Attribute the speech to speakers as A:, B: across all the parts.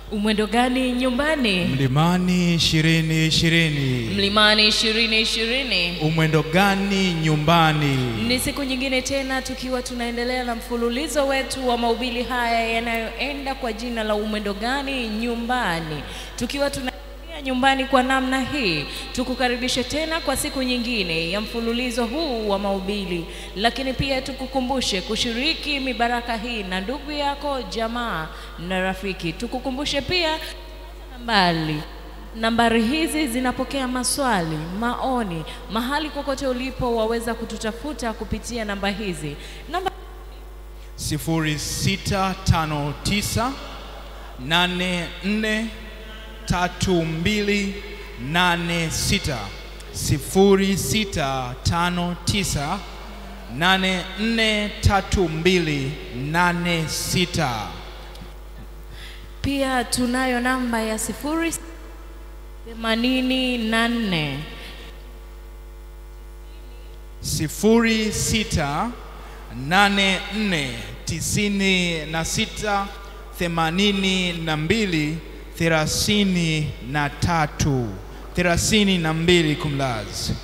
A: Umwendo gani nyumbani?
B: Mlimani ishirini ishirini.
A: Mlimani ishirini ishirini.
B: Umwendo gani nyumbani?
A: Ni siku nyingine tena tukiwa tunaendelea na mfululizo wetu wa mahubiri haya yanayoenda kwa jina la umwendo gani nyumbani, tukiwa tuna nyumbani kwa namna hii, tukukaribishe tena kwa siku nyingine ya mfululizo huu wa mahubiri, lakini pia tukukumbushe kushiriki mibaraka hii na ndugu yako, jamaa na rafiki. Tukukumbushe pia nambari nambari hizi zinapokea maswali, maoni, mahali kokote ulipo, waweza kututafuta kupitia namba hizi. Namba
B: sifuri sita tano tisa nane nne tatu mbili nane sita sifuri sita tano tisa nane nne tatu mbili nane sita.
A: pia tunayo namba ya sifuri themanini na nne
B: sifuri sita nane nne tisini na sita themanini na mbili thelathini na tatu thelathini na mbili kumlazi.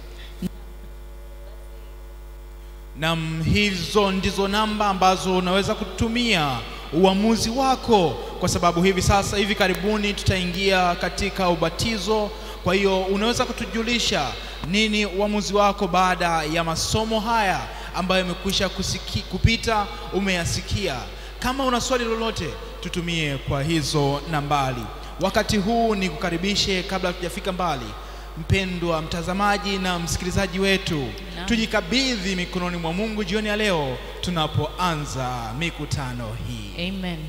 B: Nam, hizo ndizo namba ambazo unaweza kutumia uamuzi wako, kwa sababu hivi sasa, hivi karibuni tutaingia katika ubatizo. Kwa hiyo unaweza kutujulisha nini uamuzi wako baada ya masomo haya ambayo yamekwisha kusiki- kupita, umeyasikia. Kama una swali lolote, tutumie kwa hizo nambari. Wakati huu ni kukaribishe, kabla hatujafika mbali, mpendwa mtazamaji na msikilizaji wetu,
A: Naam.
B: tujikabidhi mikononi mwa Mungu jioni ya leo tunapoanza mikutano hii.
A: Amen.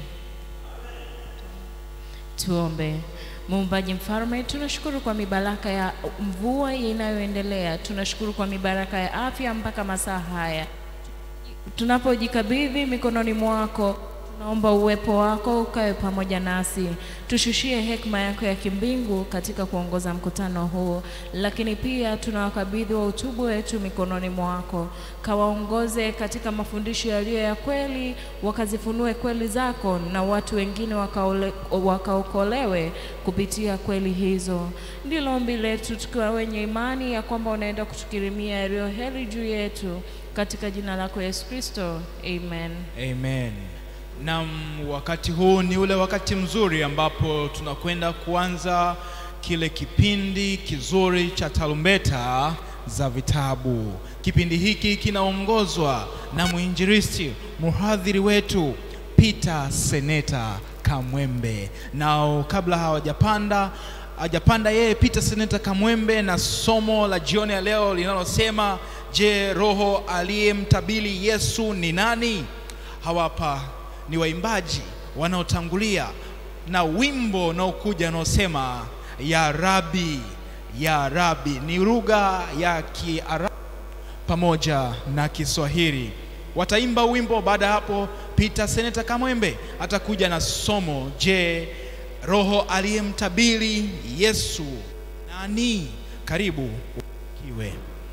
A: Tuombe. Muumbaji mfalme, tunashukuru kwa mibaraka ya mvua inayoendelea. Tunashukuru kwa mibaraka ya afya mpaka masaa haya. Tunapojikabidhi mikononi mwako, tunaomba uwepo wako ukawe pamoja nasi, tushushie hekima yako ya kimbingu katika kuongoza mkutano huu, lakini pia tunawakabidhi wa utubu wetu mikononi mwako, kawaongoze katika mafundisho yaliyo ya kweli, wakazifunue kweli zako, na watu wengine wakaole, wakaokolewe kupitia kweli hizo. Ndilo ombi letu tukiwa wenye imani ya kwamba unaenda kutukirimia yaliyo heri juu yetu katika jina lako Yesu Kristo, amen.
B: Amen. Naam, wakati huu ni ule wakati mzuri ambapo tunakwenda kuanza kile kipindi kizuri cha tarumbeta za vitabu. Kipindi hiki kinaongozwa na mwinjilisti mhadhiri wetu Peter Seneta Kamwembe. Nao kabla hawajapanda hajapanda yeye Peter Seneta Kamwembe na somo la jioni ya leo linalosema je, roho aliyemtabiri Yesu ni nani? Hawapa ni waimbaji wanaotangulia na wimbo unaokuja unaosema ya Rabi, ya Rabi. Ni lugha ya Kiarabu pamoja na Kiswahili. Wataimba wimbo. Baada ya hapo, Peter Seneta Kamwembe atakuja na somo, je, roho aliyemtabiri Yesu nani? Karibu kiwe.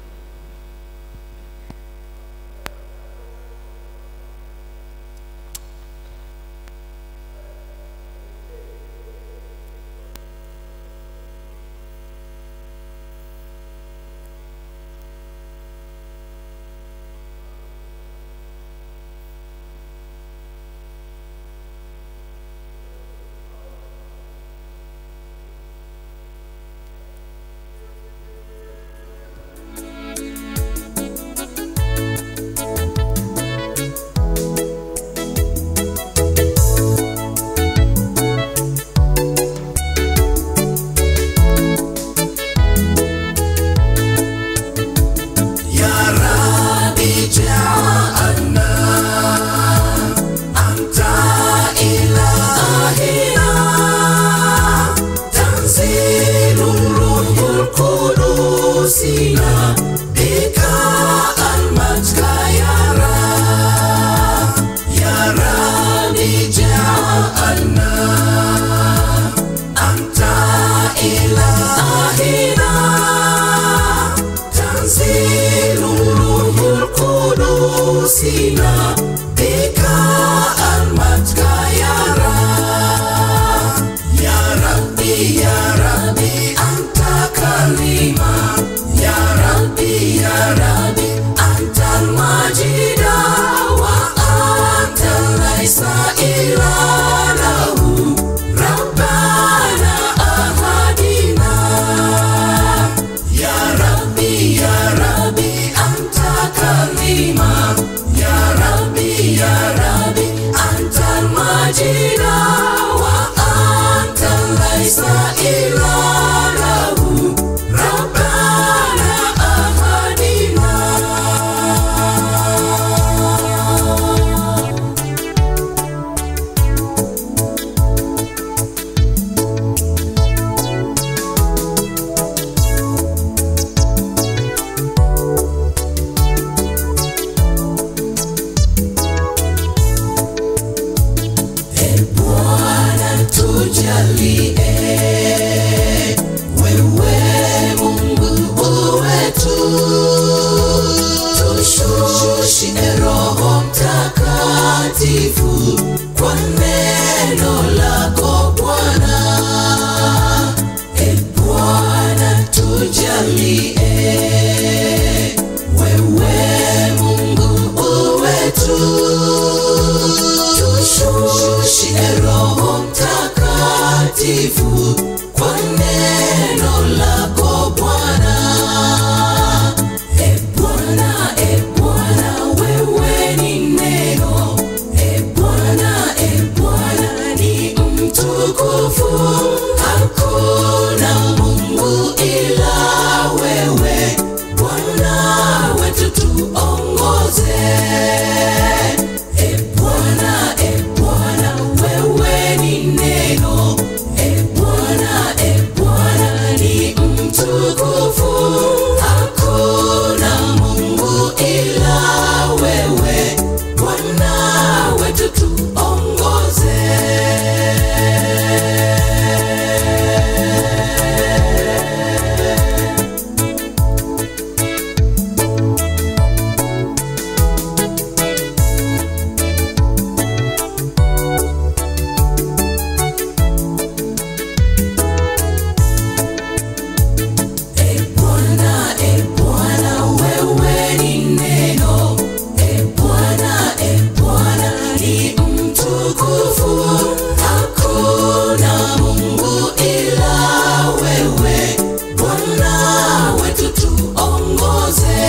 C: يا ربي جعلنا أنت إلهنا تنزيل الروح القدس بك المجد يا رب يا ربي جعلنا أنت إلهنا تنزيل الروح القدس بك المجد يا رب tujalie wewe Mungu wetu, tushushie Roho Mtakatifu kwa neno lako Bwana. E Bwana, tujalie wewe Mungu wetu, tushushie Roho Mtakatifu kwa neno lako Bwana. E Bwana, e Bwana, wewe ni neno. E Bwana, e Bwana, ni mtukufu. Hakuna Mungu ila wewe, Bwana wetu tuongoze. E Bwana, e Bwana, wewe ni neno. E Bwana, e Bwana, ni mtukufu. Hakuna Mungu ila wewe, Bwana wetu tuongoze. E Bwana, e Bwana, wewe ni neno. E Bwana, e Bwana, ni mtukufu. Hakuna Mungu ila wewe, Bwana wetu tuongoze.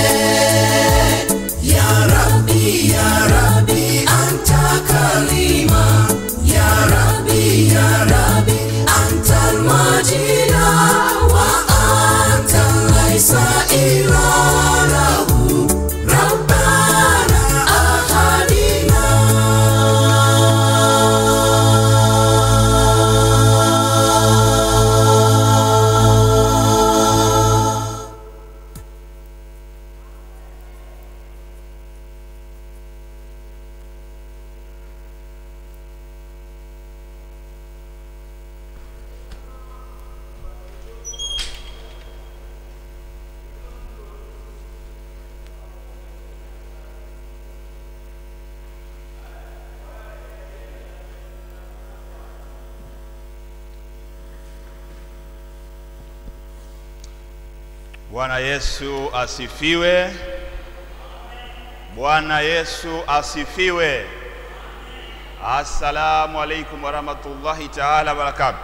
C: Ya Rabbi, ya Rabbi, anta kalima. Ya Rabbi, ya Rabbi, anta al-majida wa anta laisa ilalahu rabbana ahadina
D: Bwana Yesu asifiwe. Bwana Yesu asifiwe. Assalamu alaikum warahmatullahi taala wabarakatuh.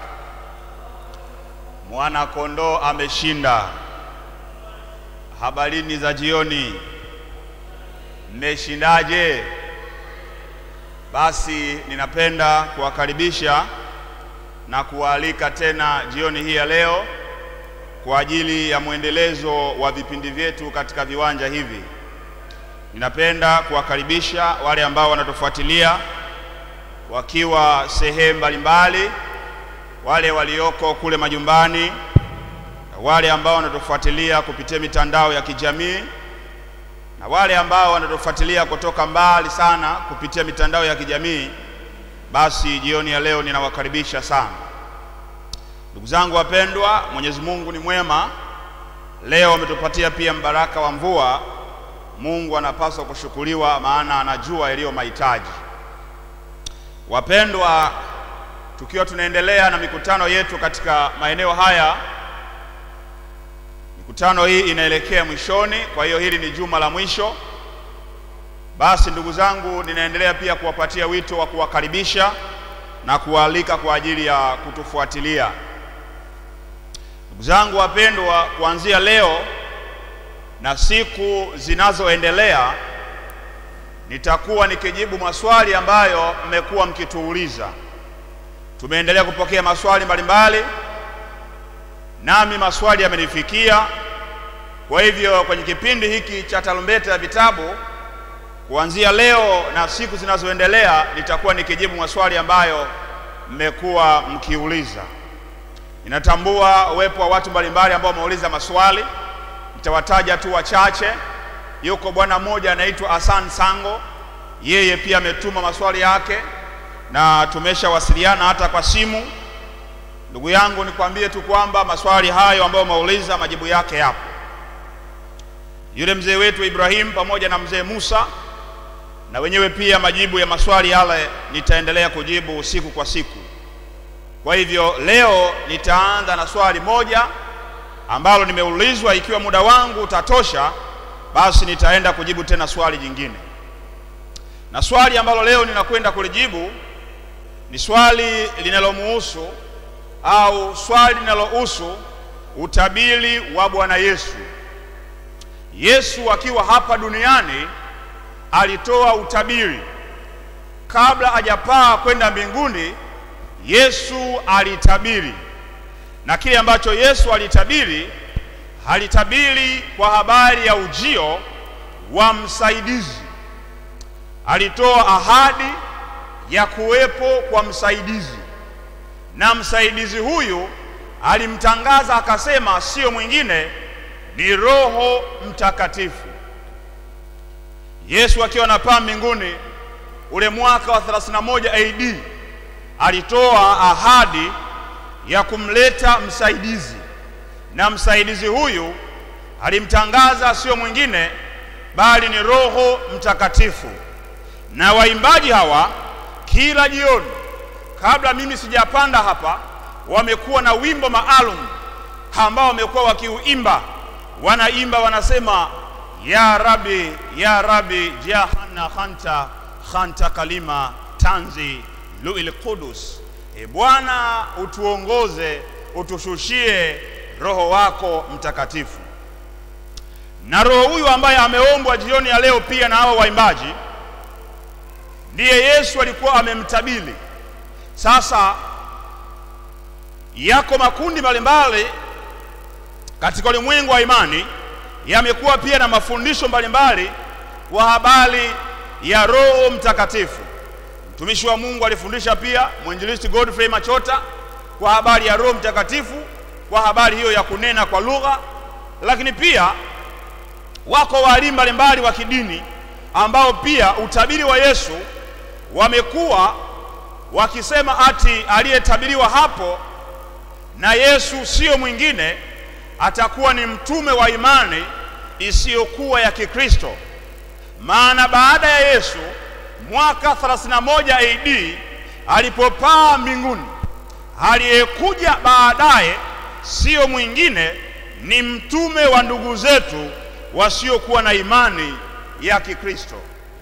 D: Mwana kondoo ameshinda. Habarini za jioni, mmeshindaje? Basi ninapenda kuwakaribisha na kuwaalika tena jioni hii ya leo kwa ajili ya mwendelezo wa vipindi vyetu katika viwanja hivi. Ninapenda kuwakaribisha wale ambao wanatufuatilia wakiwa sehemu mbalimbali, wale walioko kule majumbani, wale ambao wanatufuatilia kupitia mitandao ya kijamii na wale ambao wanatufuatilia kutoka mbali sana kupitia mitandao ya kijamii. Basi jioni ya leo ninawakaribisha sana. Ndugu zangu wapendwa, Mwenyezi Mungu ni mwema. Leo ametupatia pia mbaraka wa mvua. Mungu anapaswa kushukuriwa, maana anajua yaliyo mahitaji. Wapendwa, tukiwa tunaendelea na mikutano yetu katika maeneo haya, mikutano hii inaelekea mwishoni, kwa hiyo hili ni juma la mwisho. Basi ndugu zangu, ninaendelea pia kuwapatia wito wa kuwakaribisha na kuwaalika kwa ajili ya kutufuatilia. Ndugu zangu wapendwa, kuanzia leo na siku zinazoendelea nitakuwa nikijibu maswali ambayo mmekuwa mkituuliza. Tumeendelea kupokea maswali mbalimbali, nami maswali yamenifikia. Kwa hivyo kwenye kipindi hiki cha tarumbeta ya vitabu, kuanzia leo na siku zinazoendelea, nitakuwa nikijibu maswali ambayo mmekuwa mkiuliza. Ninatambua uwepo wa watu mbalimbali ambao wameuliza maswali, nitawataja tu wachache. Yuko bwana mmoja anaitwa Asan Sango, yeye pia ametuma maswali yake na tumeshawasiliana hata kwa simu. Ndugu yangu, nikwambie tu kwamba maswali hayo ambayo umeuliza majibu yake yapo. Yule mzee wetu Ibrahim pamoja na mzee Musa na wenyewe pia majibu ya maswali yale nitaendelea kujibu siku kwa siku. Kwa hivyo leo nitaanza na swali moja ambalo nimeulizwa. Ikiwa muda wangu utatosha, basi nitaenda kujibu tena swali jingine, na swali ambalo leo ninakwenda kulijibu ni swali linalomuhusu au swali linalohusu utabiri wa Bwana Yesu. Yesu akiwa hapa duniani alitoa utabiri kabla hajapaa kwenda mbinguni. Yesu alitabiri, na kile ambacho Yesu alitabiri, alitabiri kwa habari ya ujio wa msaidizi. Alitoa ahadi ya kuwepo kwa msaidizi, na msaidizi huyu alimtangaza akasema, sio mwingine ni Roho Mtakatifu. Yesu akiwa anapaa mbinguni ule mwaka wa 31 AD alitoa ahadi ya kumleta msaidizi, na msaidizi huyu alimtangaza sio mwingine bali ni Roho Mtakatifu. Na waimbaji hawa kila jioni, kabla mimi sijapanda hapa, wamekuwa na wimbo maalum ambao wamekuwa wakiuimba, wanaimba wanasema ya Rabi, ya Rabi jahana khanta khanta kalima tanzi luil qudus. E Bwana, utuongoze utushushie Roho wako Mtakatifu. Na Roho huyu ambaye ameombwa jioni ya leo pia na hao waimbaji, ndiye Yesu alikuwa amemtabiri. Sasa yako makundi mbalimbali katika ulimwengu wa imani yamekuwa pia na mafundisho mbalimbali kwa habari ya Roho Mtakatifu. Mtumishi wa Mungu alifundisha pia, mwinjilisti Godfrey Machota, kwa habari ya Roho Mtakatifu, kwa habari hiyo ya kunena kwa lugha. Lakini pia wako walimu mbalimbali wa kidini ambao pia utabiri wa Yesu wamekuwa wakisema ati aliyetabiriwa hapo na Yesu sio mwingine atakuwa ni mtume wa imani isiyokuwa ya Kikristo. Maana baada ya Yesu mwaka 31 AD alipopaa mbinguni, aliyekuja baadaye sio mwingine ni mtume wa ndugu zetu wasiokuwa na imani ya Kikristo.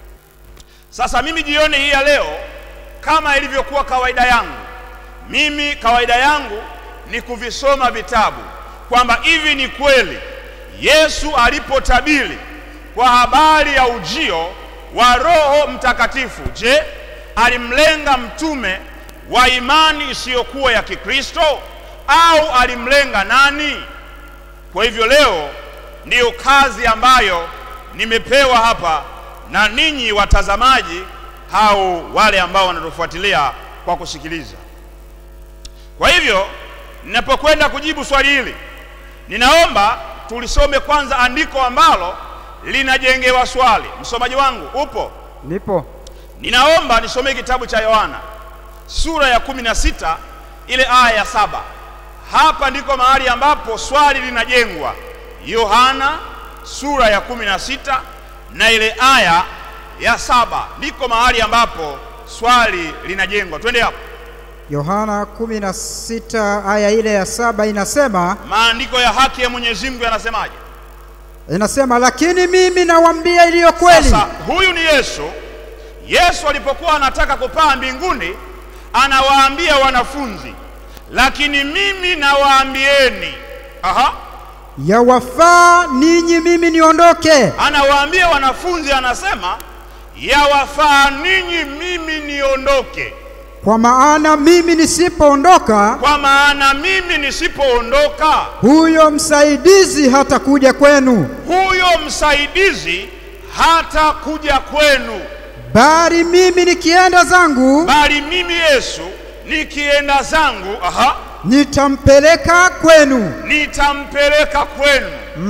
D: Sasa mimi jioni hii ya leo, kama ilivyokuwa kawaida yangu, mimi kawaida yangu ni kuvisoma vitabu kwamba hivi ni kweli Yesu alipotabiri kwa habari ya ujio wa Roho Mtakatifu, je, alimlenga mtume wa imani isiyokuwa ya Kikristo au alimlenga nani? Kwa hivyo leo ndiyo kazi ambayo nimepewa hapa na ninyi watazamaji au wale ambao wanatufuatilia kwa kusikiliza. Kwa hivyo ninapokwenda kujibu swali hili, ninaomba tulisome kwanza andiko ambalo linajengewa swali. Msomaji wangu upo?
E: Nipo.
D: Ninaomba nisomee kitabu cha Yohana sura ya kumi na sita ile aya ya saba. Hapa ndiko mahali ambapo swali linajengwa. Yohana sura ya kumi na sita na ile aya ya saba ndiko mahali ambapo swali linajengwa. Twende hapo.
E: Yohana 16 aya ile ya saba inasema
D: Maandiko ya haki ya Mwenyezi Mungu yanasemaje?
E: inasema, lakini mimi nawaambia iliyo kweli.
D: Sasa huyu ni Yesu. Yesu alipokuwa anataka kupaa mbinguni, anawaambia wanafunzi, lakini mimi nawaambieni. Aha,
E: Yawafaa ninyi mimi niondoke,
D: anawaambia wanafunzi, anasema yawafaa ninyi mimi niondoke,
E: kwa maana mimi nisipoondoka,
D: kwa maana mimi nisipoondoka,
E: huyo msaidizi hatakuja kwenu,
D: huyo msaidizi hata kuja kwenu,
E: bali mimi nikienda zangu
D: bali mimi Yesu nikienda zangu, aha,
E: nitampeleka kwenu.
D: nitampeleka kwenu.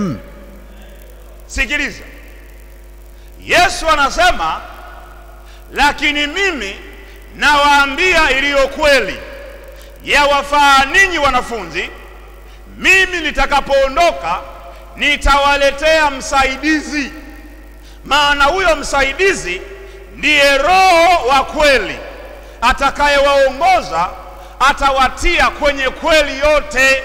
D: Sikiliza, Yesu anasema, lakini mimi nawaambia iliyo kweli. yawafaa ninyi wanafunzi, mimi nitakapoondoka nitawaletea msaidizi, maana huyo msaidizi ndiye Roho wa kweli atakayewaongoza, atawatia kwenye kweli yote.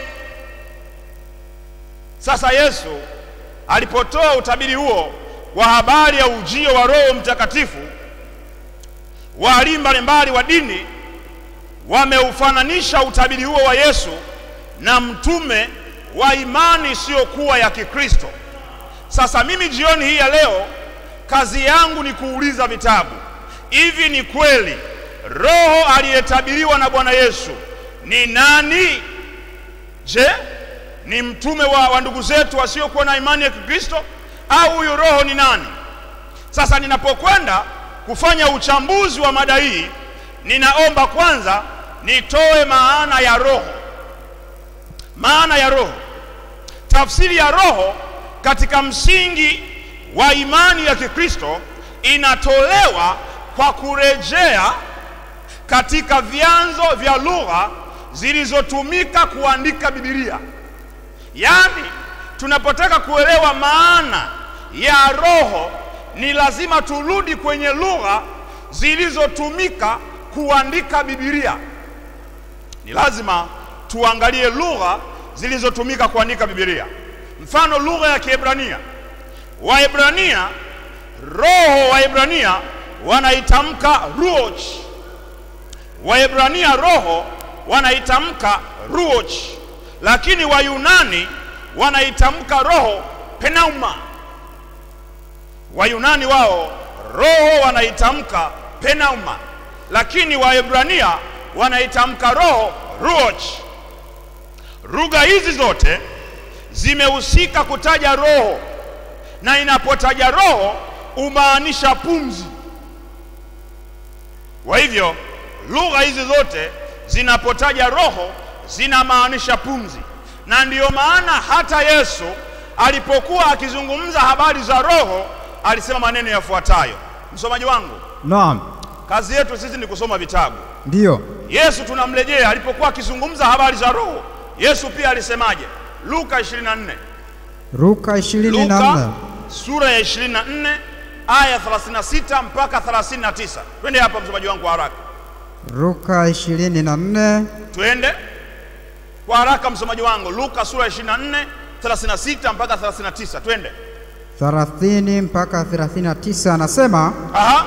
D: Sasa Yesu alipotoa utabiri huo wa habari ya ujio wa Roho Mtakatifu, walimu mbalimbali wa dini wameufananisha utabiri huo wa Yesu na mtume wa imani isiyokuwa ya Kikristo. Sasa mimi jioni hii ya leo, kazi yangu ni kuuliza vitabu, hivi ni kweli Roho aliyetabiriwa na Bwana Yesu ni nani? Je, ni mtume wa, wa ndugu zetu wasiokuwa na imani ya Kikristo au huyu Roho ni nani? Sasa ninapokwenda kufanya uchambuzi wa mada hii, ninaomba kwanza nitoe maana ya Roho. Maana ya Roho, tafsiri ya Roho katika msingi wa imani ya Kikristo inatolewa kwa kurejea katika vyanzo vya lugha zilizotumika kuandika Biblia. Yaani, tunapotaka kuelewa maana ya roho ni lazima turudi kwenye lugha zilizotumika kuandika Biblia. Ni lazima tuangalie lugha zilizotumika kuandika Biblia. Mfano, lugha ya Kiebrania. Waebrania, roho Waebrania wanaitamka ruach. Waebrania roho wanaitamka ruach, lakini Wayunani wanaitamka roho pneuma. Wayunani wao roho wanaitamka pneuma, lakini Waebrania wanaitamka roho ruach. Lugha hizi zote zimehusika kutaja roho, na inapotaja roho umaanisha pumzi. Kwa hivyo lugha hizi zote zinapotaja roho zinamaanisha pumzi, na ndiyo maana hata Yesu alipokuwa akizungumza habari za roho alisema maneno yafuatayo. Msomaji wangu,
E: Naam,
D: kazi yetu sisi ni kusoma vitabu.
E: ndiyo.
D: Yesu tunamrejea alipokuwa akizungumza habari za roho. Yesu pia alisemaje? Luka 24,
E: Luka ishirini na
D: Luka
E: nne
D: sura ya 24 aya 36 mpaka 39. Twende hapa msomaji wangu kwa haraka,
E: Luka ishirini na nne
D: twende kwa haraka msomaji wangu. Luka sura ya 24 36 mpaka 39, twende.
E: thelathini mpaka thelathini na tisa anasema
D: Aha,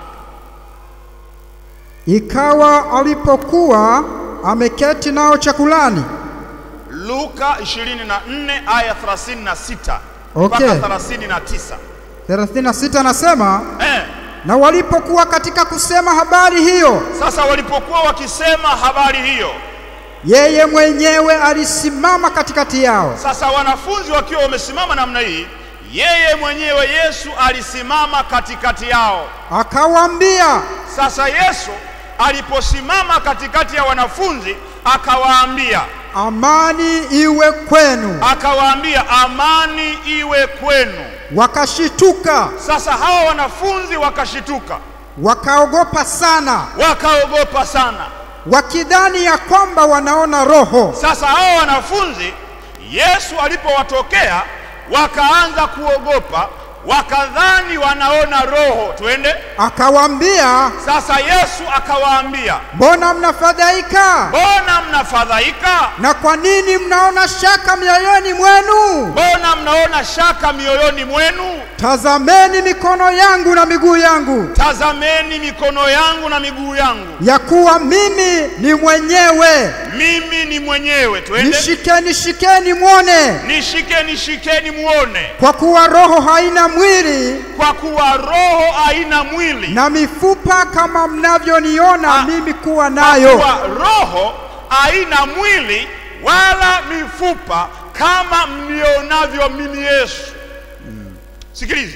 E: ikawa alipokuwa ameketi nao chakulani,
D: Luka 24 aya 36
E: Okay.
D: mpaka 39.
E: 36 anasema
D: Eh,
E: na walipokuwa katika kusema habari hiyo,
D: sasa walipokuwa wakisema habari hiyo,
E: yeye mwenyewe alisimama katikati yao,
D: sasa wanafunzi wakiwa wamesimama namna hii, yeye mwenyewe Yesu alisimama katikati yao.
E: akawaambia,
D: Sasa Yesu aliposimama katikati ya wanafunzi akawaambia,
E: amani iwe kwenu.
D: akawaambia amani iwe kwenu.
E: Wakashituka
D: Sasa hawa wanafunzi wakashituka,
E: wakaogopa sana,
D: wakaogopa sana.
E: wakidhani ya kwamba wanaona roho.
D: Sasa hawa wanafunzi Yesu alipowatokea wakaanza kuogopa, wakadhani wanaona roho. Twende
E: Akawaambia,
D: sasa. Yesu akawaambia,
E: mbona mnafadhaika?
D: mbona mnafadhaika?
E: Na kwa nini mnaona shaka mioyoni mwenu?
D: Mbona mnaona shaka mioyoni mwenu?
E: Tazameni mikono yangu na miguu yangu,
D: Tazameni mikono yangu na miguu yangu,
E: ya kuwa mimi ni mwenyewe.
D: mimi ni mwenyewe. Twende
E: Nishikeni, shikeni mwone,
D: nishike, nishikeni muone,
E: kwa kuwa roho haina mwili
D: kwa kuwa roho haina mwili
E: na mifupa kama mnavyoniona
D: Ah,
E: mimi kuwa
D: kwa
E: nayo.
D: kuwa roho haina mwili wala mifupa kama mnionavyo mimi Yesu. Sikiliza,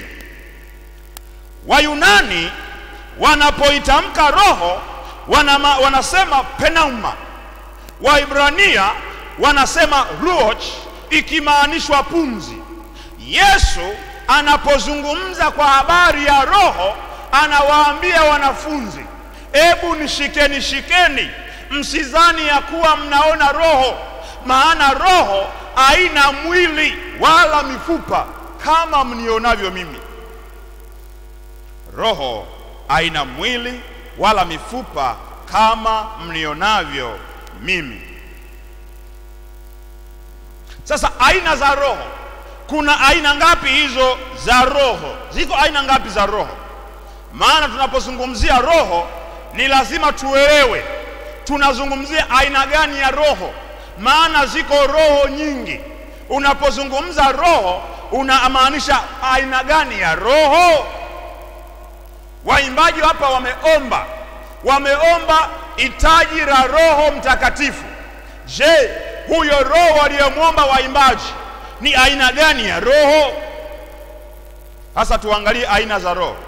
D: Wayunani wanapoitamka roho wanama, wanasema pneuma. Waibrania wanasema ruach, ikimaanishwa pumzi. Yesu anapozungumza kwa habari ya roho anawaambia wanafunzi, ebu nishikeni shikeni msidhani ya kuwa mnaona roho, maana roho haina mwili wala mifupa kama mnionavyo mimi. Roho haina mwili wala mifupa kama mnionavyo mimi. Sasa aina za roho, kuna aina ngapi hizo za roho? Ziko aina ngapi za roho? Maana tunapozungumzia roho ni lazima tuelewe tunazungumzia aina gani ya roho, maana ziko roho nyingi. Unapozungumza roho unamaanisha aina gani ya roho? Waimbaji hapa wameomba, wameomba hitaji la Roho Mtakatifu. Je, huyo roho aliyemwomba waimbaji ni aina gani ya roho? Sasa tuangalie aina za roho.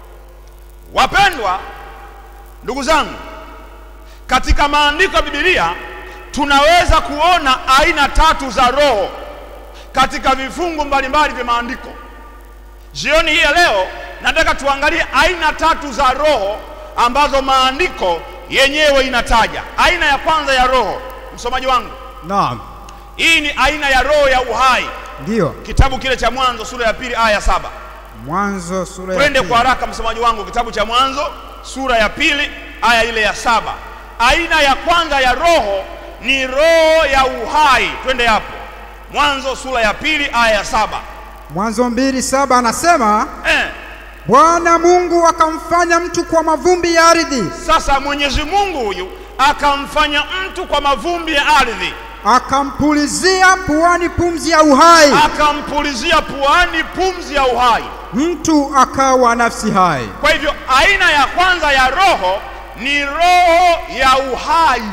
D: Wapendwa ndugu zangu, katika maandiko ya Biblia tunaweza kuona aina tatu za roho katika vifungu mbalimbali vya maandiko. Jioni hii ya leo nataka tuangalie aina tatu za roho ambazo maandiko yenyewe inataja. Aina ya kwanza ya roho, msomaji wangu,
E: Naam,
D: hii ni aina ya roho ya uhai,
E: ndiyo.
D: kitabu kile cha Mwanzo sura ya pili aya ya saba.
E: Mwanzo sura ya
D: Twende
E: pili.
D: kwa haraka, msomaji wangu, kitabu cha Mwanzo sura ya pili aya ile ya saba. Aina ya kwanza ya roho ni roho ya uhai. Twende hapo, Mwanzo sura ya pili aya ya saba.
E: Mwanzo mbili saba anasema
D: Eh,
E: Bwana Mungu akamfanya mtu kwa mavumbi ya ardhi,
D: sasa Mwenyezi Mungu huyu akamfanya mtu kwa mavumbi ya ardhi,
E: akampulizia puani pumzi ya uhai,
D: akampulizia puani pumzi ya uhai.
E: mtu akawa nafsi hai.
D: Kwa hivyo aina ya kwanza ya roho ni roho ya uhai.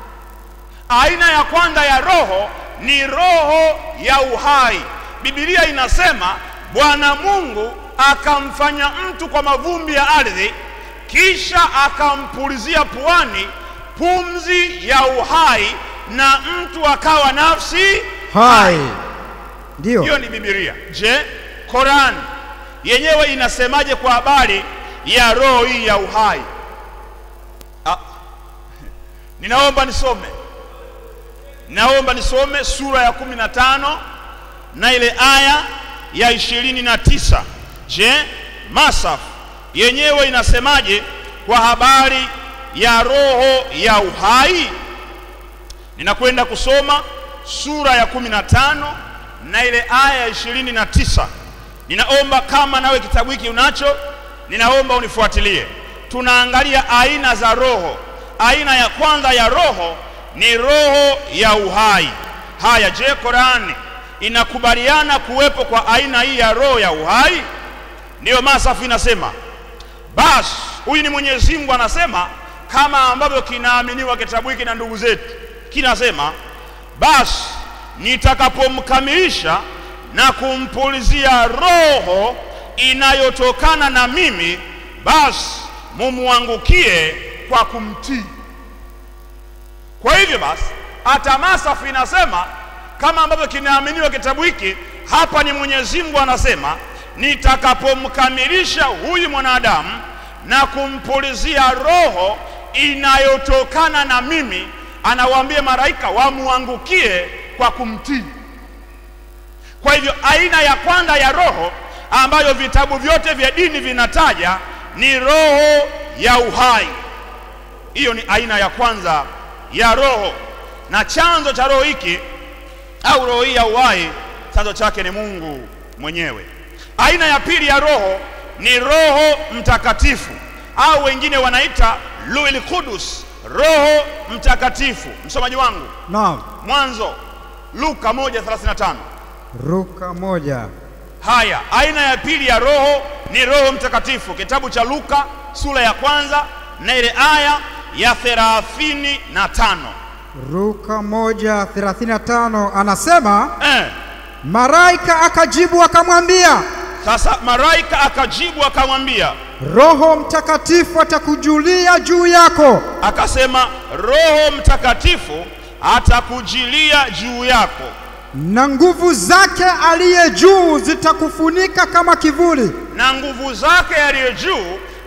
D: Aina ya kwanza ya roho ni roho ya uhai. Biblia inasema Bwana Mungu akamfanya mtu kwa mavumbi ya ardhi, kisha akampulizia puani pumzi ya uhai, na mtu akawa nafsi
E: Hai. Ndiyo.
D: hiyo ni Biblia. Je, Korani yenyewe inasemaje kwa habari ya roho hii ya uhai? Ah, ninaomba nisome, naomba nisome sura ya kumi na tano na ile aya ya ishirini na tisa. Je, Masaf yenyewe inasemaje kwa habari ya roho ya uhai? Ninakwenda kusoma sura ya kumi na tano na ile aya ya ishirini na tisa. Ninaomba kama nawe kitabu hiki unacho, ninaomba unifuatilie. Tunaangalia aina za roho. Aina ya kwanza ya roho ni roho ya uhai. Haya, je, Korani inakubaliana kuwepo kwa aina hii ya roho ya uhai? Ndiyo Masafu inasema basi huyu ni Mwenyezi Mungu anasema, kama ambavyo kinaaminiwa kitabu hiki na ndugu zetu, kinasema basi nitakapomkamilisha na kumpulizia roho inayotokana na mimi, basi mumwangukie kwa kumtii. Kwa hivyo basi, hata Masafu inasema kama ambavyo kinaaminiwa kitabu hiki, hapa ni Mwenyezi Mungu anasema nitakapomkamilisha huyu mwanadamu na kumpulizia roho inayotokana na mimi, anawaambia malaika wamwangukie kwa kumtii. Kwa hivyo aina ya kwanza ya roho ambayo vitabu vyote vya dini vinataja ni roho ya uhai. Hiyo ni aina ya kwanza ya roho, na chanzo cha roho hiki au roho hii ya uhai, chanzo chake ni Mungu mwenyewe. Aina ya pili ya roho ni Roho Mtakatifu au wengine wanaita Ruhul Qudus, Roho Mtakatifu. Msomaji wangu,
E: Naam.
D: Mwanzo Luka 1:35.
E: Luka moja.
D: Haya, aina ya pili ya roho ni Roho Mtakatifu, kitabu cha Luka sura ya kwanza na ile aya ya thelathini na tano.
E: Luka moja thelathini na tano anasema
D: Eh,
E: malaika akajibu akamwambia,
D: sasa malaika akajibu akamwambia,
E: Roho Mtakatifu atakujulia juu yako,
D: akasema Roho Mtakatifu atakujilia juu yako
E: na nguvu zake aliye juu zitakufunika kama kivuli.
D: na nguvu zake aliye juu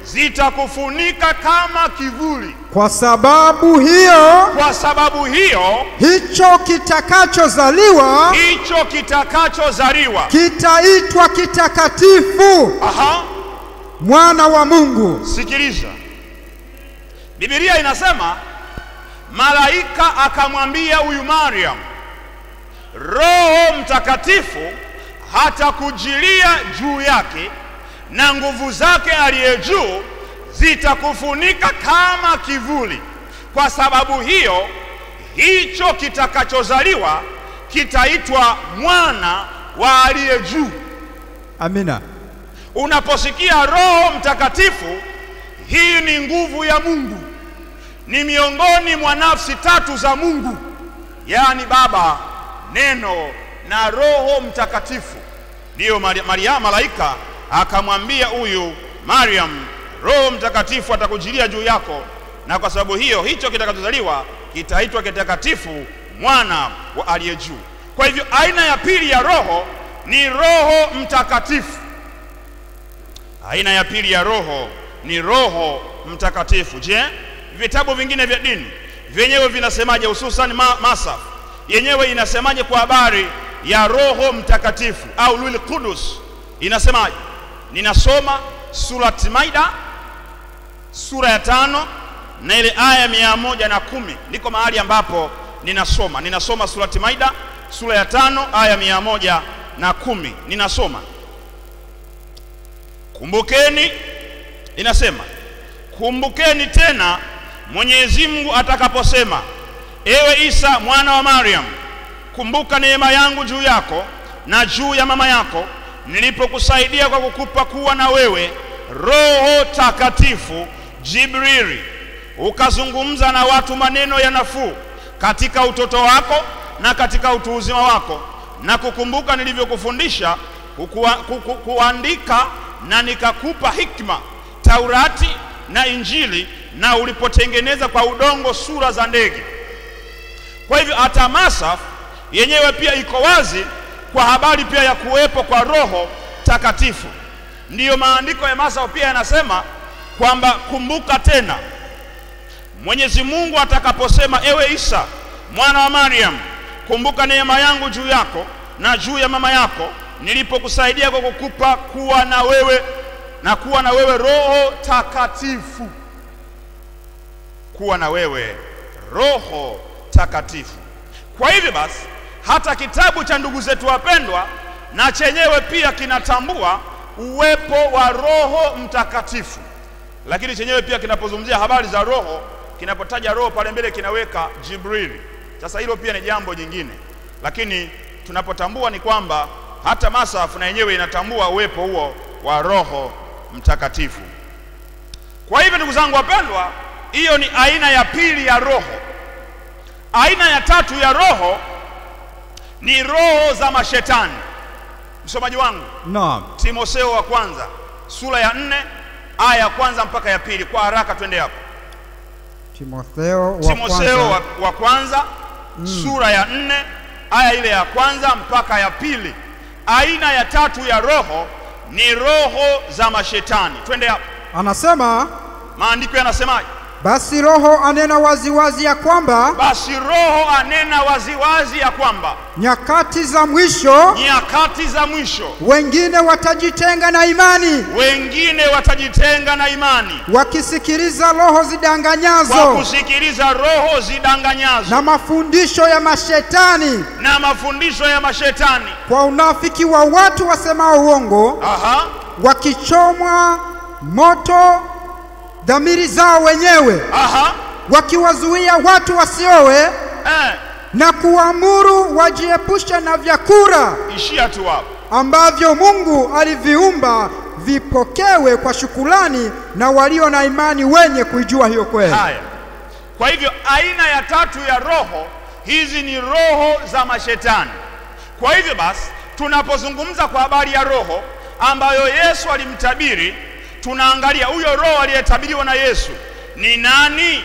D: zitakufunika kama kivuli.
E: Kwa sababu hiyo,
D: Kwa sababu hiyo,
E: hicho kitakachozaliwa
D: hicho kitakachozaliwa,
E: kitaitwa kitakatifu,
D: aha,
E: mwana wa Mungu.
D: sikiliza, Biblia inasema malaika akamwambia huyu Mariam, Roho Mtakatifu hatakujilia juu yake na nguvu zake aliye juu zitakufunika kama kivuli. Kwa sababu hiyo, hicho kitakachozaliwa kitaitwa mwana wa aliye juu.
E: Amina.
D: Unaposikia Roho Mtakatifu, hii ni nguvu ya Mungu, ni miongoni mwa nafsi tatu za Mungu, yaani Baba, Neno na Roho Mtakatifu. Ndiyo Mari- Maria, malaika akamwambia huyu Mariam, Roho Mtakatifu atakujilia juu yako, na kwa sababu hiyo hicho kitakachozaliwa kitaitwa kitakatifu, mwana wa aliye juu. Kwa hivyo aina ya pili ya Roho ni Roho Mtakatifu. Aina ya pili ya roho ni Roho Mtakatifu. Je, vitabu vingine vya dini vyenyewe vinasemaje, hususan ma Masaf yenyewe inasemaje kwa habari ya Roho Mtakatifu au Ruhul Qudus inasemaje? Ninasoma Surat Maida sura ya tano na ile aya mia moja na kumi ndiko mahali ambapo ninasoma. Ninasoma Surati Maida sura ya tano aya mia moja na kumi ninasoma Kumbukeni, inasema kumbukeni tena Mwenyezi Mungu atakaposema, ewe Isa mwana wa Mariam, kumbuka neema yangu juu yako na juu ya mama yako, nilipokusaidia kwa kukupa kuwa na wewe Roho Takatifu Jibrili, ukazungumza na watu maneno ya nafuu katika utoto wako na katika utu uzima wako, na kukumbuka nilivyokufundisha kukua, kuku, kuandika na nikakupa hikma Taurati na Injili, na ulipotengeneza kwa udongo sura za ndege. Kwa hivyo hata Masaf yenyewe pia iko wazi kwa habari pia ya kuwepo kwa Roho Takatifu. Ndiyo maandiko ya Masaf pia yanasema kwamba kumbuka tena Mwenyezi Mungu atakaposema, ewe Isa mwana wa Mariam, kumbuka neema yangu juu yako na juu ya mama yako nilipokusaidia kwa kukupa kuwa na wewe na kuwa na wewe Roho Takatifu, kuwa na wewe Roho Takatifu. Kwa hivyo basi, hata kitabu cha ndugu zetu wapendwa na chenyewe pia kinatambua uwepo wa Roho Mtakatifu, lakini chenyewe pia kinapozungumzia habari za Roho, kinapotaja Roho pale mbele kinaweka Jibrili. Sasa hilo pia ni jambo jingine, lakini tunapotambua ni kwamba hata Masafu na yenyewe inatambua uwepo huo wa Roho Mtakatifu. Kwa hivyo ndugu zangu wapendwa, hiyo ni aina ya pili ya roho. Aina ya tatu ya roho ni roho za mashetani. Msomaji wangu,
E: Naam.
D: Timotheo wa kwanza sura ya nne aya ya kwanza mpaka ya pili. Kwa haraka twende hapo.
E: Timotheo wa
D: Timotheo
E: kwanza.
D: wa, wa kwanza sura ya nne aya ile ya kwanza mpaka ya pili. Aina ya tatu ya roho ni roho za mashetani. Twende hapo,
E: Anasema
D: maandiko yanasemaje?
E: basi Roho anena waziwazi ya kwamba
D: Basi Roho anena waziwazi ya kwamba
E: nyakati za mwisho
D: nyakati za mwisho
E: wengine watajitenga na imani,
D: wengine watajitenga na imani
E: wakisikiliza roho
D: kwa
E: zidanganyazo
D: kusikiliza roho zidanganyazo
E: na mafundisho ya mashetani,
D: na mafundisho ya mashetani.
E: kwa unafiki wa watu wasemao uongo,
D: Aha,
E: wakichomwa moto dhamiri zao wenyewe,
D: aha,
E: wakiwazuia watu wasiowe
D: eh,
E: na kuamuru wajiepushe na vyakula
D: ishia tu hapo.
E: ambavyo Mungu aliviumba vipokewe kwa shukulani na walio na imani wenye kuijua hiyo kweli.
D: Haya, kwa hivyo aina ya tatu ya roho hizi ni roho za mashetani. Kwa hivyo basi, tunapozungumza kwa habari ya roho ambayo Yesu alimtabiri, tunaangalia huyo roho aliyetabiriwa na Yesu ni nani?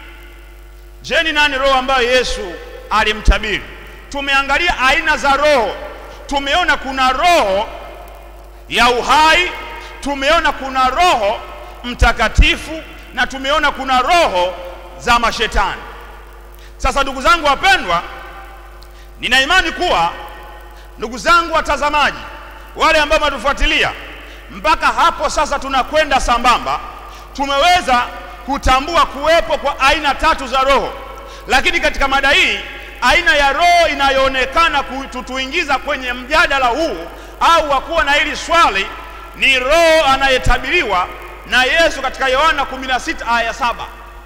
D: Je, ni nani roho ambayo Yesu alimtabiri? Tumeangalia aina za roho, tumeona kuna roho ya uhai, tumeona kuna roho Mtakatifu na tumeona kuna roho za mashetani. Sasa ndugu zangu wapendwa, nina imani kuwa ndugu zangu watazamaji, wale ambao mnatufuatilia mpaka hapo sasa, tunakwenda sambamba, tumeweza kutambua kuwepo kwa aina tatu za roho, lakini katika mada hii aina ya roho inayoonekana kutuingiza kwenye mjadala huu au wa kuwa na hili swali ni roho anayetabiriwa na Yesu katika Yohana 16 aya saba.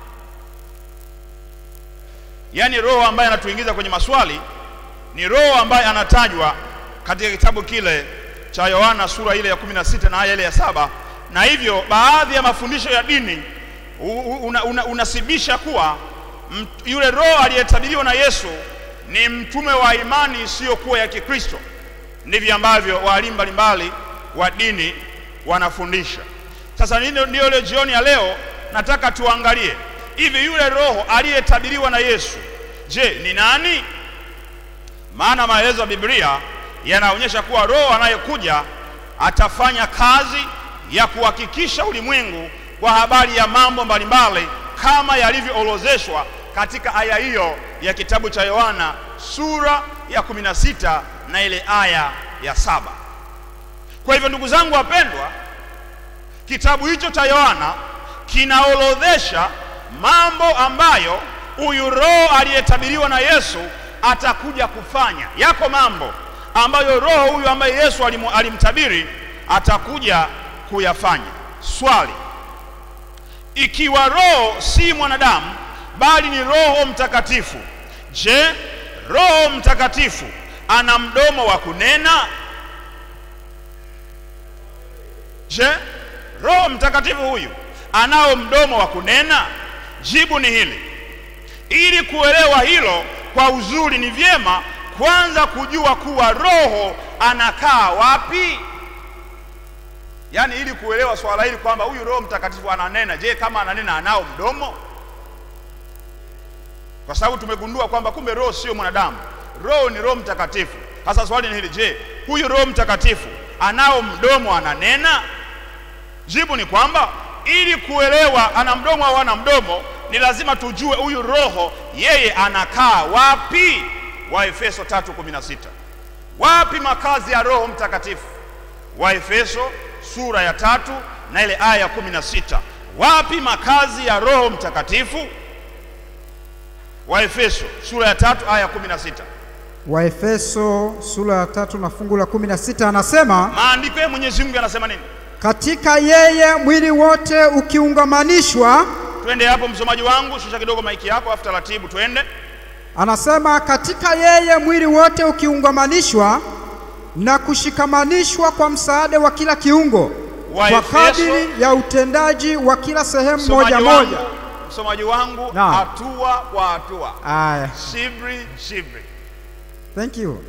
D: Yaani roho ambaye anatuingiza kwenye maswali ni roho ambaye anatajwa katika kitabu kile cha Yohana sura ile ya 16 na aya ile ya saba, na hivyo baadhi ya mafundisho ya dini unasibisha una, una kuwa mt, yule roho aliyetabiriwa na Yesu ni mtume wa imani isiyokuwa ya Kikristo. Ndivyo ambavyo walimu mbalimbali wa dini wanafundisha. Sasa ndio ile jioni ya leo nataka tuangalie hivi, yule roho aliyetabiriwa na Yesu, je, ni nani? Maana maelezo ya Biblia yanaonyesha kuwa roho anayekuja atafanya kazi ya kuhakikisha ulimwengu kwa habari ya mambo mbalimbali kama yalivyoorozeshwa katika aya hiyo ya kitabu cha Yohana sura ya 16 na ile aya ya saba. Kwa hivyo ndugu zangu wapendwa, kitabu hicho cha Yohana kinaorodhesha mambo ambayo huyu roho aliyetabiriwa na Yesu atakuja kufanya. Yako mambo ambayo roho huyu ambaye Yesu alimu, alimtabiri atakuja kuyafanya. Swali, ikiwa roho si mwanadamu bali ni Roho Mtakatifu, je, Roho Mtakatifu ana mdomo wa kunena? Je, Roho Mtakatifu huyu anao mdomo wa kunena? Jibu ni hili. Ili kuelewa hilo kwa uzuri, ni vyema kwanza kujua kuwa roho anakaa wapi. Yaani, ili kuelewa swala hili kwamba huyu Roho Mtakatifu ananena, je, kama ananena anao mdomo? Kwa sababu tumegundua kwamba kumbe roho sio mwanadamu, roho ni Roho Mtakatifu. Sasa swali ni hili, je, huyu Roho Mtakatifu anao mdomo, ananena? Jibu ni kwamba ili kuelewa ana mdomo au ana mdomo, ni lazima tujue huyu roho yeye anakaa wapi. Waefeso 3:16 wapi makazi ya Roho Mtakatifu? Waefeso sura ya tatu na ile aya ya 16 wapi makazi ya Roho Mtakatifu? Waefeso sura ya tatu aya ya 16
E: Waefeso sura ya tatu na fungu la 16 anasema,
D: maandiko ya Mwenyezi Mungu yanasema nini?
E: katika yeye mwili wote ukiungamanishwa.
D: Twende hapo, msomaji wangu, shusha kidogo maiki yako, afu taratibu, twende.
E: Anasema katika yeye mwili wote ukiungamanishwa na kushikamanishwa kwa msaada wa kila kiungo kwa
D: Waefeso-
E: kadiri ya utendaji wa kila sehemu
D: Msomaji
E: moja
D: wangu,
E: moja.
D: msomaji wangu,
E: Naam.
D: hatua kwa hatua,
E: Aya,
D: shibri shibri.
E: thank you.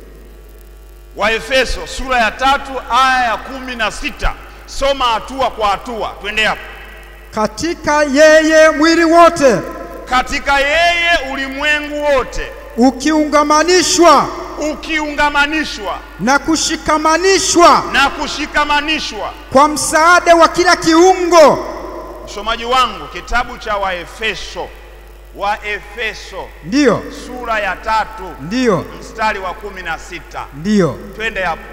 D: Waefeso sura ya tatu aya ya kumi na sita soma hatua kwa hatua, twende hapo.
E: Katika yeye mwili wote
D: Katika yeye ulimwengu wote
E: ukiungamanishwa
D: ukiungamanishwa
E: na kushikamanishwa
D: na kushikamanishwa.
E: kwa msaada wa kila kiungo.
D: Msomaji wangu, kitabu cha Waefeso, Waefeso
E: Ndiyo,
D: sura ya tatu
E: ndiyo,
D: mstari wa kumi na sita
E: ndiyo.
D: twende hapo.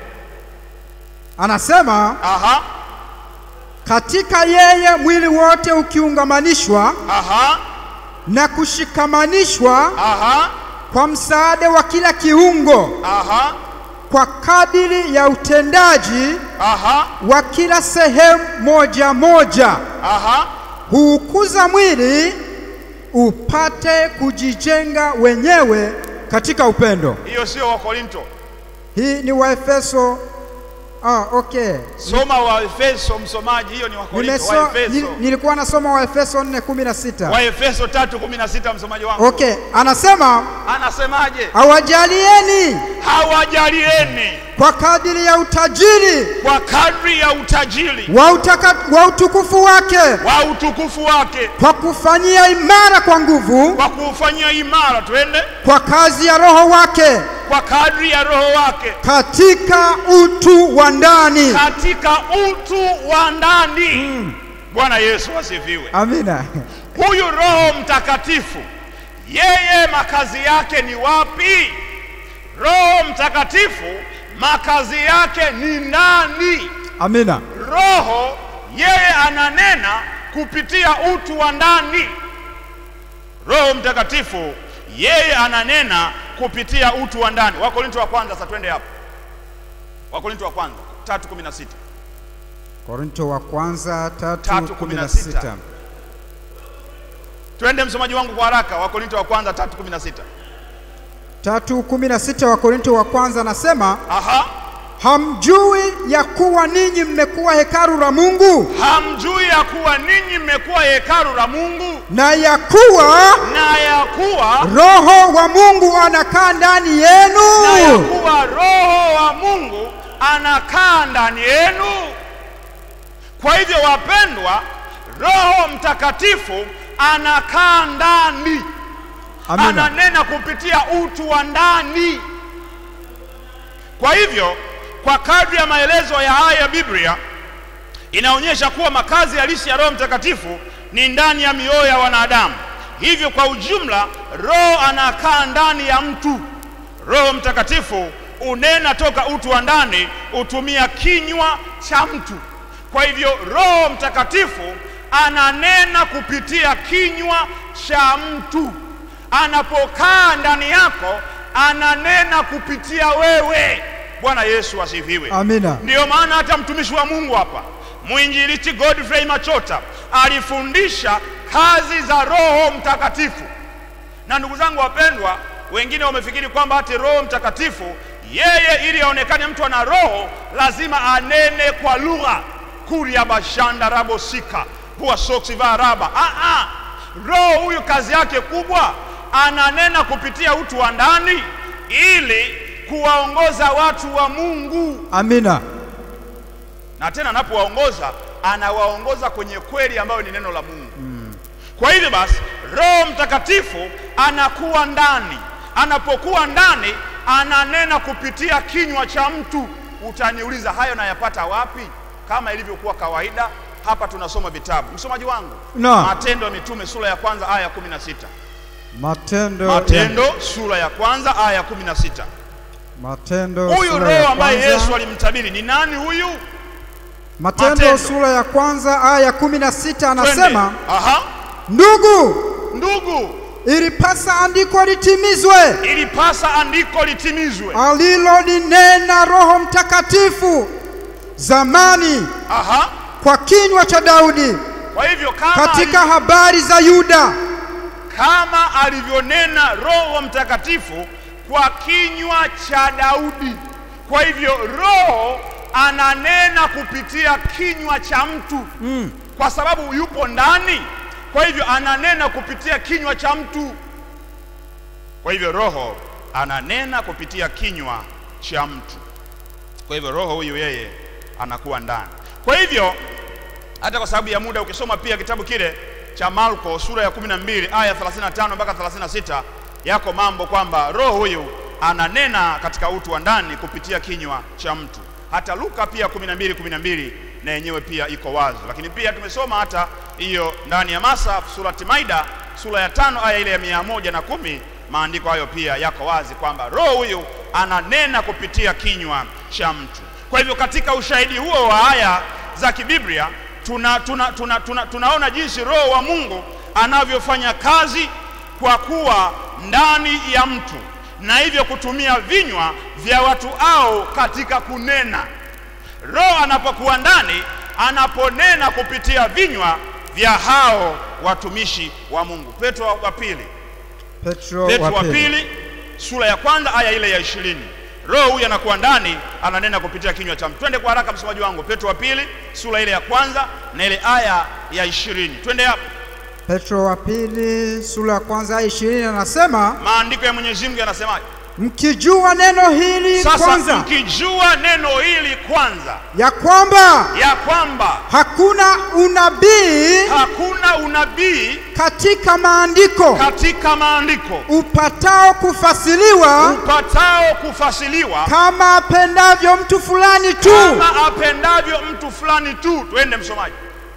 E: Anasema
D: Aha,
E: katika yeye mwili wote ukiungamanishwa
D: aha,
E: na kushikamanishwa
D: aha,
E: kwa msaada wa kila kiungo
D: aha,
E: kwa kadiri ya utendaji
D: aha,
E: wa kila sehemu moja moja
D: aha.
E: huukuza mwili upate kujijenga wenyewe katika upendo.
D: Hiyo sio Wakorinto.
E: Hii ni Waefeso. Ah, okay.
D: Soma Waefeso, msomaji, hiyo ni Wakorinto.
E: Nimeso, nil,
D: Waefeso,
E: nilikuwa nasoma Waefeso 4:16.
D: Waefeso tatu kumi na sita msomaji wangu
E: Okay, anasema
D: anasemaje?
E: awajalieni
D: Hawajalieni
E: kwa kadiri ya utajiri
D: kwa kadri ya utajiri
E: wa, utaka, wa utukufu wake
D: wa utukufu wake
E: kwa kufanyia imara kwa nguvu
D: kwa kuufanyia imara, twende
E: kwa kazi ya Roho wake
D: kwa kadri ya Roho wake
E: katika utu wa ndani.
D: katika utu wa ndani. Bwana Yesu asifiwe.
E: Amina.
D: Huyu Roho Mtakatifu yeye makazi yake ni wapi? Roho Mtakatifu makazi yake ni nani?
E: Amina.
D: Roho yeye ananena kupitia utu wa ndani. Roho Mtakatifu yeye ananena kupitia utu wa ndani. Wakorinto wa kwanza, sasa twende hapo. Wakorinto wa kwanza 3:16.
E: Korinto wa kwanza tatu
D: Tatu
E: kumi
D: kumi
E: na
D: na sita.
E: sita.
D: Twende msomaji wangu kwa haraka. Wakorinto wa kwanza 3:16.
E: Tatu kumi na sita wa Korinto wa kwanza anasema
D: Aha.
E: hamjui ya kuwa ninyi mmekuwa hekalu la Mungu
D: Hamjui ya kuwa ninyi mmekuwa hekalu la Mungu
E: na ya kuwa
D: na ya kuwa
E: Roho wa Mungu anakaa ndani
D: na ya
E: yenu.
D: kuwa Roho wa Mungu anakaa ndani yenu. Kwa hivyo, wapendwa, Roho Mtakatifu anakaa ndani,
E: Amina.
D: ananena kupitia utu wa ndani. Kwa hivyo, kwa kadri ya maelezo ya haya ya Biblia inaonyesha kuwa makazi halisi ya Roho Mtakatifu ni ndani ya mioyo ya wanadamu. Hivyo kwa ujumla, Roho anakaa ndani ya mtu. Roho Mtakatifu unena toka utu wa ndani, hutumia kinywa cha mtu. Kwa hivyo Roho Mtakatifu ananena kupitia kinywa cha mtu. Anapokaa ndani yako, ananena kupitia wewe. Bwana Yesu asifiwe.
E: Amina.
D: Ndiyo maana hata mtumishi wa Mungu hapa mwinjilisti Godfrey Machota alifundisha kazi za Roho Mtakatifu. Na ndugu zangu wapendwa, wengine wamefikiri kwamba hati Roho Mtakatifu yeye, ili aonekane mtu ana roho, lazima anene kwa lugha kuria bashanda rabosika pua soksi va raba. Ah, ah. Roho huyu kazi yake kubwa ananena kupitia utu wa ndani ili kuwaongoza watu wa Mungu
E: Amina.
D: na tena anapowaongoza anawaongoza kwenye kweli ambayo ni neno la Mungu. Kwa hivyo basi, Roho Mtakatifu anakuwa ndani. Anapokuwa ndani, ananena kupitia kinywa cha mtu. Utaniuliza, hayo nayapata wapi? Kama ilivyokuwa kawaida, hapa tunasoma vitabu. Msomaji wangu,
E: Naam.
D: Matendo ya Mitume sura ya kwanza aya ya 16.
E: Matendo ya-
D: Matendo sura ya kwanza aya ya 16.
E: Matendo
D: Huyu
E: sura ya
D: Roho ambaye
E: kwanza.
D: Yesu alimtabiri ni nani huyu?
E: Matendo
D: Matendo.
E: sura ya kwanza aya ya kumi na sita anasema
D: Twende. Aha.
E: ndugu,
D: Ndugu,
E: ilipasa andiko litimizwe
D: ilipasa andiko litimizwe.
E: alilolinena Roho Mtakatifu zamani
D: Aha.
E: kwa kinywa cha Daudi
D: Kwa hivyo kama,
E: katika habari za Yuda
D: kama alivyonena Roho Mtakatifu kwa kinywa cha Daudi. Kwa hivyo Roho ananena kupitia kinywa cha mtu mm. kwa sababu yupo ndani. Kwa hivyo ananena kupitia kinywa cha mtu. Kwa hivyo Roho ananena kupitia kinywa cha mtu. Kwa hivyo Roho huyu yeye anakuwa ndani. Kwa hivyo hata kwa sababu ya muda, ukisoma pia kitabu kile cha Marko sura ya 12 aya 35 mpaka 36, yako mambo kwamba roho huyu ananena katika utu wa ndani kupitia kinywa cha mtu. Hata Luka pia 12 12 na yenyewe pia iko wazi, lakini pia tumesoma hata hiyo ndani ya Masa surati Maida sura ya tano aya ile ya mia moja na kumi maandiko hayo pia yako wazi kwamba roho huyu ananena kupitia kinywa cha mtu. Kwa hivyo katika ushahidi huo wa aya za kibiblia tuna, tuna, tuna, tuna, tunaona jinsi roho wa Mungu anavyofanya kazi kwa kuwa ndani ya mtu na hivyo kutumia vinywa vya watu hao katika kunena. Roho anapokuwa ndani, anaponena kupitia vinywa vya hao watumishi wa Mungu. Petro wa pili
E: Petro
D: Petro wa
E: wa pili.
D: pili sura ya kwanza aya ile ya ishirini. Roho huyu anakuwa ndani, ananena kupitia kinywa cha mtu. Twende kwa haraka, msomaji wangu. Petro wa pili sura ile ya kwanza na ile aya ya ishirini. Twende hapo.
E: Petro wa pili sura ya kwanza aya ishirini anasema
D: Maandiko ya Mwenyezi Mungu yanasemaje?
E: mkijua neno hili
D: Sasa
E: kwanza
D: mkijua neno hili kwanza,
E: ya kwamba
D: ya kwamba
E: hakuna unabii
D: hakuna unabii
E: katika maandiko
D: katika maandiko
E: upatao kufasiliwa
D: upatao kufasiliwa
E: kama apendavyo mtu fulani tu.
D: kama apendavyo mtu fulani tu. Twende msomaji.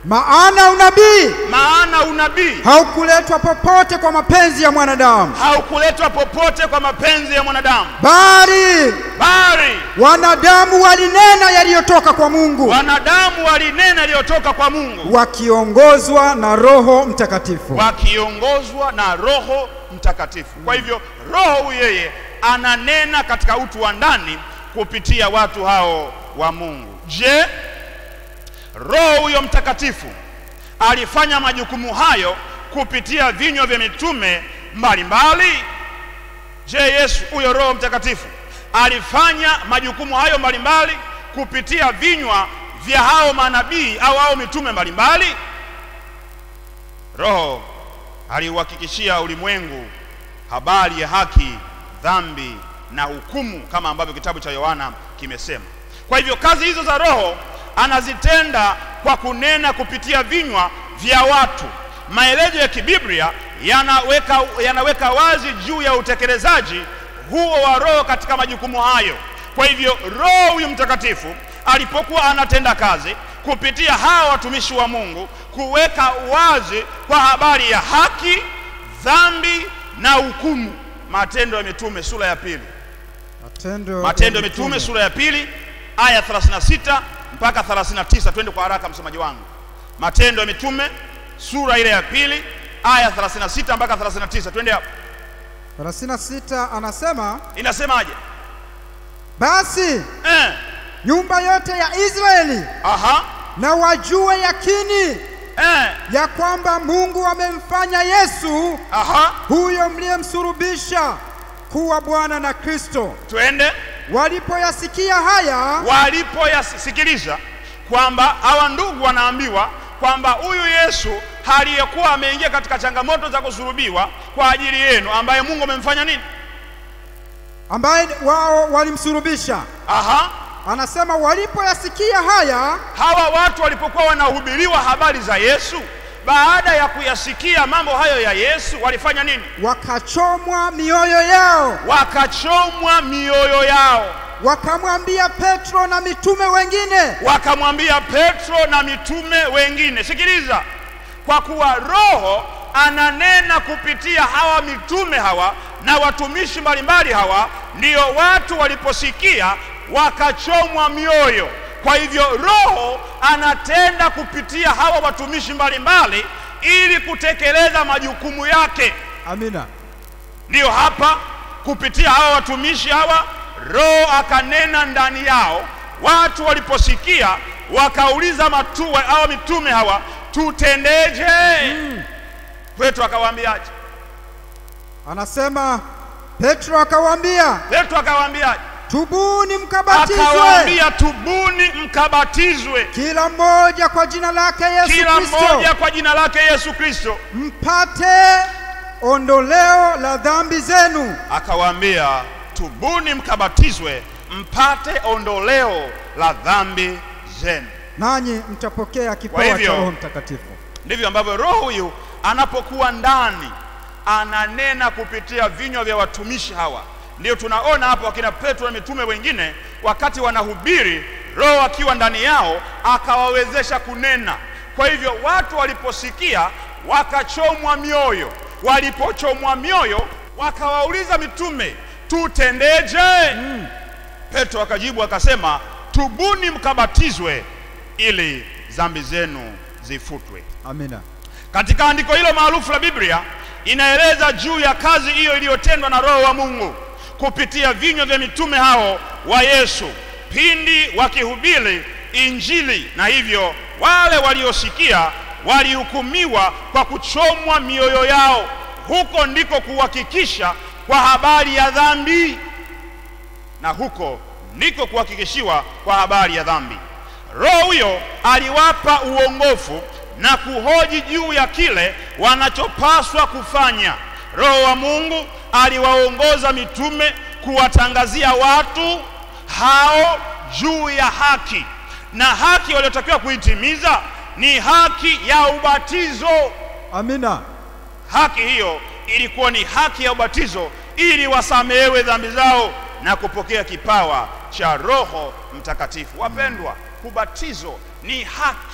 E: maana unabii
D: maana unabii
E: haukuletwa popote kwa mapenzi ya mwanadamu,
D: haukuletwa popote kwa mapenzi ya mwanadamu,
E: bali
D: bali
E: wanadamu walinena yaliyotoka kwa Mungu,
D: wanadamu walinena yaliyotoka kwa Mungu
E: wakiongozwa na Roho Mtakatifu.
D: wakiongozwa na Roho Mtakatifu. Kwa hivyo Roho huyu yeye ananena katika utu wa ndani kupitia watu hao wa Mungu. Je, Roho huyo Mtakatifu alifanya majukumu hayo kupitia vinywa vya mitume mbalimbali? Je, Yesu huyo Roho Mtakatifu alifanya majukumu hayo mbalimbali kupitia vinywa vya hao manabii au hao mitume mbalimbali? Roho aliuhakikishia ulimwengu habari ya haki, dhambi na hukumu, kama ambavyo kitabu cha Yohana kimesema. Kwa hivyo kazi hizo za Roho anazitenda kwa kunena kupitia vinywa vya watu. Maelezo ya kibiblia yanaweka, yanaweka wazi juu ya utekelezaji huo wa Roho katika majukumu hayo. Kwa hivyo Roho huyu Mtakatifu alipokuwa anatenda kazi kupitia hawa watumishi wa Mungu kuweka wazi kwa habari ya haki, dhambi na hukumu. Matendo ya Mitume sura ya pili,
E: Matendo,
D: Matendo ya Mitume sura ya pili aya 36 mpaka 39. Twende kwa haraka, msomaji wangu. Matendo ya Mitume sura ile ya pili aya 36 mpaka 39. Twende hapo,
E: 36 anasema
D: inasemaje?
E: basi
D: Eh,
E: nyumba yote ya Israeli
D: aha,
E: na wajue yakini
D: eh,
E: ya kwamba Mungu amemfanya Yesu
D: aha,
E: huyo mliyemsulubisha kuwa Bwana na Kristo.
D: twende
E: Walipoyasikia haya,
D: walipoyasikiliza kwamba hawa ndugu wanaambiwa kwamba huyu Yesu aliyekuwa ameingia katika changamoto za kusulubiwa kwa ajili yenu, ambaye Mungu amemfanya nini?
E: ambaye wao walimsulubisha,
D: Aha,
E: anasema walipoyasikia haya,
D: hawa watu walipokuwa wanahubiriwa habari za Yesu, baada ya kuyasikia mambo hayo ya Yesu, walifanya nini?
E: wakachomwa mioyo yao,
D: Wakachomwa mioyo yao,
E: wakamwambia Petro na mitume wengine,
D: wakamwambia Petro na mitume wengine, sikiliza, kwa kuwa Roho ananena kupitia hawa mitume hawa na watumishi mbalimbali hawa, ndiyo watu waliposikia wakachomwa mioyo. Kwa hivyo Roho anatenda kupitia hawa watumishi mbalimbali ili kutekeleza majukumu yake.
E: amina.
D: Ndiyo hapa kupitia hawa watumishi hawa, Roho akanena ndani yao. Watu waliposikia wakauliza matu hawa mitume hawa, tutendeje? Petro akawaambiaje?
E: Anasema Petro akawaambia,
D: Petro akawaambiaje?
E: tubuni mkabatizwe
D: Akawaambia, tubuni mkabatizwe
E: kila mmoja kwa jina lake Yesu
D: kila
E: Kristo
D: mmoja kwa jina lake Yesu Kristo.
E: mpate ondoleo la dhambi zenu,
D: Akawaambia, tubuni mkabatizwe mpate ondoleo la dhambi zenu.
E: nanyi mtapokea kipawa
D: hivyo-
E: cha Roho Mtakatifu.
D: Ndivyo ambavyo Roho huyu anapokuwa ndani ananena kupitia vinywa vya watumishi hawa. Ndio tunaona hapo wakina Petro na mitume wengine, wakati wanahubiri, Roho akiwa ndani yao akawawezesha kunena. Kwa hivyo watu waliposikia wakachomwa mioyo, walipochomwa mioyo wakawauliza mitume, tutendeje? Petro akajibu akasema, tubuni mkabatizwe ili dhambi zenu zifutwe.
E: Amina.
D: Katika andiko hilo maarufu la Biblia inaeleza juu ya kazi hiyo iliyotendwa na Roho wa Mungu kupitia vinywa vya mitume hao wa Yesu pindi wakihubiri Injili, na hivyo wale waliosikia walihukumiwa kwa kuchomwa mioyo yao. Huko ndiko kuhakikisha kwa habari ya dhambi, na huko ndiko kuhakikishiwa kwa habari ya dhambi. Roho huyo aliwapa uongofu na kuhoji juu ya kile wanachopaswa kufanya. Roho wa Mungu aliwaongoza mitume kuwatangazia watu hao juu ya haki, na haki waliotakiwa kuitimiza ni haki ya ubatizo.
E: Amina.
D: Haki hiyo ilikuwa ni haki ya ubatizo ili wasamehewe dhambi zao na kupokea kipawa cha Roho Mtakatifu. Wapendwa, ubatizo ni haki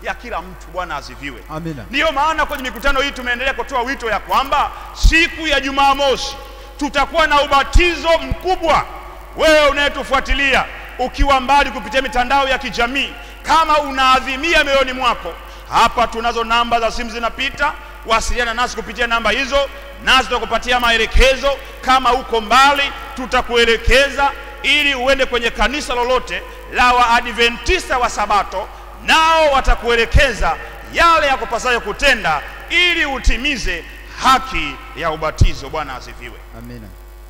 D: ya kila mtu. Bwana asifiwe.
E: Amina.
D: Ndiyo maana kwenye mikutano hii tumeendelea kutoa wito ya kwamba siku ya Jumamosi tutakuwa na ubatizo mkubwa. Wewe unayetufuatilia ukiwa mbali kupitia mitandao ya kijamii, kama unaadhimia moyoni mwako, hapa tunazo namba za simu zinapita, wasiliana nasi kupitia namba hizo, nasi tutakupatia maelekezo. Kama uko mbali, tutakuelekeza ili uende kwenye kanisa lolote la Waadventista wa Sabato, nao watakuelekeza yale ya kupasayo kutenda ili utimize haki ya ubatizo. Bwana asifiwe.
E: Amina.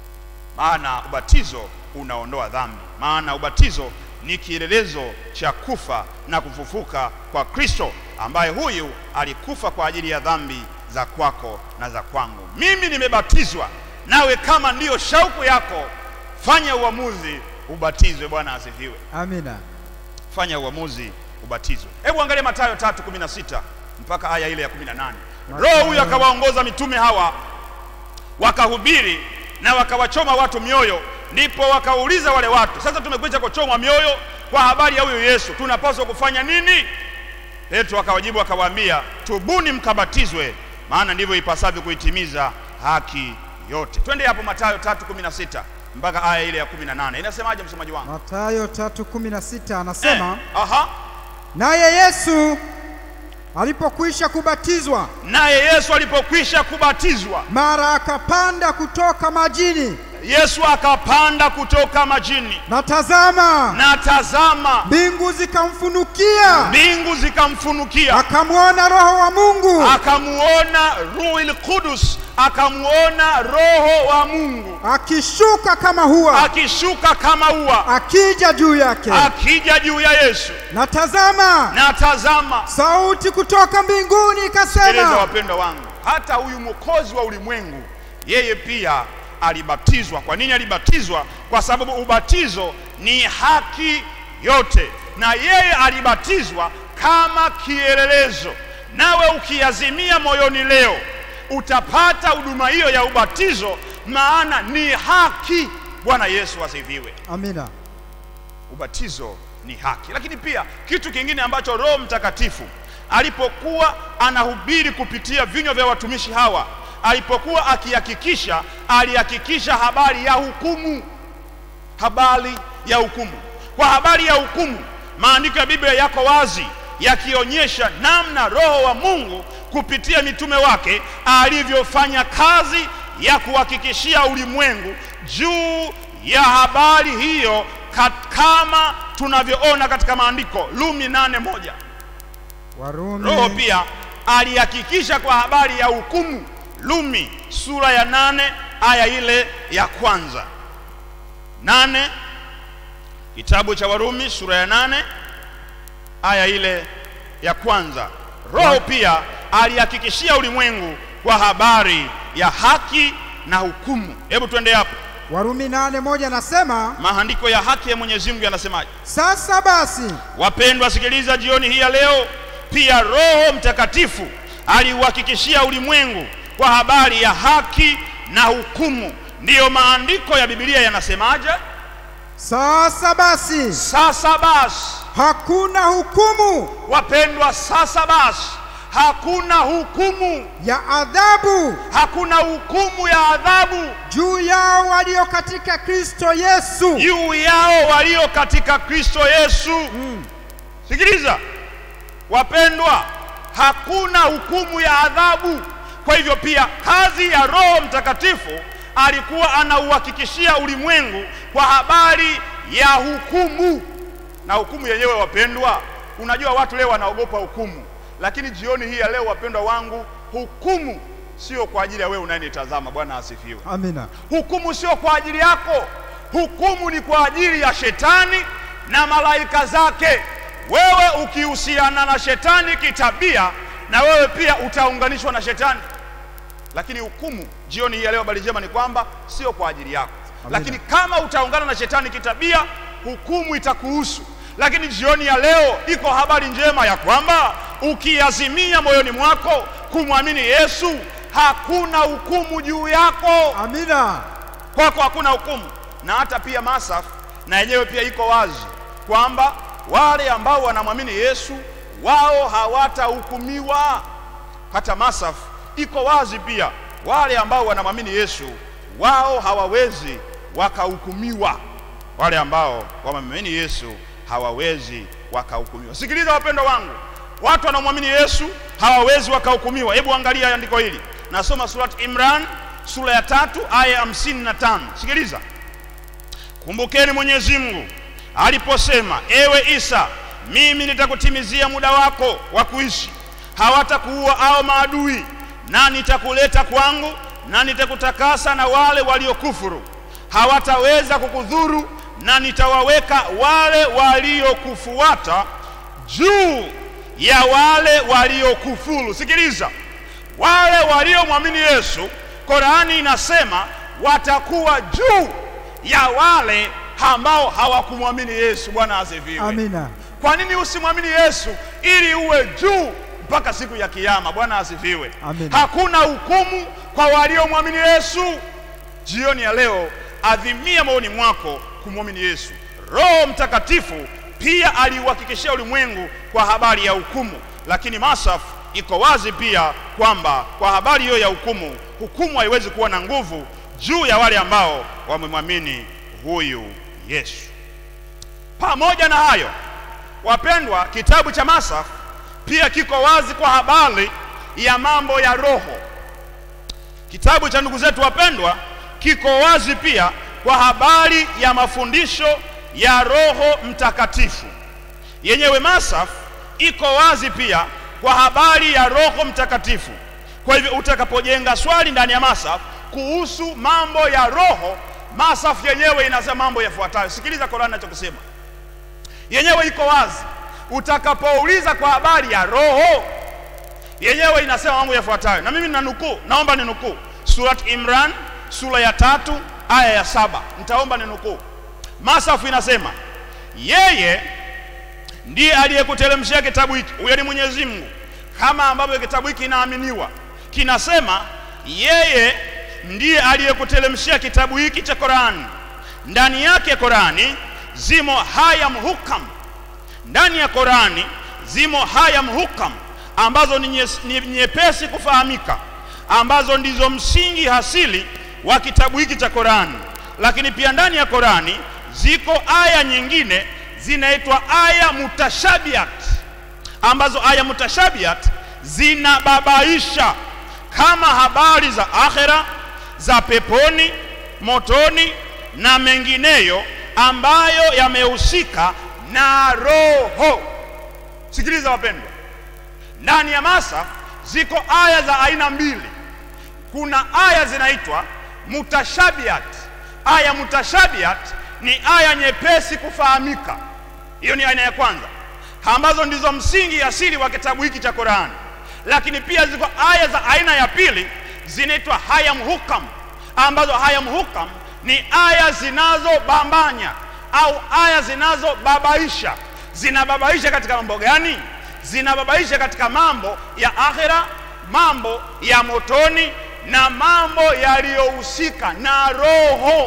D: Maana ubatizo unaondoa dhambi, maana ubatizo ni kielelezo cha kufa na kufufuka kwa Kristo, ambaye huyu alikufa kwa ajili ya dhambi za kwako na za kwangu. Mimi nimebatizwa, nawe kama ndiyo shauku yako, fanya uamuzi ubatizwe. Bwana asifiwe.
E: Amina.
D: Fanya uamuzi ubatizwe. Hebu angalia Mathayo 3:16 mpaka aya ile ya 18. Roho huyu akawaongoza mitume hawa wakahubiri na wakawachoma watu mioyo, ndipo wakauliza wale watu, sasa tumekwisha kuchomwa mioyo kwa habari ya huyu Yesu, tunapaswa kufanya nini? Petro akawajibu akawaambia, tubuni mkabatizwe, maana ndivyo ipasavyo kuitimiza haki yote. Twende hapo Mathayo 3:16 mpaka aya ile ya 18. Inasemaje msomaji wangu?
E: Mathayo 3:16 anasema
D: Eh, aha.
E: naye Yesu alipokwisha kubatizwa
D: Naye Yesu alipokwisha kubatizwa,
E: mara akapanda kutoka majini,
D: Yesu akapanda kutoka majini,
E: na tazama,
D: na tazama,
E: mbingu zikamfunukia,
D: mbingu zikamfunukia,
E: akamwona Roho wa Mungu
D: akamuona Ruhul Qudus, akamuona Roho wa Mungu
E: akishuka kama hua,
D: akishuka kama ua,
E: akija juu yake.
D: akija juu ya Yesu.
E: Na tazama,
D: Na tazama,
E: sauti kutoka mbinguni
D: sikiliza
E: ikasema,
D: wapendwa wangu, hata huyu mwokozi wa ulimwengu yeye pia alibatizwa. Kwa nini alibatizwa? Kwa sababu ubatizo ni haki yote, na yeye alibatizwa kama kielelezo. Nawe ukiazimia moyoni leo, utapata huduma hiyo ya ubatizo, maana ni haki. Bwana Yesu asifiwe.
E: amina.
D: Ubatizo ni haki. Lakini pia kitu kingine ambacho Roho Mtakatifu alipokuwa anahubiri kupitia vinywa vya watumishi hawa, alipokuwa akihakikisha, alihakikisha habari ya hukumu, habari ya hukumu. Kwa habari ya hukumu, maandiko ya Biblia yako wazi yakionyesha namna Roho wa Mungu kupitia mitume wake alivyofanya kazi ya kuhakikishia ulimwengu juu ya habari hiyo kat- kama tunavyoona katika maandiko Lumi nane moja.
E: Warumi
D: Roho pia alihakikisha kwa habari ya hukumu Lumi sura ya nane aya ile ya kwanza. Nane, kitabu cha Warumi sura ya nane aya ile ya kwanza. Roho pia alihakikishia ulimwengu kwa habari ya haki na hukumu. Hebu twende hapo,
E: Warumi nane moja nasema,
D: maandiko ya haki ya Mwenyezi Mungu yanasemaje?
E: sasa basi
D: Wapendwa, sikiliza jioni hii ya leo, pia Roho Mtakatifu aliuhakikishia ulimwengu kwa habari ya haki na hukumu. Ndiyo maandiko ya Biblia yanasemaje?
E: sasa basi
D: Sasa basi,
E: hakuna hukumu
D: wapendwa, sasa basi hakuna hukumu,
E: ya adhabu
D: hakuna hukumu ya adhabu
E: juu yao walio katika Kristo Yesu.
D: juu yao walio katika Kristo Yesu. Sikiliza wapendwa, hakuna hukumu ya adhabu. Kwa hivyo pia kazi ya Roho Mtakatifu alikuwa anauhakikishia ulimwengu kwa habari ya hukumu, na hukumu yenyewe wapendwa, unajua watu leo wanaogopa hukumu, lakini jioni hii ya leo wapendwa wangu, hukumu sio kwa ajili ya wewe unayenitazama. Bwana asifiwe.
E: Amina.
D: Hukumu sio kwa ajili yako, hukumu ni kwa ajili ya shetani na malaika zake. Wewe ukihusiana na shetani kitabia, na wewe pia utaunganishwa na shetani. Lakini hukumu jioni hii ya leo, habari njema ni kwamba sio kwa ajili yako,
E: Amina.
D: lakini kama utaungana na shetani kitabia, hukumu itakuhusu. Lakini jioni ya leo iko habari njema ya kwamba ukiazimia moyoni mwako kumwamini Yesu, hakuna hukumu juu yako
E: Amina.
D: kwako hakuna hukumu. Na hata pia Masaf na yenyewe pia iko wazi kwamba wale ambao wanamwamini Yesu wao hawatahukumiwa. Hata Masaf iko wazi pia, wale ambao wanamwamini Yesu wao hawawezi wakahukumiwa. Wale ambao wamemwamini Yesu hawawezi wakahukumiwa. Sikiliza wapendwa wangu, watu wanaomwamini Yesu hawawezi wakahukumiwa. Hebu angalia andiko hili, nasoma surat Imran sura ya tatu aya ya hamsini na tano. Sikiliza, kumbukeni Mwenyezi Mungu aliposema, ewe Isa, mimi nitakutimizia muda wako wa kuishi, hawatakuua au maadui, na nitakuleta kwangu, na nitakutakasa na wale waliokufuru, hawataweza kukudhuru, na nitawaweka wale waliokufuata juu ya wale waliokufuru. Sikiliza, wale waliomwamini Yesu, Korani inasema watakuwa juu ya wale ambao hawakumwamini Yesu. Bwana asifiwe.
E: Amina.
D: Kwa nini usimwamini Yesu? Ili uwe juu mpaka siku ya Kiyama. Bwana asifiwe.
E: Amina.
D: Hakuna hukumu kwa waliomwamini Yesu. Jioni ya leo, adhimia moyoni mwako kumwamini Yesu. Roho Mtakatifu pia aliuhakikishia ulimwengu kwa habari ya hukumu, lakini Masaf iko wazi pia kwamba kwa habari hiyo ya hukumu, hukumu haiwezi kuwa na nguvu juu ya wale ambao wamemwamini huyu Yesu. Pamoja na hayo, wapendwa, kitabu cha Masaf pia kiko wazi kwa habari ya mambo ya roho. Kitabu cha ndugu zetu wapendwa kiko wazi pia kwa habari ya mafundisho ya Roho Mtakatifu. Yenyewe Masaf iko wazi pia kwa habari ya Roho Mtakatifu. Kwa hivyo utakapojenga swali ndani ya Masaf kuhusu mambo ya roho, Masaf yenyewe inasema mambo yafuatayo. Sikiliza Qur'an inachokisema, yenyewe iko wazi. Utakapouliza kwa habari ya roho, yenyewe inasema mambo yafuatayo, na mimi ninanukuu, naomba ninukuu Surat Imran sura ya tatu aya ya saba. Nitaomba ninukuu. Masafu inasema yeye ndiye aliyekuteremshia kitabu hiki, huyo ni Mwenyezi Mungu, kama ambavyo kitabu hiki kinaaminiwa. Kinasema yeye ndiye aliyekuteremshia kitabu hiki cha Qurani. Ndani yake Qurani zimo haya muhukam, ndani ya Qurani zimo haya muhukam ambazo ni nye- ni nyepesi kufahamika, ambazo ndizo msingi hasili wa kitabu hiki cha Qurani. Lakini pia ndani ya Qurani ziko aya nyingine zinaitwa aya mutashabihat, ambazo aya mutashabihat zinababaisha kama habari za akhera, za peponi, motoni na mengineyo ambayo yamehusika na roho. Sikiliza wapendwa, ndani ya Masaf ziko aya za aina mbili. Kuna aya zinaitwa mutashabihat. Aya mutashabihat ni aya nyepesi kufahamika, hiyo ni aina ya kwanza, ambazo ndizo msingi asili wa kitabu hiki cha Qurani. Lakini pia ziko aya za aina ya pili zinaitwa haya muhukam, ambazo haya muhukam ni aya zinazobambanya au aya zinazobabaisha. Zinababaisha katika mambo gani? Zinababaisha katika mambo ya akhera, mambo ya motoni na mambo yaliyohusika na roho.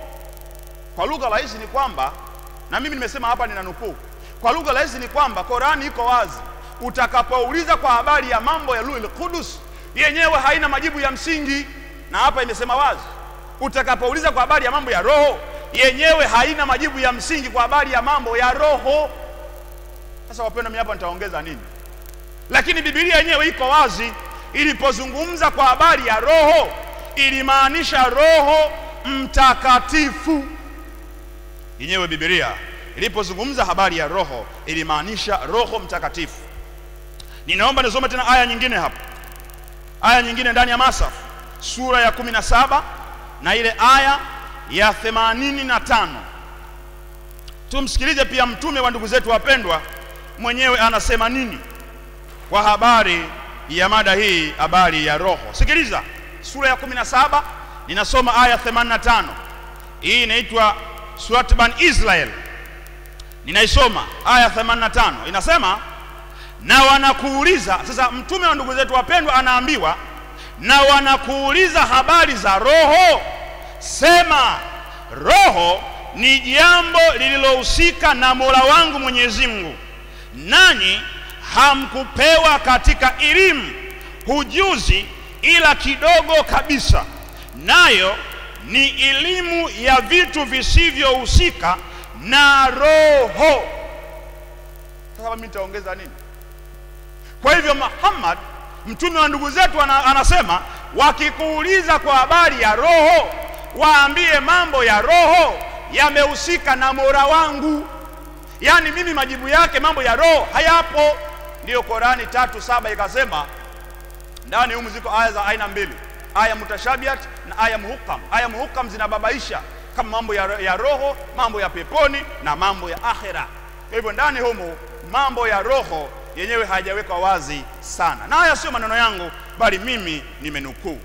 D: Kwa lugha rahisi ni kwamba, na mimi nimesema hapa nina nukuu, kwa lugha rahisi ni kwamba Qurani iko wazi. Utakapouliza kwa habari ya mambo ya Ruhul Qudus, yenyewe haina majibu ya msingi, na hapa imesema wazi. Utakapouliza kwa habari ya mambo ya roho, yenyewe haina majibu ya msingi kwa habari ya mambo ya roho. Sasa wapendwa, mimi hapa nitaongeza nini? Lakini Biblia yenyewe iko wazi. Ilipozungumza kwa habari ya roho, ilimaanisha Roho Mtakatifu. Yenyewe Biblia ilipozungumza habari ya roho, ilimaanisha Roho Mtakatifu. Ninaomba nisome tena aya nyingine hapa, aya nyingine ndani ya Masaf sura ya kumi na saba na ile aya ya themanini na tano. Tumsikilize pia mtume wa ndugu zetu wapendwa, mwenyewe anasema nini kwa habari ya mada hii, habari ya roho. Sikiliza sura ya 17 ninasoma aya 85. Hii inaitwa Surat Ban Israel. Ninaisoma aya 85, inasema na wanakuuliza. Sasa mtume wa ndugu zetu wapendwa anaambiwa na wanakuuliza habari za roho, sema roho ni jambo lililohusika na Mola wangu Mwenyezi Mungu, nanyi hamkupewa katika elimu ujuzi ila kidogo kabisa, nayo ni elimu ya vitu visivyohusika na roho. Sasa mimi nitaongeza nini? Kwa hivyo Muhammad mtume wa ndugu zetu ana, anasema wakikuuliza kwa habari ya roho, waambie mambo ya roho yamehusika na Mola wangu. Yaani mimi majibu yake mambo ya roho hayapo. Ndiyo Korani tatu saba ikasema ndani humu ziko aya za aina mbili, aya mutashabihat na aya muhukam. Aya muhukam zinababaisha kama mambo ya, ya roho, mambo ya peponi na mambo ya akhera. Kwa hivyo ndani humu mambo ya roho yenyewe hayajawekwa wazi sana, na haya sio maneno yangu, bali mimi nimenukuu,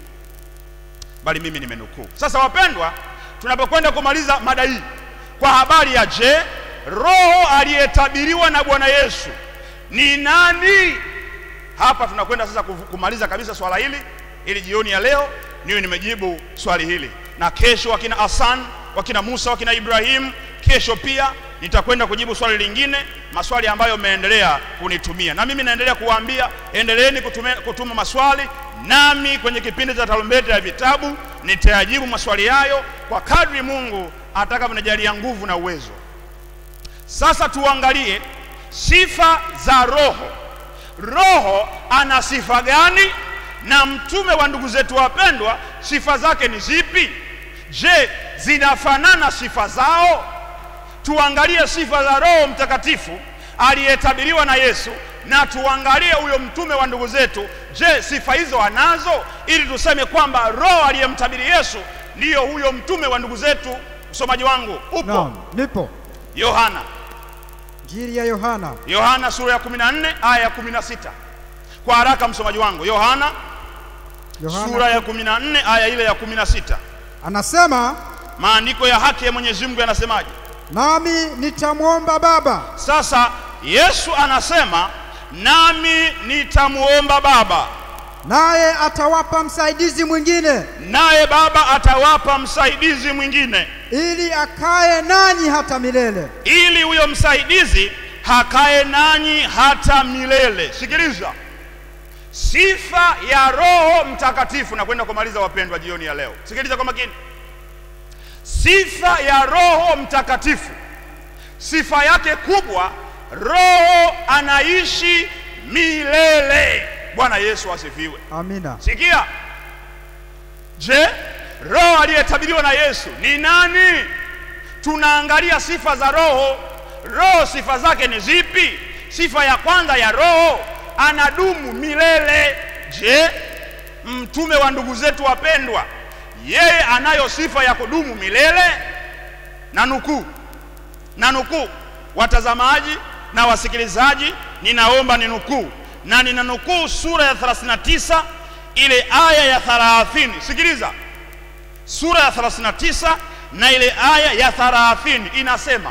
D: bali mimi nimenukuu. Sasa wapendwa, tunapokwenda kumaliza mada hii kwa habari ya je, roho aliyetabiriwa na Bwana Yesu ni nani? Hapa tunakwenda sasa kufu- kumaliza kabisa swala hili, ili jioni ya leo niwe nimejibu swali hili, na kesho wakina Hasan, wakina Musa, wakina Ibrahim, kesho pia nitakwenda kujibu swali lingine, maswali ambayo mmeendelea kunitumia, na mimi naendelea kuwaambia endeleeni kutume, kutuma maswali, nami kwenye kipindi cha tarumbeta ya vitabu nitayajibu maswali hayo kwa kadri Mungu atakavyonijalia nguvu na uwezo. Sasa tuangalie sifa za Roho. Roho ana sifa gani? Na mtume wa ndugu zetu wapendwa, sifa zake ni zipi? Je, zinafanana sifa zao? Tuangalie sifa za Roho Mtakatifu aliyetabiriwa na Yesu, na tuangalie huyo mtume wa ndugu zetu. Je, sifa hizo anazo, ili tuseme kwamba Roho aliyemtabiri Yesu ndiyo huyo mtume wa ndugu zetu. Msomaji wangu upo?
E: Naam, nipo.
D: Yohana
E: Injili ya Yohana
D: Yohana sura ya 14 aya ya 16. Kwa haraka msomaji wangu, Yohana
E: Yohana
D: sura ya 14 aya ile ya 16.
E: anasema,
D: Maandiko ya haki ya Mwenyezi Mungu yanasemaje?
E: nami nitamwomba Baba,
D: Sasa Yesu anasema nami nitamwomba Baba,
E: naye atawapa msaidizi mwingine,
D: naye Baba atawapa msaidizi mwingine,
E: ili akae nanyi hata milele.
D: ili huyo msaidizi hakae nanyi hata milele. Sikiliza, sifa ya Roho Mtakatifu. Nakwenda kumaliza wapendwa, jioni ya leo. Sikiliza kwa makini, sifa ya Roho Mtakatifu, sifa yake kubwa, Roho anaishi milele. Bwana Yesu asifiwe.
E: Amina.
D: Sikia, je, roho aliyetabiriwa na Yesu ni nani? Tunaangalia sifa za roho. Roho sifa zake ni zipi? Sifa ya kwanza ya roho, anadumu milele. Je, mtume wa ndugu zetu wapendwa, yeye anayo sifa ya kudumu milele? Na nukuu na nukuu, watazamaji na wasikilizaji, ninaomba ninukuu na ninanukuu sura ya 39 ile aya ya 30. Sikiliza, sura ya 39 na ile aya ya 30 inasema,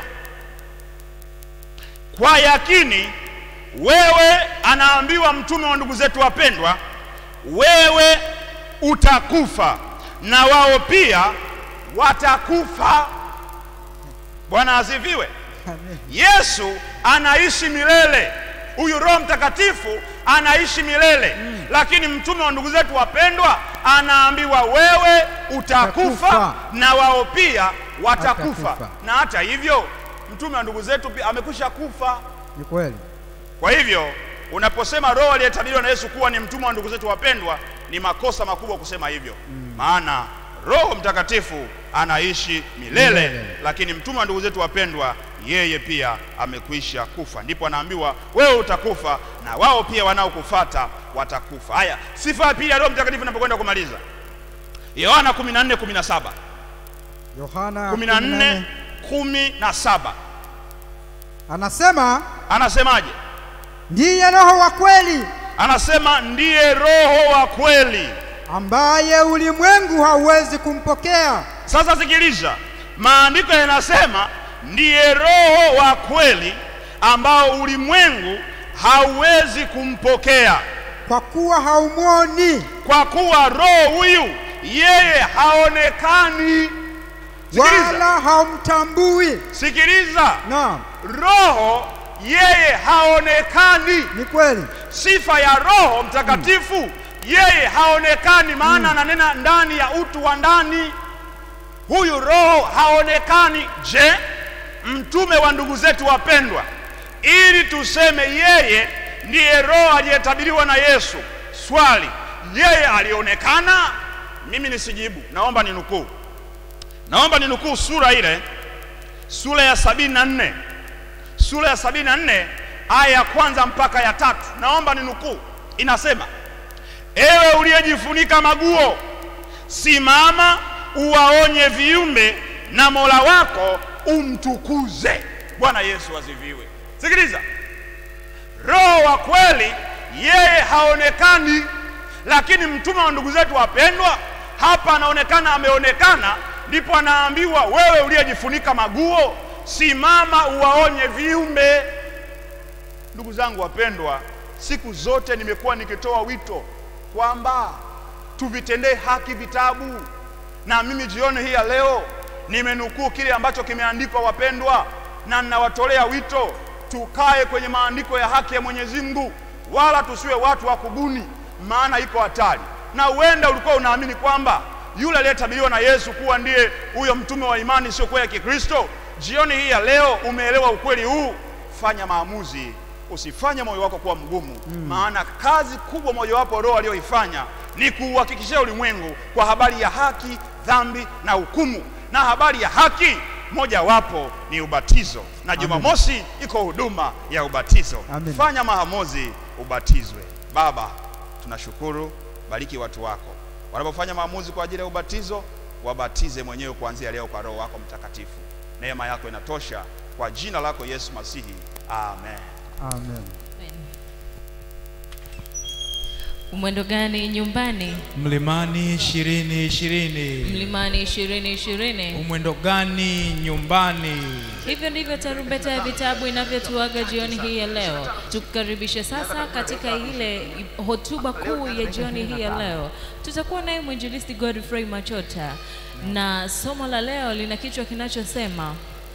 D: kwa yakini wewe, anaambiwa mtume wa ndugu zetu wapendwa, wewe utakufa na wao pia watakufa. Bwana asifiwe.
E: Amen.
D: Yesu anaishi milele, huyu Roho Mtakatifu anaishi milele mm. Lakini mtume wa ndugu zetu wapendwa anaambiwa wewe utakufa
E: Utakufa.
D: na wao pia watakufa.
E: Watakufa.
D: Na hata hivyo mtume wa ndugu zetu pia amekwisha kufa.
E: Ni kweli.
D: Kwa hivyo unaposema roho aliyetabiriwa na Yesu kuwa ni mtume wa ndugu zetu wapendwa, ni makosa makubwa kusema hivyo mm. Maana Roho Mtakatifu anaishi milele,
E: Milele.
D: lakini mtume wa ndugu zetu wapendwa, yeye pia amekwisha kufa. Ndipo anaambiwa wewe utakufa na wao pia wanaokufata watakufa. Haya, sifa ya pili ya Roho Mtakatifu inapokwenda kumaliza, Yohana 14 17
E: Yohana
D: 14 17
E: anasema,
D: anasemaje?
E: ndiye Roho wa kweli
D: Anasema ndiye Roho wa kweli.
E: ambaye ulimwengu hauwezi kumpokea
D: Sasa sikiliza, maandiko yanasema ndiye Roho wa kweli ambao ulimwengu hauwezi kumpokea,
E: kwa kuwa haumwoni
D: kwa kuwa roho huyu yeye haonekani. Sikiliza,
E: wala haumtambui.
D: sikiliza,
E: Naam,
D: roho yeye haonekani.
E: Ni kweli.
D: Sifa ya Roho Mtakatifu, yeye haonekani, maana ananena ndani ya utu wa ndani. Huyu Roho haonekani. Je, mtume wa ndugu zetu wapendwa, ili tuseme yeye ndiye Roho aliyetabiriwa na Yesu, swali, yeye alionekana? Mimi nisijibu, naomba ninukuu, naomba ninukuu sura ile, sura ya sabini na nne sura ya sabini na nne aya ya kwanza mpaka ya tatu. Naomba ninukuu, inasema: ewe uliyejifunika maguo, simama uwaonye viumbe, na Mola wako umtukuze. Bwana Yesu asifiwe. Sikiliza, Roho wa kweli yeye haonekani, lakini mtume wa ndugu zetu wapendwa hapa anaonekana, ameonekana. Ndipo anaambiwa wewe uliyejifunika maguo, simama uwaonye viumbe. Ndugu zangu wapendwa, siku zote nimekuwa nikitoa wito kwamba tuvitendee haki vitabu, na mimi jioni hii ya leo nimenukuu kile ambacho kimeandikwa wapendwa, na ninawatolea wito tukae kwenye maandiko ya haki ya Mwenyezi Mungu, wala tusiwe watu wa kubuni, maana iko hatari. Na huenda ulikuwa unaamini kwamba yule aliyetabiriwa na Yesu kuwa ndiye huyo mtume wa imani isiyokuwa ya Kikristo. Jioni hii ya leo umeelewa ukweli huu, fanya maamuzi, usifanye moyo wako kuwa mgumu mm. Maana kazi kubwa mojawapo Roho aliyoifanya ni kuuhakikishia ulimwengu kwa habari ya haki, dhambi na hukumu, na habari ya haki mojawapo ni ubatizo, na Jumamosi iko huduma ya ubatizo.
E: Amen.
D: Fanya maamuzi, ubatizwe. Baba, tunashukuru, bariki watu wako wanapofanya maamuzi kwa ajili ya ubatizo, wabatize mwenyewe kuanzia leo kwa Roho wako Mtakatifu. Neema yako inatosha, kwa jina lako Yesu Masihi, amen.
E: Amen.
A: Umwendo gani nyumbani?
B: Mlimani ishirini ishirini.
A: Mlimani ishirini ishirini.
B: Umwendo gani nyumbani?
A: Hivyo ndivyo tarumbeta ya vitabu inavyotuaga jioni hii ya leo. Tukukaribishe sasa katika ile hotuba kuu ya jioni hii ya leo. Tutakuwa naye mwinjilisti Godfrey Machota na somo la leo lina kichwa kinachosema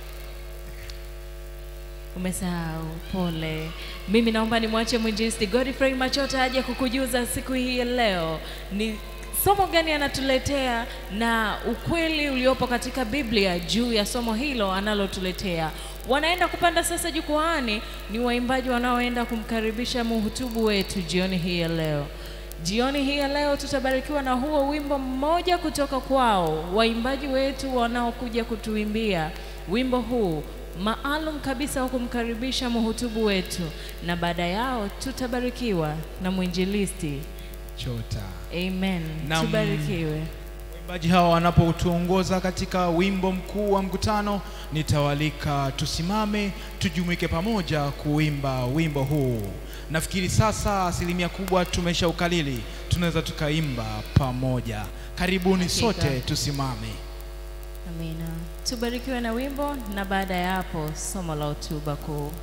A: Umesahau, pole. Mimi naomba nimwache mwinjilisti Godfrey Machota aje kukujuza siku hii ya leo ni somo gani anatuletea na ukweli uliopo katika Biblia juu ya somo hilo analotuletea. Wanaenda kupanda sasa jukwaani ni waimbaji wanaoenda kumkaribisha mhutubu wetu jioni hii ya leo. Jioni hii ya leo tutabarikiwa na huo wimbo mmoja kutoka kwao, waimbaji wetu wanaokuja kutuimbia wimbo huu maalum kabisa wa kumkaribisha mhutubu wetu, na baada yao tutabarikiwa na mwinjilisti.
B: Chota.
A: Amen.
B: Naam.
A: Tubarikiwe.
B: Waimbaji hawa wanapotuongoza katika wimbo mkuu wa mkutano, nitawalika tusimame tujumuike pamoja kuimba wimbo huu. Nafikiri sasa asilimia kubwa tumeshaukalili, tunaweza tukaimba pamoja. Karibuni
A: Hakika.
B: sote tusimame.
A: Amina. Tubarikiwe na wimbo na baada ya hapo somo la hotuba kuu.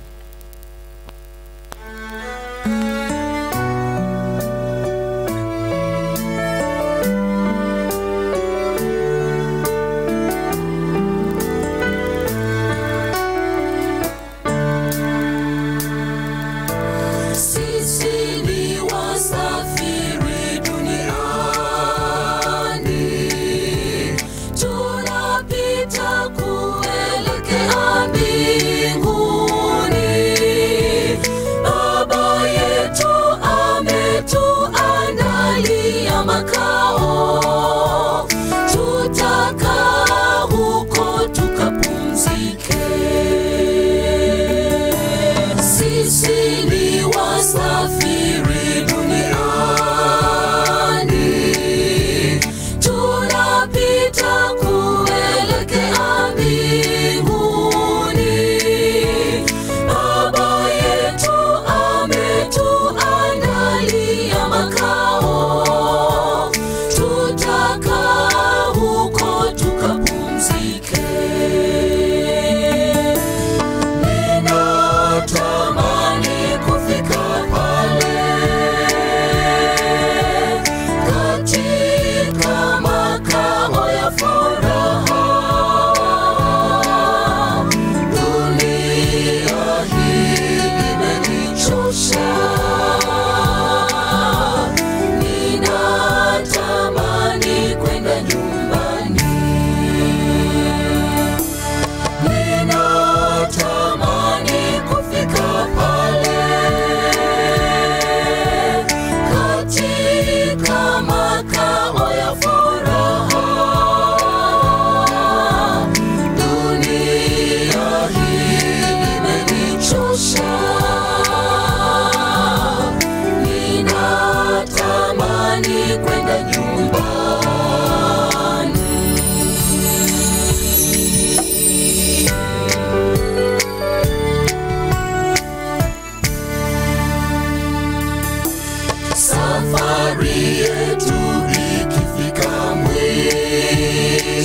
C: Sisi ni wasafiri duniani, tunapita kuelekea mbinguni.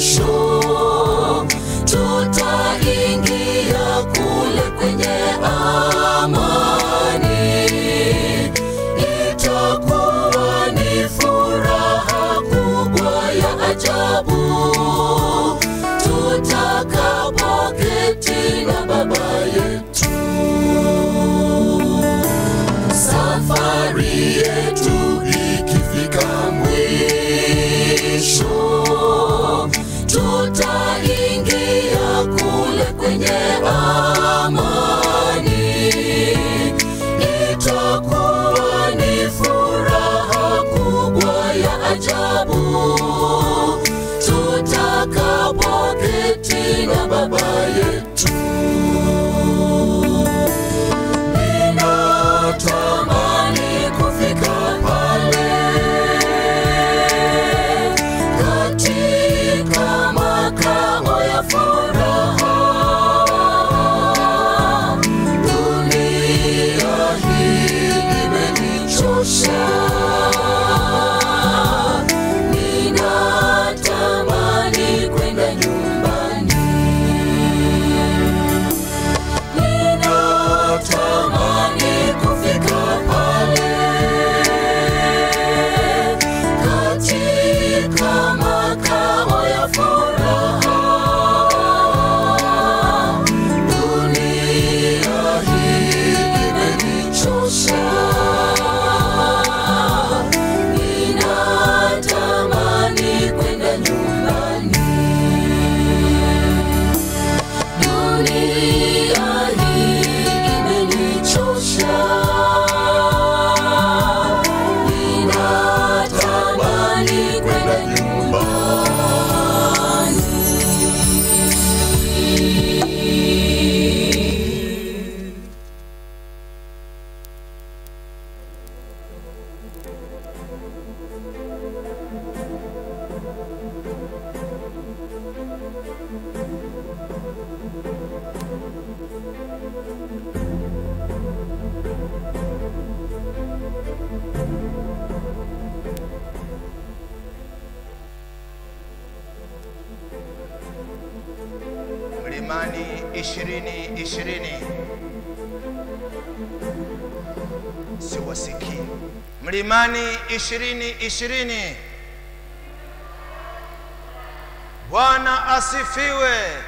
C: mwisho tutaingia kule kwenye amani itakuwa ni furaha kubwa ya ajabu tutakapoketi na baba yetu safari yetu ikifika mwisho tutaingia kule kwenye amani itakuwa ni furaha kubwa ya ajabu tutakapoketi na baba yetu ninatamani kufika pale katika makao ya furaha dunia hii imenichosha ninatamani kwenda nyumbani ninatamani kufika pale katika makao ya furaha dunia hii imenichosha ninatamani kwenda nyumbani dunia hii imenichosha ninatamani kwenda nyumbani
F: Mlimani ishirini ishirini siwasikii. Mlimani ishirini ishirini. Bwana asifiwe,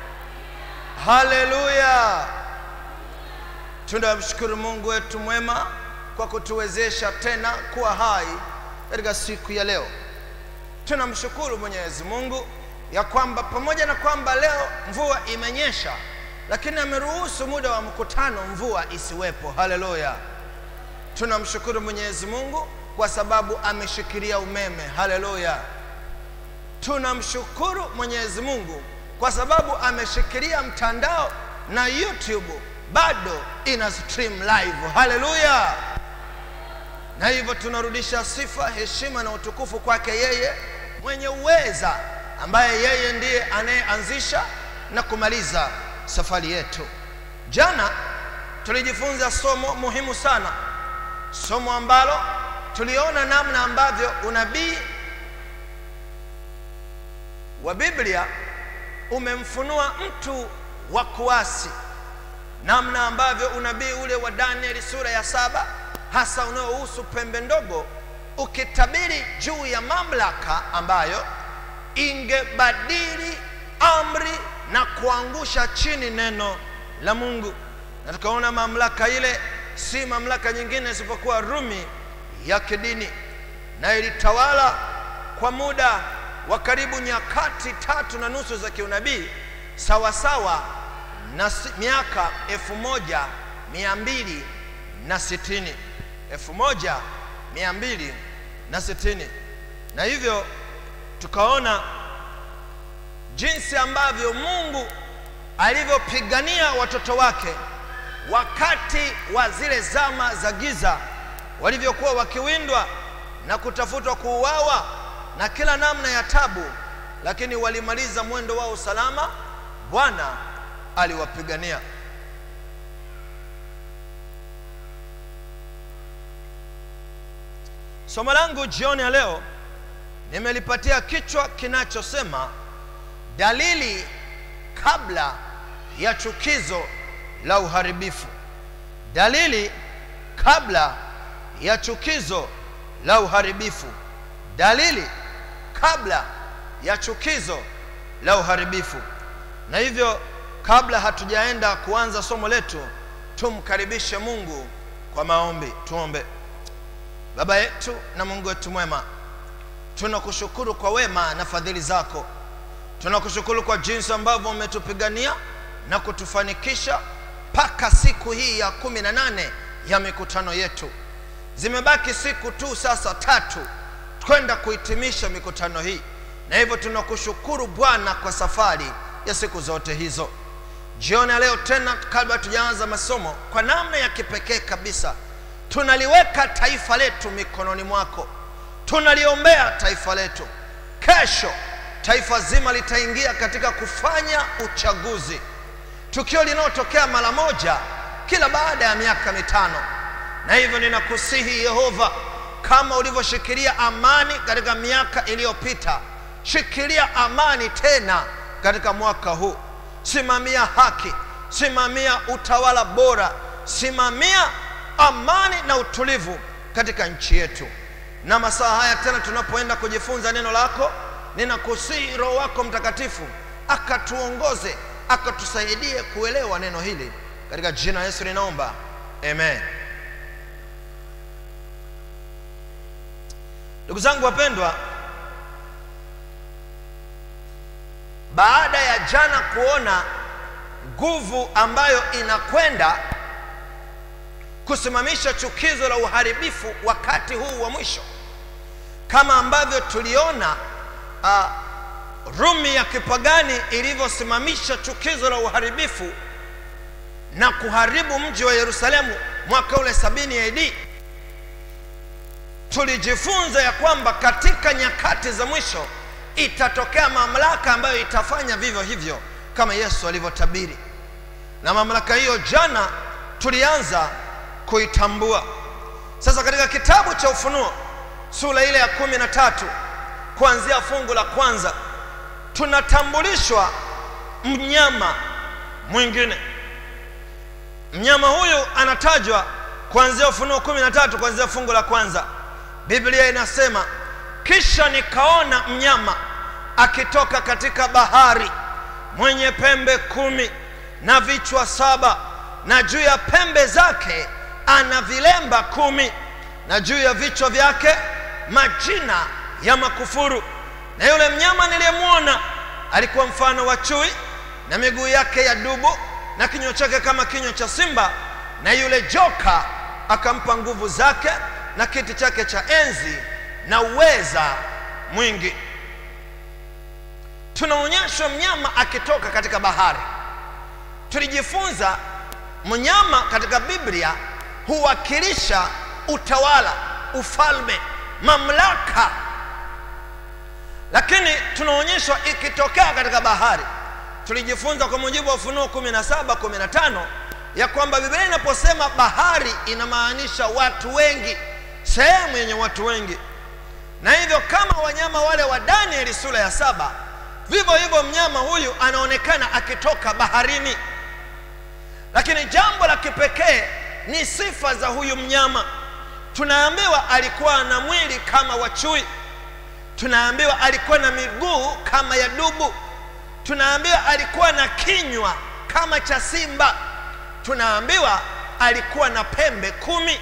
F: haleluya. Tunamshukuru Mungu wetu mwema kwa kutuwezesha tena kuwa hai katika siku ya leo. Tunamshukuru Mwenyezi Mungu ya kwamba pamoja na kwamba leo mvua imenyesha, lakini ameruhusu muda wa mkutano mvua isiwepo. Haleluya! Tunamshukuru Mwenyezi Mungu kwa sababu ameshikilia umeme. Haleluya! Tunamshukuru Mwenyezi Mungu kwa sababu ameshikilia mtandao na YouTube bado ina stream live. Haleluya! na hivyo tunarudisha sifa, heshima na utukufu kwake yeye mwenye uweza, ambaye yeye ndiye anayeanzisha na kumaliza safari yetu. Jana tulijifunza somo muhimu sana, somo ambalo tuliona namna ambavyo unabii wa Biblia umemfunua mtu wa kuasi, namna ambavyo unabii ule wa Danieli sura ya saba hasa unaohusu pembe ndogo ukitabiri juu ya mamlaka ambayo ingebadili amri na kuangusha chini neno la Mungu, na tukaona mamlaka ile si mamlaka nyingine isipokuwa Rumi ya kidini, na ilitawala kwa muda wa karibu nyakati tatu na nusu za kiunabii sawasawa na si- miaka elfu moja mia mbili na sitini elfu moja mia mbili na sitini na hivyo tukaona jinsi ambavyo Mungu alivyopigania watoto wake wakati wa zile zama za giza walivyokuwa wakiwindwa na kutafutwa kuuawa na kila namna ya tabu, lakini walimaliza mwendo wao salama. Bwana aliwapigania. Somo langu jioni ya leo nimelipatia kichwa kinachosema dalili kabla ya chukizo la uharibifu dalili kabla ya chukizo la uharibifu dalili kabla ya chukizo la uharibifu na hivyo kabla hatujaenda kuanza somo letu tumkaribishe mungu kwa maombi tuombe baba yetu na mungu wetu mwema tunakushukuru kwa wema na fadhili zako tunakushukuru kwa jinsi ambavyo umetupigania na kutufanikisha mpaka siku hii ya kumi na nane ya mikutano yetu zimebaki siku tu sasa tatu kwenda kuhitimisha mikutano hii na hivyo tunakushukuru bwana kwa safari ya siku zote hizo jioni ya leo tena kabla tujaanza masomo kwa namna ya kipekee kabisa tunaliweka taifa letu mikononi mwako tunaliombea taifa letu kesho taifa zima litaingia katika kufanya uchaguzi tukio linalotokea mara moja kila baada ya miaka mitano na hivyo ninakusihi yehova kama ulivyoshikilia amani katika miaka iliyopita shikilia amani tena katika mwaka huu simamia haki simamia utawala bora simamia amani na utulivu katika nchi yetu na masaa haya tena tunapoenda kujifunza neno lako ninakusihi roho wako mtakatifu akatuongoze akatusaidie kuelewa neno hili katika jina la yesu ninaomba amen ndugu zangu wapendwa baada ya jana kuona nguvu ambayo inakwenda kusimamisha chukizo la uharibifu wakati huu wa mwisho kama ambavyo tuliona uh, rumi ya kipagani ilivyosimamisha chukizo la uharibifu na kuharibu mji wa yerusalemu mwaka ule sabini AD tulijifunza ya kwamba katika nyakati za mwisho itatokea mamlaka ambayo itafanya vivyo hivyo kama yesu alivyotabiri na mamlaka hiyo jana tulianza kuitambua sasa katika kitabu cha ufunuo sura ile ya kumi na tatu kuanzia fungu la kwanza tunatambulishwa mnyama mwingine mnyama huyu anatajwa kuanzia ufunuo kumi na tatu kuanzia fungu la kwanza biblia inasema kisha nikaona mnyama akitoka katika bahari mwenye pembe kumi na vichwa saba na juu ya pembe zake ana vilemba kumi na juu ya vichwa vyake majina ya makufuru na yule mnyama niliyemwona alikuwa mfano wa chui na miguu yake ya dubu na kinywa chake kama kinywa cha simba na yule joka akampa nguvu zake na kiti chake cha enzi na uweza mwingi tunaonyeshwa mnyama akitoka katika bahari tulijifunza mnyama katika biblia huwakilisha utawala ufalme mamlaka lakini tunaonyeshwa ikitokea katika bahari tulijifunza kwa mujibu wa ufunuo 17 15 ya kwamba biblia inaposema bahari inamaanisha watu wengi sehemu yenye watu wengi na hivyo kama wanyama wale wa danieli sura ya saba vivyo hivyo mnyama huyu anaonekana akitoka baharini lakini jambo la kipekee ni sifa za huyu mnyama tunaambiwa alikuwa na mwili kama wa chui tunaambiwa alikuwa na miguu kama ya dubu tunaambiwa alikuwa na kinywa kama cha simba tunaambiwa alikuwa na pembe kumi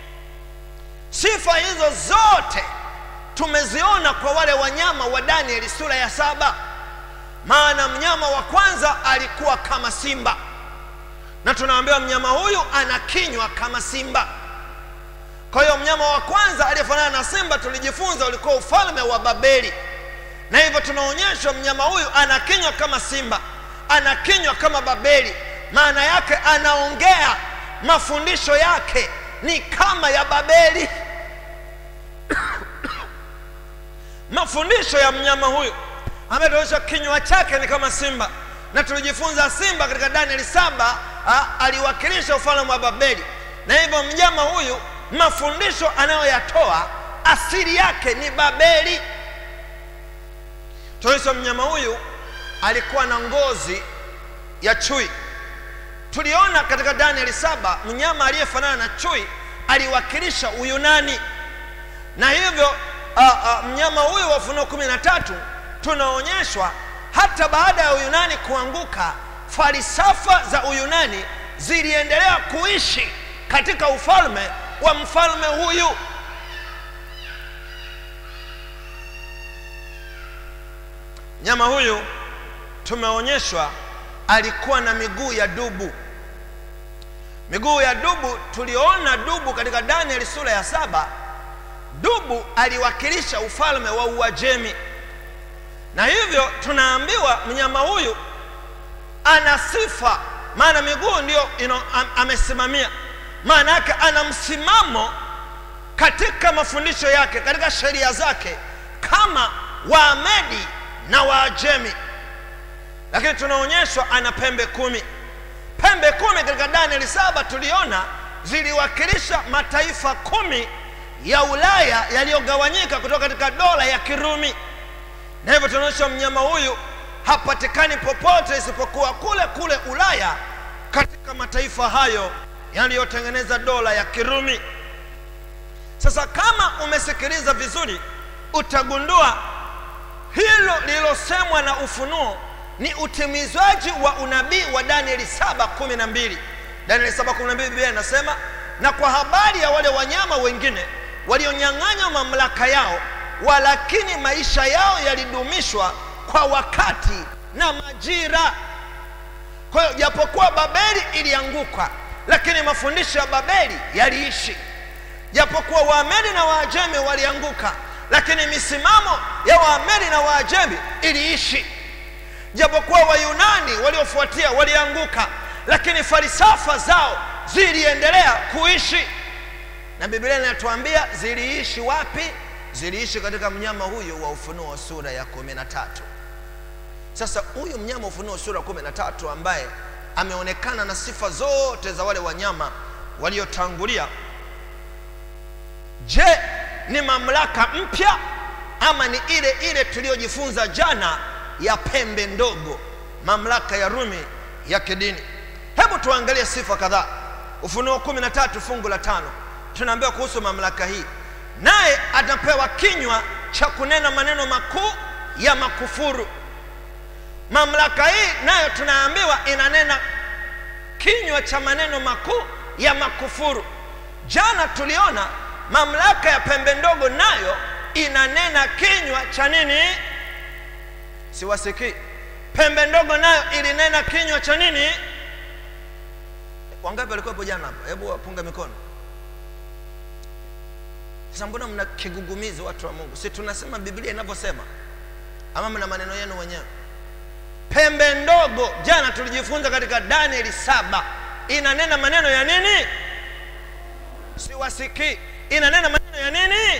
F: sifa hizo zote tumeziona kwa wale wanyama wa danieli sura ya saba maana mnyama wa kwanza alikuwa kama simba na tunaambiwa mnyama huyu ana kinywa kama simba kwa hiyo mnyama wa kwanza aliyefanana na simba tulijifunza ulikuwa ufalme wa babeli na hivyo tunaonyeshwa mnyama huyu ana kinywa kama simba ana kinywa kama babeli maana yake anaongea mafundisho yake ni kama ya babeli mafundisho ya mnyama huyu ambaye tunaonyesha kinywa chake ni kama simba na tulijifunza simba katika danieli saba ha, aliwakilisha ufalme wa babeli na hivyo mnyama huyu mafundisho anayoyatoa asili yake ni babeli tunaonyesha mnyama huyu alikuwa na ngozi ya chui tuliona katika danieli saba mnyama aliyefanana na chui aliwakilisha uyunani na hivyo uh, uh, mnyama huyu wa ufunuo kumi na tatu tunaonyeshwa hata baada ya uyunani kuanguka falsafa za uyunani ziliendelea kuishi katika ufalme wa mfalme huyu mnyama huyu tumeonyeshwa alikuwa na miguu ya dubu miguu ya dubu tuliona dubu katika danieli sura ya saba dubu aliwakilisha ufalme wa uajemi na hivyo tunaambiwa mnyama huyu ana sifa maana miguu ndio ino, am, amesimamia maana yake ana msimamo katika mafundisho yake katika sheria zake kama waamedi na waajemi lakini tunaonyeshwa ana pembe kumi pembe kumi katika danieli saba tuliona ziliwakilisha mataifa kumi ya ulaya yaliyogawanyika kutoka katika dola ya kirumi na hivyo tunaonyesha mnyama huyu hapatikani popote isipokuwa kule kule ulaya katika mataifa hayo yaliyotengeneza dola ya kirumi sasa kama umesikiliza vizuri utagundua hilo lililosemwa na ufunuo ni utimizwaji wa unabii wa danieli 712 danieli 712 biblia inasema na kwa habari ya wale wanyama wengine walionyang'anywa mamlaka yao walakini maisha yao yalidumishwa kwa wakati na majira kwa hiyo japokuwa babeli ilianguka lakini mafundisho ya babeli yaliishi japokuwa waamedi na waajemi walianguka lakini misimamo ya waamedi na waajemi iliishi japokuwa wayunani waliofuatia walianguka lakini falsafa zao ziliendelea kuishi na biblia inatuambia ziliishi wapi ziliishi katika mnyama huyu wa ufunuo sura ya kumi na tatu sasa huyu mnyama wa ufunuo sura ya kumi na tatu ambaye ameonekana na sifa zote za wale wanyama waliotangulia je ni mamlaka mpya ama ni ile ile tuliyojifunza jana ya pembe ndogo mamlaka ya rumi ya kidini hebu tuangalie sifa kadhaa ufunuo kumi na tatu fungu la tano tunaambiwa kuhusu mamlaka hii naye atapewa kinywa cha kunena maneno makuu ya makufuru mamlaka hii nayo tunaambiwa inanena kinywa cha maneno makuu ya makufuru jana tuliona mamlaka ya pembe ndogo nayo inanena kinywa cha nini siwasikii pembe ndogo nayo ilinena kinywa cha nini wangapi walikuwepo jana hapa hebu wapunga mikono sasa mbona mna kigugumizi watu wa mungu si tunasema biblia inavyosema ama mna maneno yenu wenyewe pembe ndogo jana tulijifunza katika danieli saba inanena maneno ya nini siwasikii inanena maneno ya nini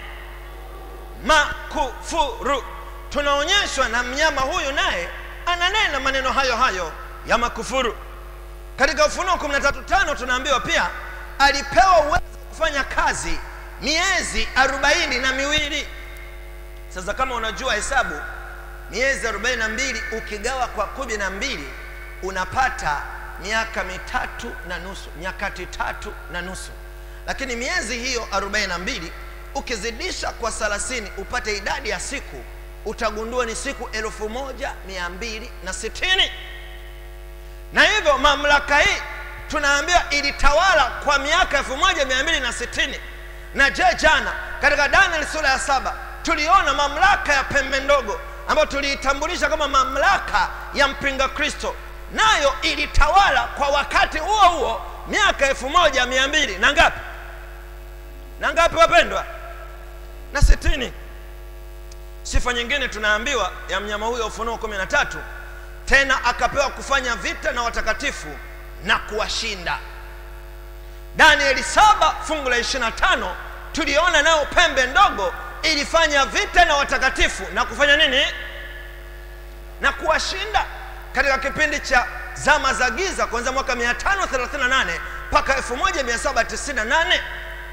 F: makufuru tunaonyeshwa na mnyama huyu naye ananena maneno hayo hayo ya makufuru katika ufunuo 135 tunaambiwa pia alipewa uwezo wa kufanya kazi miezi arobaini na miwili sasa kama unajua hesabu miezi arobaini na mbili ukigawa kwa kumi na mbili unapata miaka mitatu na nusu nyakati tatu na nusu lakini miezi hiyo arobaini na mbili ukizidisha kwa thelathini upate idadi ya siku utagundua ni siku elfu moja mia mbili na sitini na hivyo mamlaka hii tunaambiwa ilitawala kwa miaka elfu moja mia mbili na sitini na je jana katika daniel sura ya saba tuliona mamlaka ya pembe ndogo ambayo tuliitambulisha kama mamlaka ya mpinga kristo nayo ilitawala kwa wakati huo huo miaka elfu moja mia mbili na ngapi na ngapi wapendwa na sitini sifa nyingine tunaambiwa ya mnyama huyo ufunuo kumi na tatu tena akapewa kufanya vita na watakatifu na kuwashinda danieli saba fungu la ishirina tano tuliona nayo pembe ndogo ilifanya vita na watakatifu na kufanya nini na kuwashinda katika kipindi cha zama za giza kuanzia mwaka 538 mpaka 1798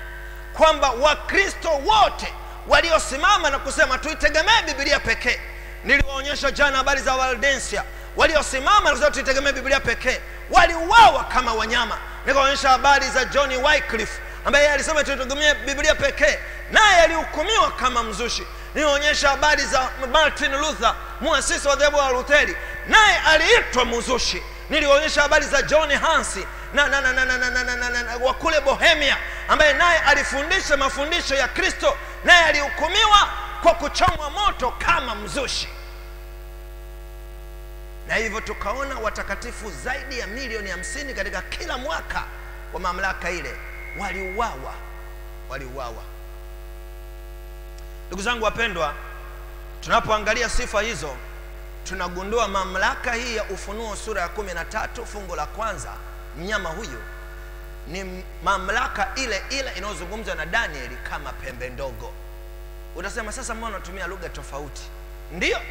F: kwamba wakristo wote waliosimama na kusema tuitegemee bibilia pekee niliwaonyesha jana habari za waldensia waliosimama na tuitegemea biblia pekee waliuawa kama wanyama nikaonyesha habari za john wycliffe ambaye yeye alisema tuitegemee biblia pekee naye alihukumiwa kama mzushi nilionyesha habari za martin luther muasisi wa dhehebu wa lutheri naye aliitwa mzushi nilionyesha habari za john hansi na, na, na, na, na, na, na, na, na, na, wa kule bohemia ambaye naye alifundisha mafundisho ya kristo naye alihukumiwa kwa kuchomwa moto kama mzushi na hivyo tukaona watakatifu zaidi ya milioni hamsini katika kila mwaka wa mamlaka ile waliuawa waliuawa ndugu zangu wapendwa tunapoangalia sifa hizo tunagundua mamlaka hii ya ufunuo sura ya kumi na tatu fungu la kwanza mnyama huyu ni mamlaka ile ile inayozungumzwa na danieli kama pembe ndogo utasema sasa mbona unatumia lugha tofauti ndiyo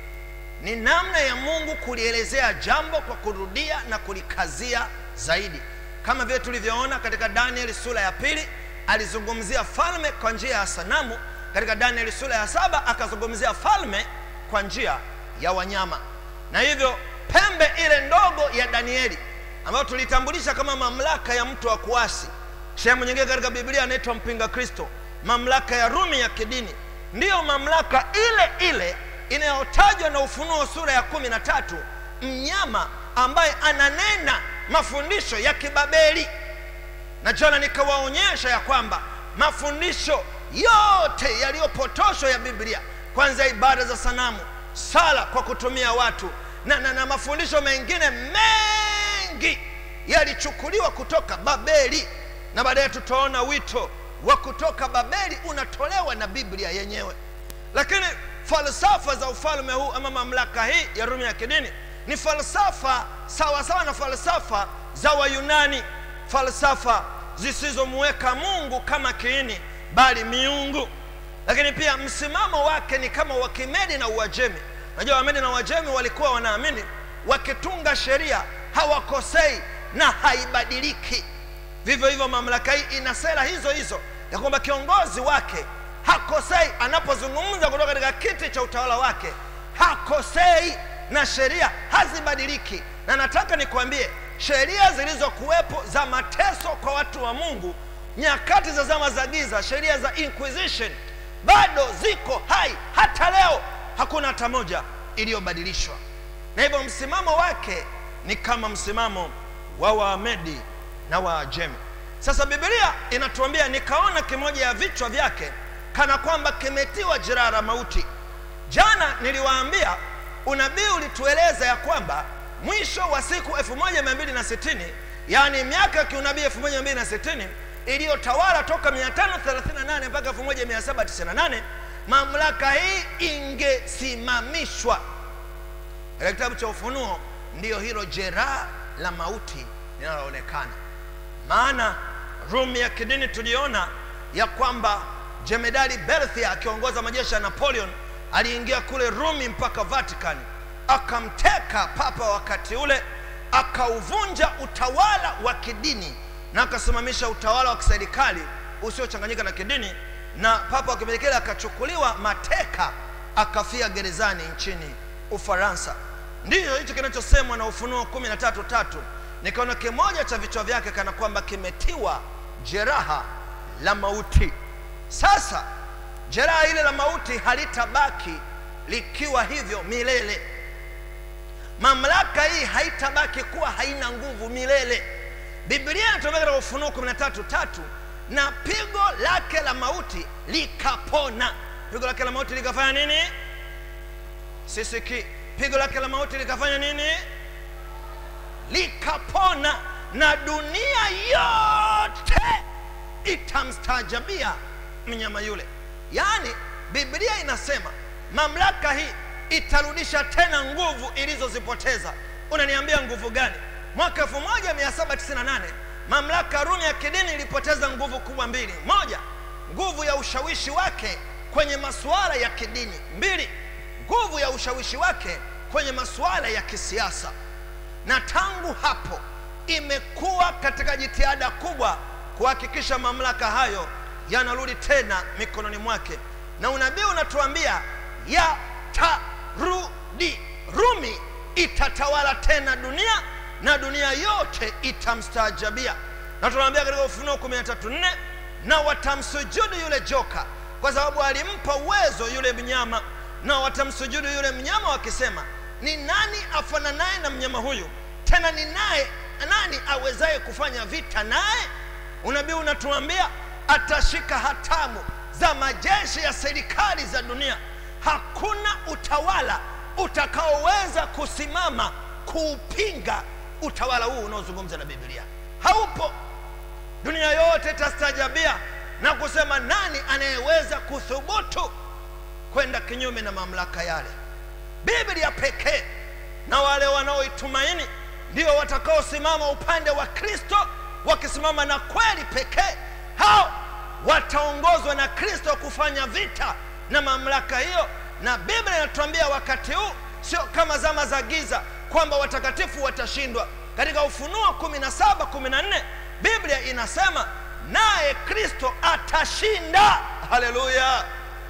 F: ni namna ya mungu kulielezea jambo kwa kurudia na kulikazia zaidi kama vile tulivyoona katika danieli sura ya pili alizungumzia falme kwa njia ya sanamu katika danieli sura ya saba akazungumzia falme kwa njia ya wanyama na hivyo pembe ile ndogo ya danieli ambayo tulitambulisha kama mamlaka ya mtu wa kuasi sehemu nyingine katika biblia anaitwa mpinga kristo mamlaka ya rumi ya kidini ndiyo mamlaka ile ile inayotajwa na ufunuo sura ya kumi na tatu mnyama ambaye ananena mafundisho ya kibabeli na jana nikawaonyesha ya kwamba mafundisho yote yaliyopotoshwa ya biblia kwanza ibada za sanamu sala kwa kutumia watu na, na, na mafundisho mengine mengi yalichukuliwa kutoka babeli na baadaye tutaona wito wa kutoka babeli unatolewa na biblia yenyewe lakini falsafa za ufalme huu ama mamlaka hii ya rumi ya kidini ni falsafa sawa sawa na falsafa za wayunani falsafa zisizomweka mungu kama kiini bali miungu lakini pia msimamo wake ni kama wakimedi na uajemi unajua wamedi na uajemi walikuwa wanaamini wakitunga sheria hawakosei na haibadiliki vivyo hivyo mamlaka hii ina sera hizo hizo ya kwamba kiongozi wake hakosei anapozungumza kutoka katika kiti cha utawala wake hakosei na sheria hazibadiliki na nataka nikwambie sheria zilizokuwepo za mateso kwa watu wa mungu nyakati za zama za giza sheria za inquisition bado ziko hai hata leo hakuna hata moja iliyobadilishwa na hivyo msimamo wake ni kama msimamo wa waamedi na waajemi sasa bibilia inatuambia nikaona kimoja ya vichwa vyake kana kwamba kimetiwa jeraha la mauti jana niliwaambia unabii ulitueleza ya kwamba mwisho wa siku 1260 yaani miaka ya kiunabii 1260 iliyotawala toka 538 mpaka 1798 mamlaka hii ingesimamishwa katika kitabu cha ufunuo ndiyo hilo jeraha la mauti linaloonekana maana rumi ya kidini tuliona ya kwamba jemedali berthia akiongoza majeshi ya napoleon aliingia kule rumi mpaka vatican akamteka papa wakati ule akauvunja utawala wa kidini na akasimamisha utawala wa kiserikali usiochanganyika na kidini na papa wa kipindi kile akachukuliwa mateka akafia gerezani nchini ufaransa ndiyo hicho kinachosemwa na ufunuo kumi na tatu tatu nikaona kimoja cha vichwa vyake kana kwamba kimetiwa jeraha la mauti sasa jeraha ile la mauti halitabaki likiwa hivyo milele mamlaka hii haitabaki kuwa haina nguvu milele biblia inatuambia katika ufunuo 13 tatu na pigo lake la mauti likapona pigo lake la mauti likafanya nini sisiki pigo lake la mauti likafanya nini likapona na dunia yote itamstaajabia mnyama yule yaani biblia inasema mamlaka hii itarudisha tena nguvu ilizozipoteza unaniambia nguvu gani mwaka 1798 mamlaka ya rumi ya kidini ilipoteza nguvu kubwa mbili moja nguvu ya ushawishi wake kwenye masuala ya kidini mbili nguvu ya ushawishi wake kwenye masuala ya kisiasa na tangu hapo imekuwa katika jitihada kubwa kuhakikisha mamlaka hayo yanarudi tena mikononi mwake na unabii unatuambia atarudi rumi itatawala tena dunia na dunia yote itamstaajabia na tunaambia katika ufunuo 134 na watamsujudu yule joka kwa sababu alimpa uwezo yule mnyama na watamsujudu yule mnyama wakisema ni nani afananaye na mnyama huyu tena ni naye nani awezaye kufanya vita naye unabii unatuambia atashika hatamu za majeshi ya serikali za dunia hakuna utawala utakaoweza kusimama kuupinga utawala huu unaozungumza na biblia haupo dunia yote itastajabia na kusema nani anayeweza kuthubutu kwenda kinyume na mamlaka yale biblia pekee na wale wanaoitumaini ndio watakaosimama upande wa kristo wakisimama na kweli pekee hao wataongozwa na kristo kufanya vita na mamlaka hiyo na biblia inatuambia wakati huu sio kama zama za giza kwamba watakatifu watashindwa katika ufunuo 17 14 biblia inasema naye kristo atashinda haleluya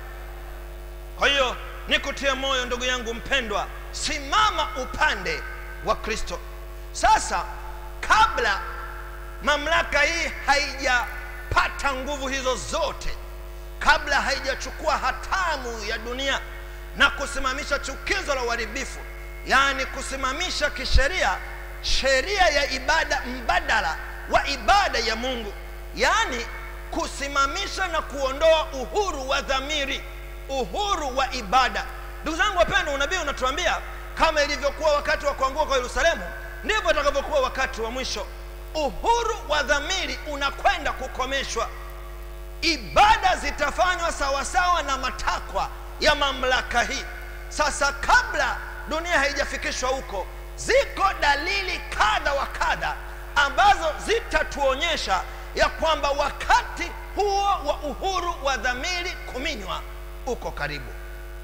F: kwa hiyo nikutie moyo ndugu yangu mpendwa simama upande wa kristo sasa kabla mamlaka hii haijapata nguvu hizo zote kabla haijachukua hatamu ya dunia na kusimamisha chukizo la uharibifu yaani kusimamisha kisheria sheria ya ibada mbadala wa ibada ya mungu yaani kusimamisha na kuondoa uhuru wa dhamiri uhuru wa ibada ndugu zangu wapendwa unabii unatuambia kama ilivyokuwa wakati wa kuanguka kwa yerusalemu ndivyo itakavyokuwa wakati wa mwisho uhuru wa dhamiri unakwenda kukomeshwa ibada zitafanywa sawasawa na matakwa ya mamlaka hii sasa kabla dunia haijafikishwa huko ziko dalili kadha wa kadha ambazo zitatuonyesha ya kwamba wakati huo wa uhuru wa dhamiri kuminywa uko karibu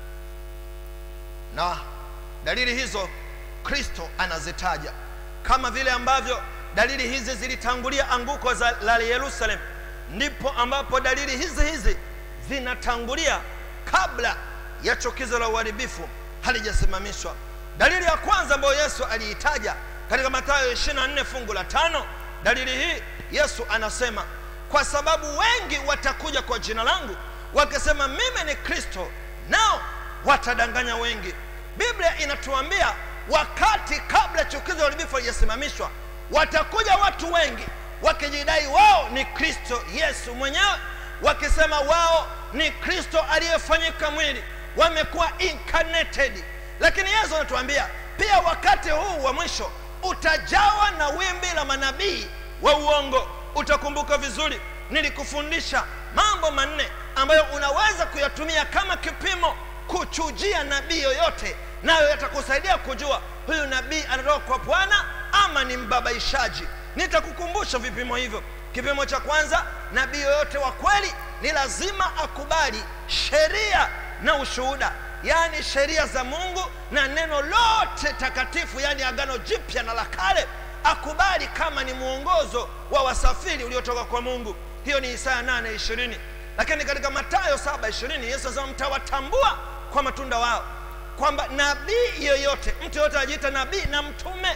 F: na dalili hizo kristo anazitaja kama vile ambavyo dalili hizi zilitangulia anguko za, la yerusalemu ndipo ambapo dalili hizi hizi zinatangulia kabla ya chukizo la uharibifu halijasimamishwa dalili ya kwanza ambayo yesu aliitaja katika mathayo 24 fungu la tano dalili hii yesu anasema kwa sababu wengi watakuja kwa jina langu wakisema mimi ni kristo nao watadanganya wengi biblia inatuambia wakati kabla chukizo la uharibifu halijasimamishwa watakuja watu wengi wakijidai wao ni kristo yesu mwenyewe wakisema wao ni kristo aliyefanyika mwili wamekuwa incarnated lakini yesu anatuambia pia wakati huu wa mwisho utajawa na wimbi la manabii wa uongo utakumbuka vizuri nilikufundisha mambo manne ambayo unaweza kuyatumia kama kipimo kuchujia nabii yoyote nayo yatakusaidia kujua huyu nabii anatoka kwa bwana ama ni mbabaishaji nitakukumbusha vipimo hivyo kipimo cha kwanza nabii yoyote wa kweli ni lazima akubali sheria na ushuhuda yaani sheria za mungu na neno lote takatifu yaani agano jipya na la kale akubali kama ni mwongozo wa wasafiri uliotoka kwa mungu hiyo ni isaya 8 20 lakini katika matayo 7 20 yesu anasema mtawatambua kwa matunda wao kwamba nabii yoyote mtu yoyote anajiita nabii na mtume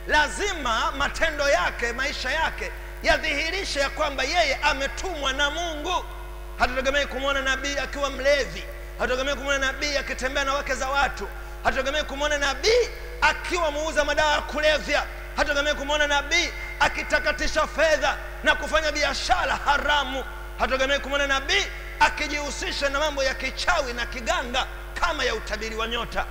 F: lazima matendo yake maisha yake yadhihirishe ya kwamba yeye ametumwa na mungu hatutegemei kumwona nabii akiwa mlevi hatutegemei kumwona nabii akitembea na wake za watu hatutegemei kumwona nabii akiwa muuza madawa ya kulevya hatutegemei kumwona nabii akitakatisha fedha na kufanya biashara haramu hatutegemei kumwona nabii akijihusisha na mambo ya kichawi na kiganga kama ya utabiri wa nyota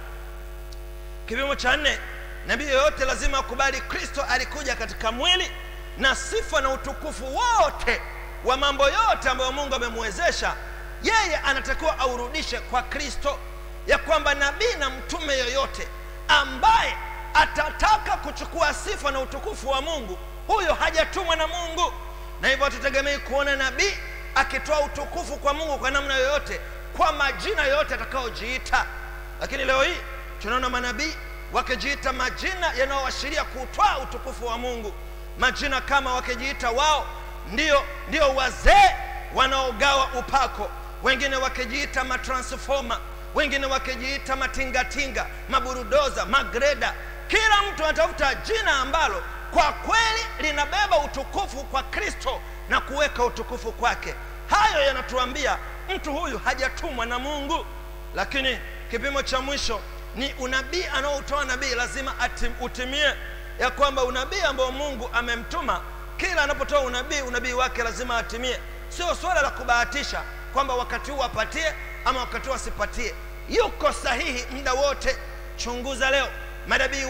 F: kipimo cha nne nabii yoyote lazima akubali kristo alikuja katika mwili na sifa na utukufu wote wa mambo yote ambayo mungu amemwezesha yeye anatakiwa aurudishe kwa kristo ya kwamba nabii na mtume yoyote ambaye atataka kuchukua sifa na utukufu wa mungu huyo hajatumwa na mungu na hivyo hatutegemei kuona nabii akitoa utukufu kwa mungu kwa namna yoyote kwa majina yoyote atakayojiita lakini leo hii tunaona manabii wakijiita majina yanayoashiria kutwaa utukufu wa mungu majina kama wakijiita wao ndio ndio wazee wanaogawa upako wengine wakijiita matransfoma wengine wakijiita matingatinga maburudoza magreda kila mtu anatafuta jina ambalo kwa kweli linabeba utukufu kwa kristo na kuweka utukufu kwake hayo yanatuambia mtu huyu hajatumwa na mungu lakini kipimo cha mwisho ni unabii anaoutoa nabii lazima atim, utimie ya kwamba unabii ambao mungu amemtuma kila anapotoa unabii unabii wake lazima atimie sio swala la kubahatisha kwamba wakati huu apatie ama wakati huu asipatie yuko sahihi muda wote chunguza leo manabii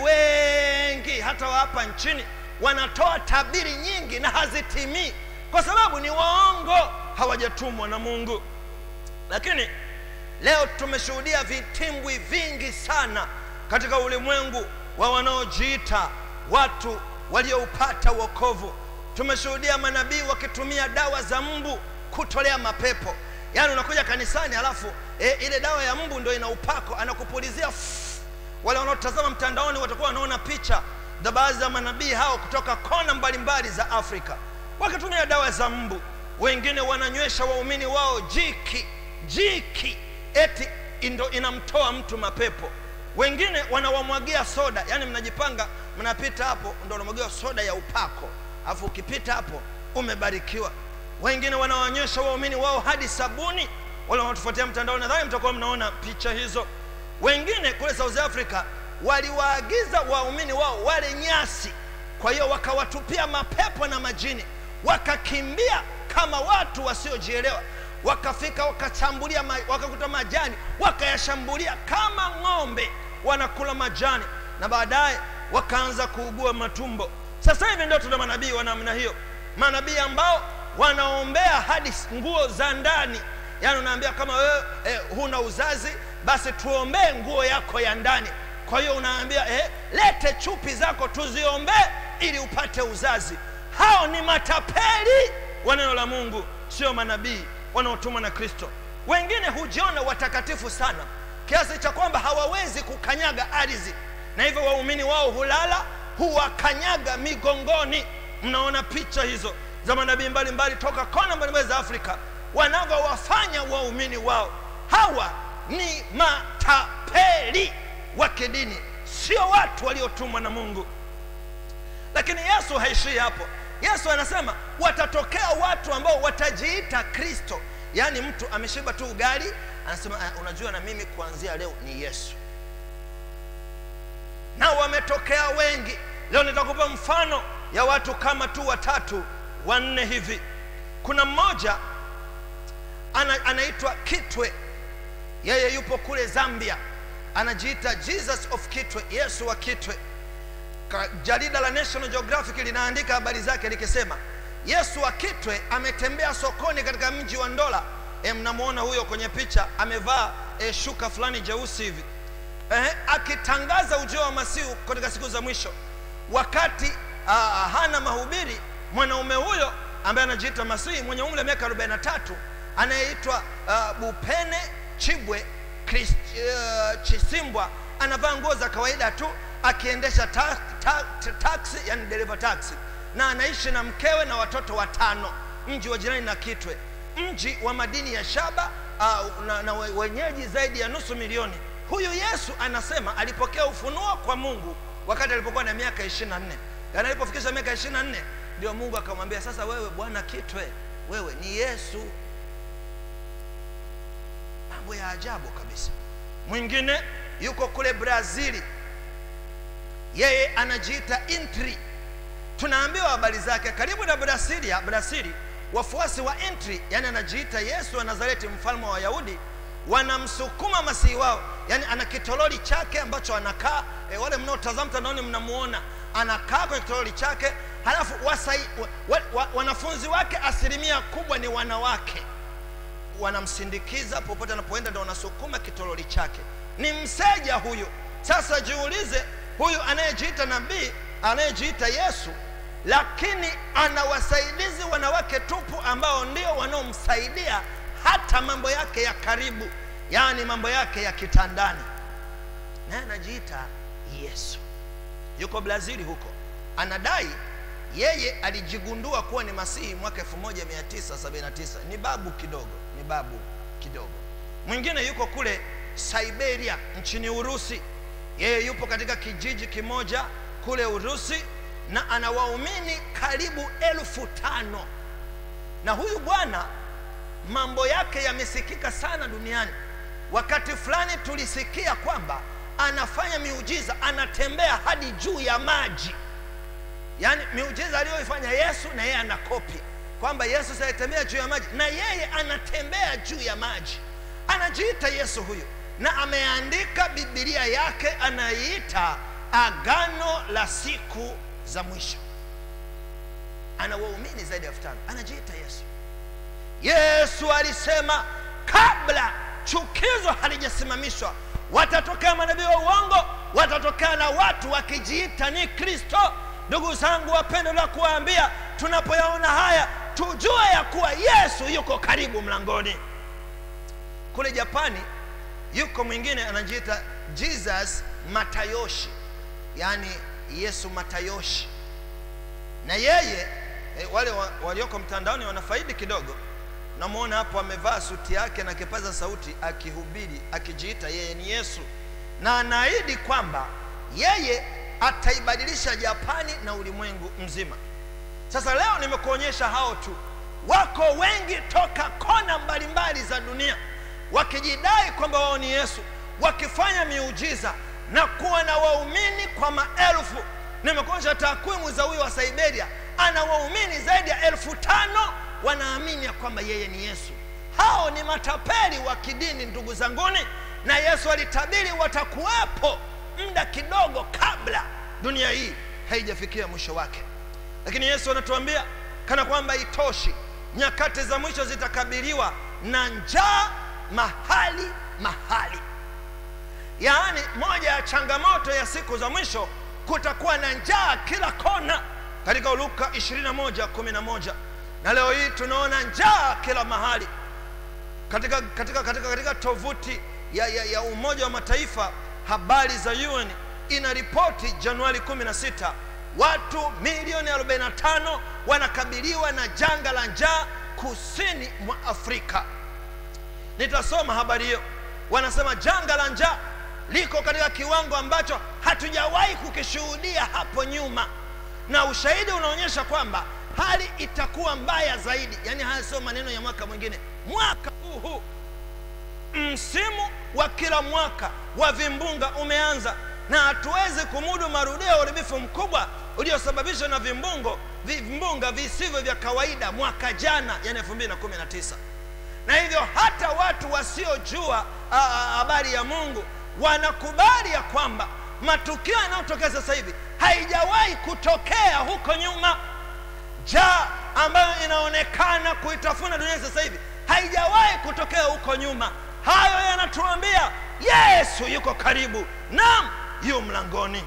F: wengi hata wa hapa nchini wanatoa tabiri nyingi na hazitimii kwa sababu ni waongo hawajatumwa na mungu lakini leo tumeshuhudia vitimbwi vingi sana katika ulimwengu wa wanaojiita watu walioupata wokovu tumeshuhudia manabii wakitumia dawa za mbu kutolea mapepo yaani unakuja kanisani halafu e, ile dawa ya mbu ndo ina upako anakupulizia ff. wale wanaotazama mtandaoni watakuwa wanaona picha za baadhi za manabii hao kutoka kona mbalimbali za afrika wakitumia dawa za mbu wengine wananywesha waumini wao jiki jiki eti ndo inamtoa mtu mapepo wengine wanawamwagia soda yaani mnajipanga mnapita hapo ndo unamwagiwa soda ya upako alafu ukipita hapo umebarikiwa wengine wanawaonyesha waumini wao hadi sabuni wale wanaotufuatia mtandao nadhani mtakuwa mnaona picha hizo wengine kule south africa waliwaagiza waumini wao wale nyasi kwa hiyo wakawatupia mapepo na majini wakakimbia kama watu wasiojielewa wakafika wakachambulia ma, wakakuta majani wakayashambulia kama ng'ombe wanakula majani na baadaye wakaanza kuugua matumbo sasa hivi ndio tuna manabii wa namna hiyo manabii ambao wanaombea hadi nguo za ndani yaani unaambia kama wewe eh, huna uzazi basi tuombee nguo yako ya ndani kwa hiyo unaambia eh, lete chupi zako tuziombee ili upate uzazi hao ni matapeli wa neno la mungu sio manabii wanaotumwa na kristo wengine hujiona watakatifu sana kiasi cha kwamba hawawezi kukanyaga ardhi na hivyo waumini wao hulala huwakanyaga migongoni mnaona picha hizo za manabii mbalimbali toka kona mbalimbali za afrika wanavyowafanya waumini wao hawa ni matapeli wa kidini sio watu waliotumwa na mungu lakini yesu haishii hapo yesu anasema watatokea watu ambao watajiita kristo yaani mtu ameshiba tu ugali anasema "Ah, unajua na mimi kuanzia leo ni yesu na wametokea wengi leo nitakupa mfano ya watu kama tu watatu wanne hivi kuna mmoja ana, anaitwa kitwe yeye yupo kule zambia anajiita jesus of kitwe yesu wa kitwe Ka- jarida la national geographic linaandika habari zake likisema yesu wa kitwe ametembea sokoni katika mji wa ndola e, mnamwona huyo kwenye picha amevaa e, shuka fulani jeusi hivi eh, akitangaza ujio wa masihu katika siku za mwisho wakati ah, hana mahubiri mwanaume huyo ambaye anajiita masihi mwenye umri wa miaka 43 anayeitwa uh, bupene chibwe Chris, uh, chisimbwa anavaa nguo za kawaida tu akiendesha ta, ta, ta, taxi yani dereva taxi na anaishi na mkewe na watoto watano mji wa jirani na kitwe mji wa madini ya shaba uh, na, na we- wenyeji zaidi ya nusu milioni huyu yesu anasema alipokea ufunuo kwa mungu wakati alipokuwa na miaka ishiri na nne yaani alipofikisha miaka ishiri na nne ndio mungu akamwambia sasa wewe bwana kitwe wewe ni yesu mambo ya ajabu kabisa mwingine yuko kule brazili yeye anajiita intri tunaambiwa habari zake karibu na brasilia brasili wafuasi wa intri yani anajiita yesu wa nazareti mfalme wa wayahudi wanamsukuma masihi wao yani ana kitololi chake ambacho anakaa e, wale mnaotazama mtandaoni mnamuona anakaa kwenye kitololi chake halafu wasai, wa, wa, wa, wanafunzi wake asilimia kubwa ni wanawake wanamsindikiza popote anapoenda ndo wanasukuma kitololi chake ni mseja huyu sasa jiulize huyu anayejiita nabii anayejiita yesu lakini ana wasaidizi wanawake tupu ambao ndio wanaomsaidia hata mambo yake ya karibu yaani mambo yake ya kitandani naye anajiita yesu yuko brazili huko anadai yeye alijigundua kuwa ni masihi mwaka 1979 ni babu kidogo ni babu kidogo mwingine yuko kule Siberia nchini Urusi. Yeye yupo katika kijiji kimoja kule Urusi na ana waumini karibu elfu tano na huyu bwana mambo yake yamesikika sana duniani. Wakati fulani tulisikia kwamba anafanya miujiza, anatembea hadi juu ya maji, yaani miujiza aliyoifanya Yesu na yeye anakopi kwamba Yesu saitembea juu ya maji na yeye anatembea juu ya maji. Anajiita Yesu huyu, na ameandika Biblia yake anaiita Agano la Siku za Mwisho. Ana waumini zaidi ya elfu tano. Anajiita Yesu. Yesu alisema kabla chukizo halijasimamishwa, watatokea manabii wa uongo, watatokea na watu wakijiita ni Kristo. Ndugu zangu wapendwa, la kuwaambia tunapoyaona haya tujue ya kuwa Yesu yuko karibu mlangoni. Kule Japani yuko mwingine anajiita Jesus Matayoshi, yaani Yesu Matayoshi, na yeye e, wale wa, walioko mtandaoni wanafaidi kidogo. Namwona hapo amevaa suti yake na kipaza sauti akihubiri akijiita yeye ni Yesu, na anaahidi kwamba yeye ataibadilisha Japani na ulimwengu mzima. Sasa leo nimekuonyesha hao tu, wako wengi toka kona mbalimbali za dunia wakijidai kwamba wao ni Yesu, wakifanya miujiza na kuwa na waumini kwa maelfu. Nimekuonyesha takwimu za huyo wa Siberia, ana waumini zaidi ya elfu tano wanaamini ya kwamba yeye ni Yesu. Hao ni matapeli wa kidini, ndugu zanguni, na Yesu alitabiri watakuwepo muda kidogo kabla dunia hii haijafikia mwisho wake. Lakini Yesu anatuambia kana kwamba itoshi, nyakati za mwisho zitakabiliwa na njaa mahali mahali. Yaani, moja ya changamoto ya siku za mwisho, kutakuwa na njaa kila kona, katika Luka 21:11 na leo hii tunaona njaa kila mahali katika, katika, katika, katika tovuti ya, ya, ya Umoja wa Mataifa, habari za UN inaripoti Januari 16 watu milioni 45 wanakabiliwa na janga la njaa kusini mwa Afrika. Nitasoma habari hiyo. Wanasema janga la njaa liko katika kiwango ambacho hatujawahi kukishuhudia hapo nyuma, na ushahidi unaonyesha kwamba hali itakuwa mbaya zaidi. Yaani haya sio maneno ya mwaka mwingine, mwaka huu huu msimu wa kila mwaka wa vimbunga umeanza na hatuwezi kumudu marudio ya uharibifu mkubwa uliosababishwa na vimbungo vimbunga visivyo vya kawaida mwaka jana, yani 2019 na hivyo hata watu wasiojua habari ya Mungu wanakubali ya kwamba matukio yanayotokea sasa hivi haijawahi kutokea huko nyuma. Njaa ambayo inaonekana kuitafuna dunia sasa hivi haijawahi kutokea huko nyuma. Hayo yanatuambia Yesu yuko karibu, naam, yu mlangoni.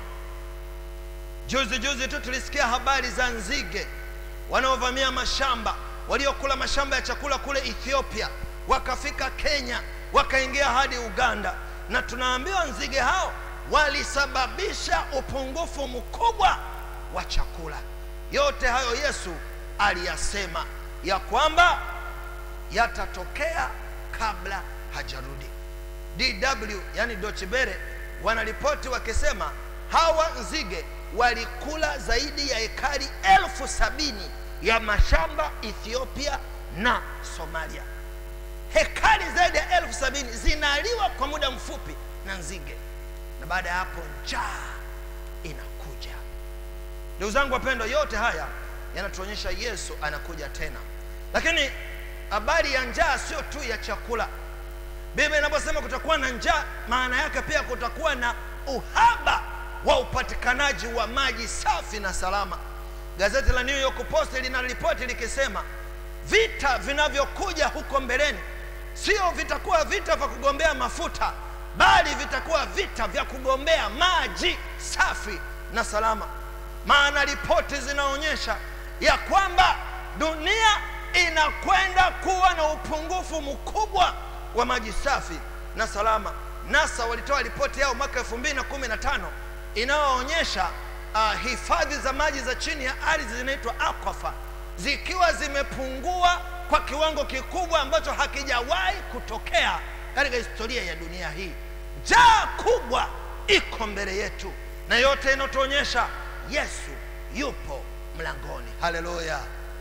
F: Juzi juzi tu tulisikia habari za nzige wanaovamia mashamba, waliokula mashamba ya chakula kule Ethiopia, wakafika Kenya, wakaingia hadi Uganda, na tunaambiwa nzige hao walisababisha upungufu mkubwa wa chakula. Yote hayo Yesu aliyasema ya kwamba yatatokea kabla hajarudi. DW yani Deutsche Welle wanaripoti wakisema hawa nzige walikula zaidi ya ekari elfu sabini ya mashamba Ethiopia na Somalia. Hekari zaidi ya elfu sabini zinaliwa kwa muda mfupi na nzige, na baada ya hapo njaa inakuja. Ndugu zangu wapendwa, yote haya yanatuonyesha Yesu anakuja tena, lakini habari ya njaa sio tu ya chakula. Biblia inaposema kutakuwa na njaa, maana yake pia kutakuwa na uhaba wa upatikanaji wa maji safi na salama. Gazeti la New York Post linaripoti likisema vita vinavyokuja huko mbeleni sio vitakuwa vita vya kugombea mafuta, bali vitakuwa vita vya kugombea maji safi na salama. Maana ripoti zinaonyesha ya kwamba dunia inakwenda kuwa na upungufu mkubwa wa maji safi na salama. NASA walitoa ripoti yao mwaka 2015 inayoonyesha uh, hifadhi za maji za chini ya ardhi zinaitwa aquifer zikiwa zimepungua kwa kiwango kikubwa ambacho hakijawahi kutokea katika historia ya dunia hii njaa kubwa iko mbele yetu na yote inatuonyesha yesu yupo mlangoni haleluya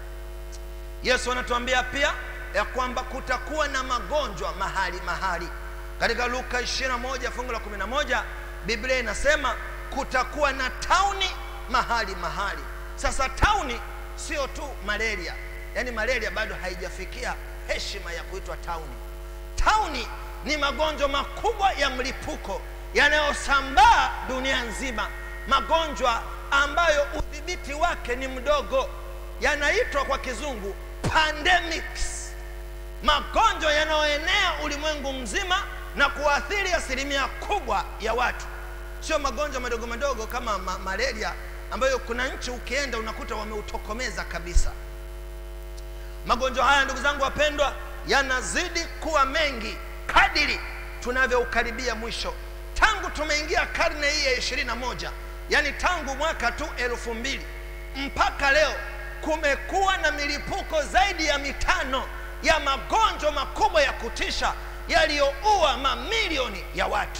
F: yesu anatuambia pia ya kwamba kutakuwa na magonjwa mahali mahali katika luka 21 fungu la 11 biblia inasema kutakuwa na tauni mahali mahali sasa tauni sio tu malaria yaani malaria bado haijafikia heshima ya kuitwa tauni tauni ni magonjwa makubwa ya mlipuko yanayosambaa dunia nzima magonjwa ambayo udhibiti wake ni mdogo yanaitwa kwa kizungu pandemics magonjwa yanayoenea ulimwengu mzima na kuathiri asilimia kubwa ya watu sio magonjwa madogo madogo kama ma malaria ambayo kuna nchi ukienda unakuta wameutokomeza kabisa magonjwa haya ndugu zangu wapendwa yanazidi kuwa mengi kadiri tunavyoukaribia mwisho tangu tumeingia karne hii ya ishirini na moja yaani tangu mwaka tu elfu mbili mpaka leo kumekuwa na milipuko zaidi ya mitano ya magonjwa makubwa ya kutisha yaliyoua mamilioni ya watu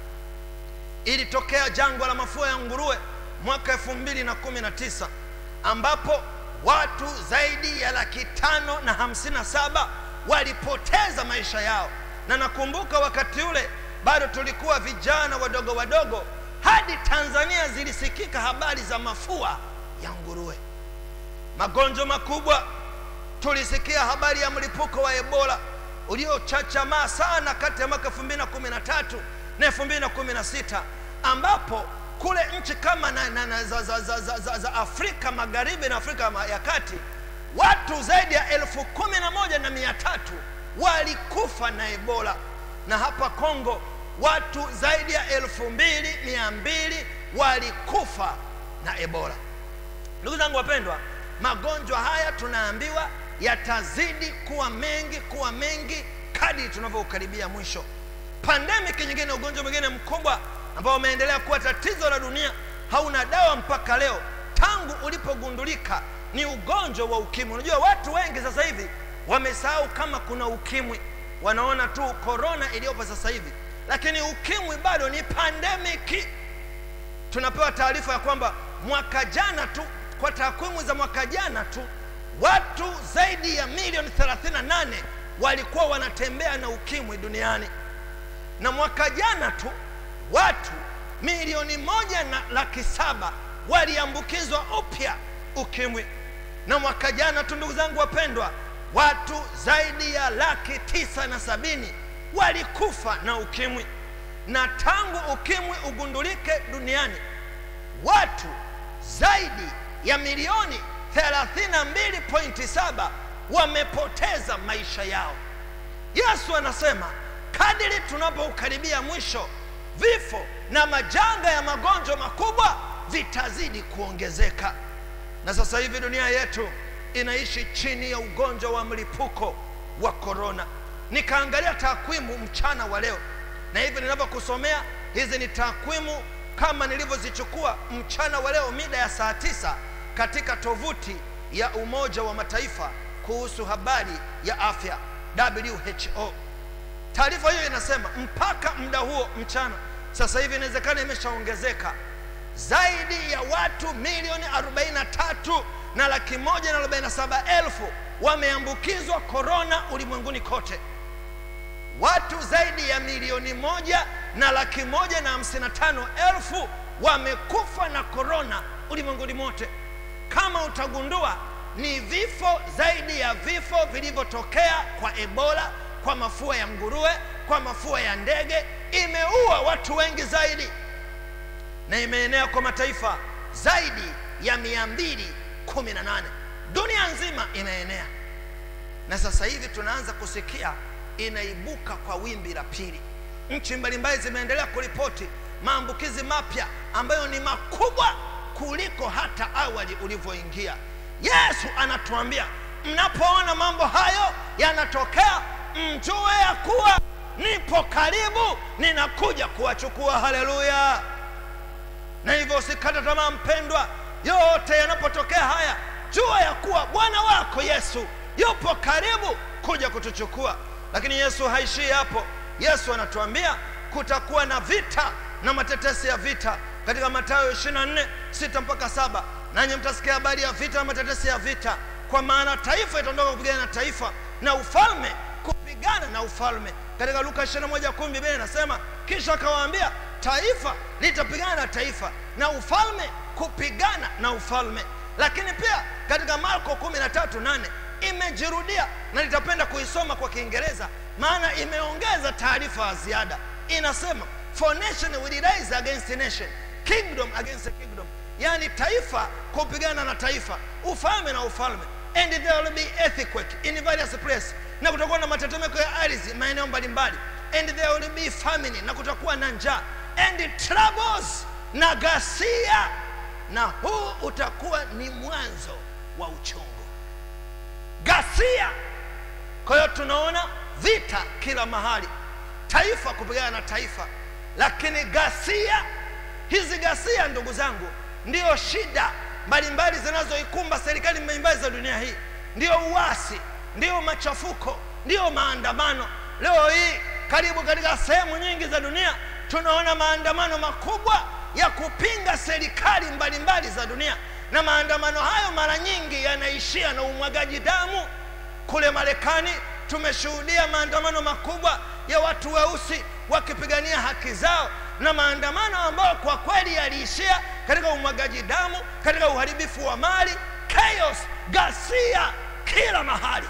F: ilitokea jangwa la mafua ya nguruwe mwaka elfu mbili na kumi na tisa ambapo watu zaidi ya laki tano na hamsini na saba walipoteza maisha yao na nakumbuka wakati ule bado tulikuwa vijana wadogo wadogo hadi tanzania zilisikika habari za mafua ya nguruwe magonjwa makubwa tulisikia habari ya mlipuko wa ebola uliochachamaa sana kati ya mwaka 2013 na 2016 ambapo kule nchi kama na, na, na, za, za, za, za, za, za afrika magharibi na afrika ya kati watu zaidi ya elfu kumi na moja na mia tatu walikufa na ebola na hapa kongo watu zaidi ya elfu mbili mia mbili walikufa na ebola ndugu zangu wapendwa magonjwa haya tunaambiwa yatazidi kuwa mengi kuwa mengi kadri tunavyoukaribia mwisho pandemiki nyingine ugonjwa mwingine mkubwa ambao umeendelea kuwa tatizo la dunia hauna dawa mpaka leo tangu ulipogundulika ni ugonjwa wa ukimwi unajua watu wengi sasa hivi wamesahau kama kuna ukimwi wanaona tu korona iliyopo sasa hivi lakini ukimwi bado ni pandemiki tunapewa taarifa ya kwamba mwaka jana tu kwa takwimu za mwaka jana tu watu zaidi ya milioni 38 walikuwa wanatembea na ukimwi duniani na mwaka jana tu watu milioni moja na laki saba waliambukizwa upya ukimwi na mwaka jana tu ndugu zangu wapendwa watu zaidi ya laki tisa na sabini walikufa na ukimwi na tangu ukimwi ugundulike duniani watu zaidi ya milioni 32.7 wamepoteza maisha yao yesu anasema kadiri tunapoukaribia mwisho vifo na majanga ya magonjwa makubwa vitazidi kuongezeka na sasa hivi dunia yetu inaishi chini ya ugonjwa wa mlipuko wa korona nikaangalia takwimu mchana wa leo na hivi ninavyokusomea hizi ni takwimu kama nilivyozichukua mchana wa leo mida ya saa tisa katika tovuti ya umoja wa mataifa kuhusu habari ya afya who taarifa hiyo inasema mpaka muda huo mchana sasa hivi inawezekana imeshaongezeka zaidi ya watu milioni 43 na laki moja na 47 elfu wameambukizwa korona ulimwenguni kote watu zaidi ya milioni moja na laki moja na hamsini na tano elfu wamekufa na korona ulimwenguni mote kama utagundua ni vifo zaidi ya vifo vilivyotokea kwa ebola kwa mafua ya nguruwe kwa mafua ya ndege imeua watu wengi zaidi na imeenea kwa mataifa zaidi ya mia mbili kumi na nane dunia nzima imeenea na sasa hivi tunaanza kusikia inaibuka kwa wimbi la pili nchi mbalimbali zimeendelea kuripoti maambukizi mapya ambayo ni makubwa kuliko hata awali ulivyoingia yesu anatuambia mnapoona mambo hayo yanatokea mjue ya kuwa nipo karibu ninakuja kuwachukua haleluya na hivyo usikate tamaa mpendwa yote yanapotokea haya jua ya kuwa bwana wako yesu yupo karibu kuja kutuchukua lakini yesu haishii hapo yesu anatuambia kutakuwa na vita na matetesi ya vita katika matayo 24 6 mpaka 7 nanyi mtasikia habari ya vita na matetesi ya vita kwa maana taifa itaondoka kupigana na taifa na ufalme kupigana na ufalme katika luka 21 biblia inasema kisha akawaambia taifa litapigana na taifa na ufalme kupigana na ufalme lakini pia katika marko 13:8 imejirudia na nitapenda kuisoma kwa kiingereza maana imeongeza taarifa ya ziada inasema for nation will rise against nation kingdom against kingdom yani taifa kupigana na taifa ufalme na ufalme and there will be earthquake in various places na kutakuwa na matetemeko ya ardhi maeneo mbalimbali and there will be famine na kutakuwa na njaa and troubles na ghasia na huu utakuwa ni mwanzo wa uchungu ghasia kwa hiyo tunaona vita kila mahali taifa kupigana na taifa lakini ghasia hizi ghasia ndugu zangu ndiyo shida mbalimbali zinazoikumba serikali mbalimbali za dunia hii ndiyo uasi ndiyo machafuko ndiyo maandamano leo hii karibu katika sehemu nyingi za dunia tunaona maandamano makubwa ya kupinga serikali mbalimbali za dunia na maandamano hayo mara nyingi yanaishia na umwagaji damu kule marekani tumeshuhudia maandamano makubwa ya watu weusi wakipigania haki zao na maandamano ambayo kwa kweli yaliishia katika umwagaji damu katika uharibifu wa mali chaos ghasia kila mahali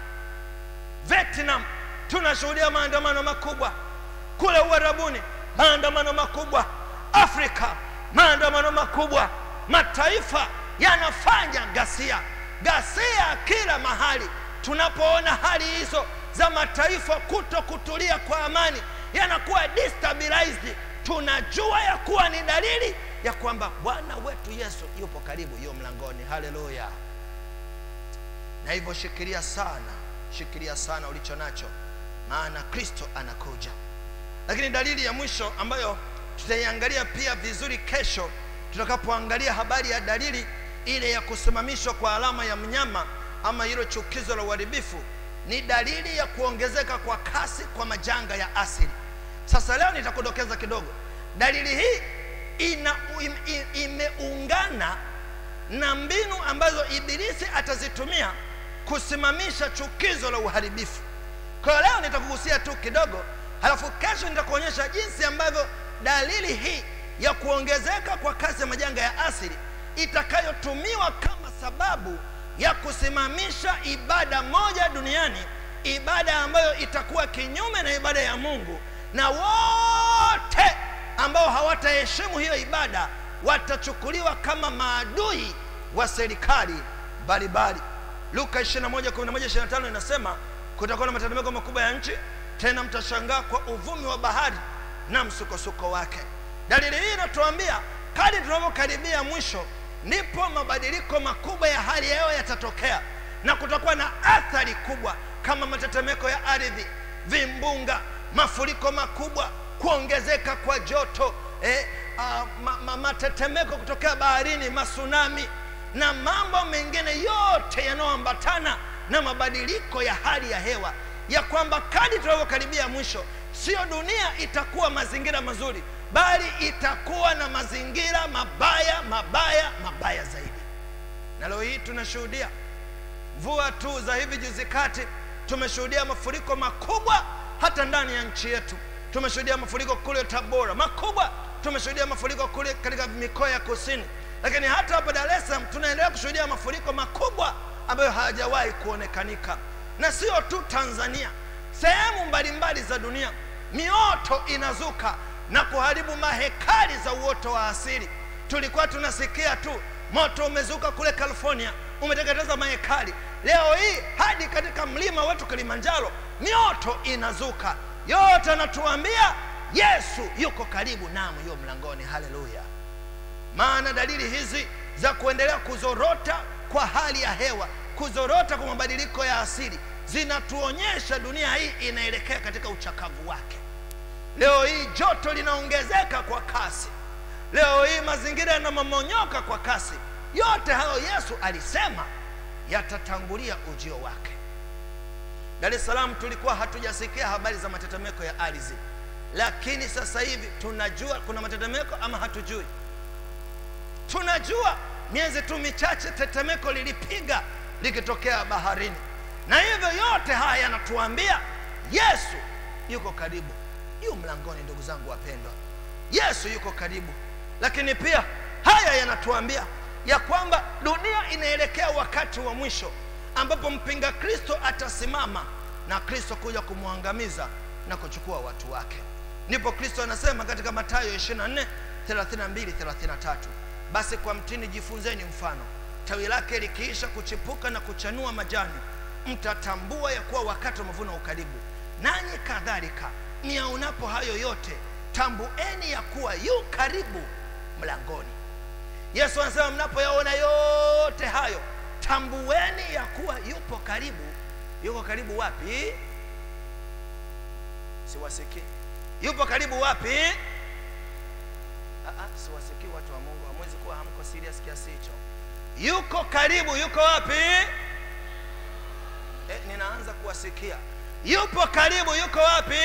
F: vietnam tunashuhudia maandamano makubwa kule uarabuni maandamano makubwa afrika maandamano makubwa mataifa yanafanya ghasia ghasia kila mahali tunapoona hali hizo za mataifa kuto kutulia kwa amani yanakuwa destabilized tunajua ya kuwa ni dalili ya kwamba bwana wetu yesu yupo karibu hiyo mlangoni haleluya na hivyo shikilia sana shikilia sana ulicho nacho maana kristo anakuja lakini dalili ya mwisho ambayo tutaiangalia pia vizuri kesho tutakapoangalia habari ya dalili ile ya kusimamishwa kwa alama ya mnyama ama hilo chukizo la uharibifu ni dalili ya kuongezeka kwa kasi kwa majanga ya asili sasa leo nitakudokeza kidogo dalili hii ina im, im, imeungana na mbinu ambazo ibilisi atazitumia kusimamisha chukizo la uharibifu kwa hiyo leo nitakugusia tu kidogo halafu kesho nitakuonyesha jinsi ambavyo dalili hii ya kuongezeka kwa kasi ya majanga ya asili itakayotumiwa kama sababu ya kusimamisha ibada moja duniani ibada ambayo itakuwa kinyume na ibada ya mungu na wote ambao hawataheshimu hiyo ibada watachukuliwa kama maadui wa serikali mbalimbali luka 21:11-25 inasema kutakuwa na matetemeko makubwa ya nchi tena mtashangaa kwa uvumi wa bahari na msukosuko wake dalili hii inatuambia kadi tunavyokaribia mwisho ndipo mabadiliko makubwa ya hali ya hewa yatatokea na kutakuwa na athari kubwa kama matetemeko ya ardhi vimbunga mafuriko makubwa kuongezeka kwa joto eh, uh, ma, ma, matetemeko kutokea baharini masunami na mambo mengine yote yanayoambatana na mabadiliko ya hali ya hewa ya kwamba kadi tunavyokaribia mwisho sio dunia itakuwa mazingira mazuri bali itakuwa na mazingira mabaya mabaya mabaya zaidi na leo hii tunashuhudia mvua tu za hivi juzi kati tumeshuhudia mafuriko makubwa hata ndani ya nchi yetu tumeshuhudia mafuriko kule tabora makubwa tumeshuhudia mafuriko kule katika mikoa ya kusini lakini hata hapa dar es salaam tunaendelea kushuhudia mafuriko makubwa ambayo hayajawahi kuonekanika na sio tu tanzania sehemu mbalimbali za dunia mioto inazuka na kuharibu mahekari za uoto wa asili tulikuwa tunasikia tu moto umezuka kule california umeteketeza mahekari leo hii hadi katika mlima wetu kilimanjaro mioto inazuka yote anatuambia yesu yuko karibu namu hiyo mlangoni haleluya maana dalili hizi za kuendelea kuzorota kwa hali ya hewa kuzorota kwa mabadiliko ya asili zinatuonyesha dunia hii inaelekea katika uchakavu wake leo hii joto linaongezeka kwa kasi leo hii mazingira yanamomonyoka kwa kasi yote hayo yesu alisema yatatangulia ujio wake dar es salaam tulikuwa hatujasikia habari za matetemeko ya ardhi lakini sasa hivi tunajua kuna matetemeko ama hatujui tunajua miezi tu michache tetemeko lilipiga likitokea baharini na hivyo yote haya yanatuambia yesu yuko karibu yu mlangoni ndugu zangu wapendwa yesu yuko karibu lakini pia haya yanatuambia ya kwamba dunia inaelekea wakati wa mwisho ambapo mpinga kristo atasimama na kristo kuja kumwangamiza na kuchukua watu wake ndipo kristo anasema katika matayo 24 32 33 basi kwa mtini jifunzeni mfano tawi lake likiisha kuchipuka na kuchanua majani mtatambua ya kuwa wakati wa mavuno ukaribu nanyi kadhalika niaonapo hayo yote tambueni ya kuwa yu karibu mlangoni yesu anasema mnapoyaona yote hayo tambueni ya kuwa yupo karibu yuko karibu wapi siwasikii yupo karibu wapi Ah, ah, siwasikii watu wa mungu hamwezi kuwa hamko serious kiasi hicho yuko karibu yuko wapi eh, ninaanza kuwasikia yupo karibu yuko wapi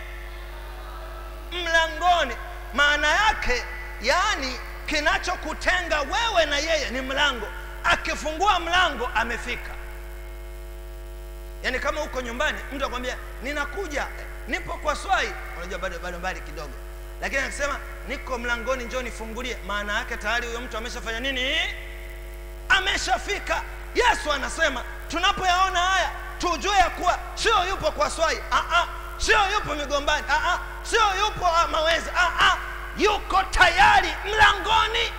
F: mlangoni maana yake yaani kinachokutenga wewe na yeye ni mlango akifungua mlango amefika yaani kama uko nyumbani mtu akwambia ninakuja nipo kwa swai unajua bado bado mbali kidogo lakini akisema niko mlangoni njoo nifungulie maana yake tayari huyo mtu ameshafanya nini ameshafika yesu anasema tunapoyaona haya tujue ya kuwa sio yupo kwa swai ah, ah, sio yupo migombani ah, ah, sio yupo ah, mawezi ah, ah, yuko tayari mlangoni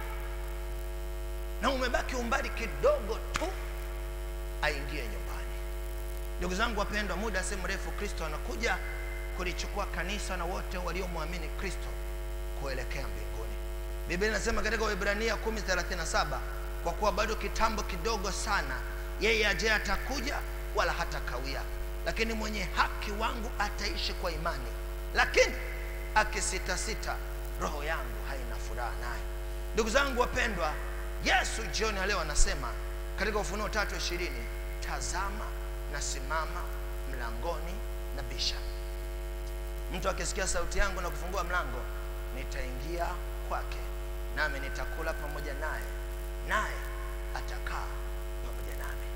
F: na umebaki umbali kidogo tu aingie nyumbani ndugu zangu wapendwa muda si mrefu kristo anakuja kulichukua kanisa na wote waliomwamini kristo kuelekea mbinguni biblia inasema katika waibrania 1037 kwa kuwa bado kitambo kidogo sana yeye aje atakuja wala hatakawia lakini mwenye haki wangu ataishi kwa imani lakini akisitasita roho yangu haina furaha naye ndugu zangu wapendwa yesu jioni ya leo anasema katika ufunuo tatu ishirini tazama nasimama mlangoni na bisha mtu akisikia sauti yangu na kufungua mlango nitaingia kwake nami nitakula pamoja naye naye atakaa pamoja nami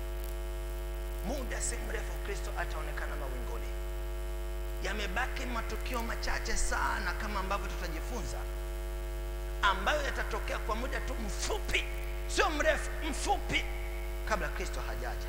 F: muda si mrefu kristo ataonekana mawinguni yamebaki matukio machache sana kama ambavyo tutajifunza ambayo yatatokea kwa muda tu mfupi sio mrefu mfupi kabla kristo hajaja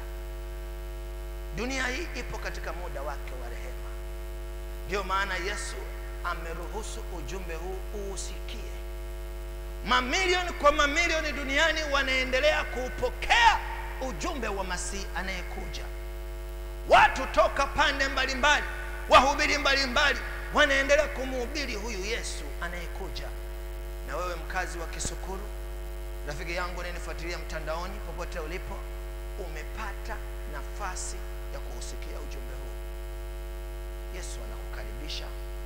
F: dunia hii ipo katika muda wake wa rehema ndio maana yesu ameruhusu ujumbe huu uusikie mamilioni kwa mamilioni duniani wanaendelea kuupokea ujumbe wa masihi anayekuja watu toka pande mbalimbali wahubiri mbalimbali wanaendelea kumuhubiri huyu yesu anayekuja na wewe mkazi wa kisukuru rafiki yangu unayenifuatilia mtandaoni popote ulipo umepata nafasi ya kuusikia ujumbe huu yesu anakukaribisha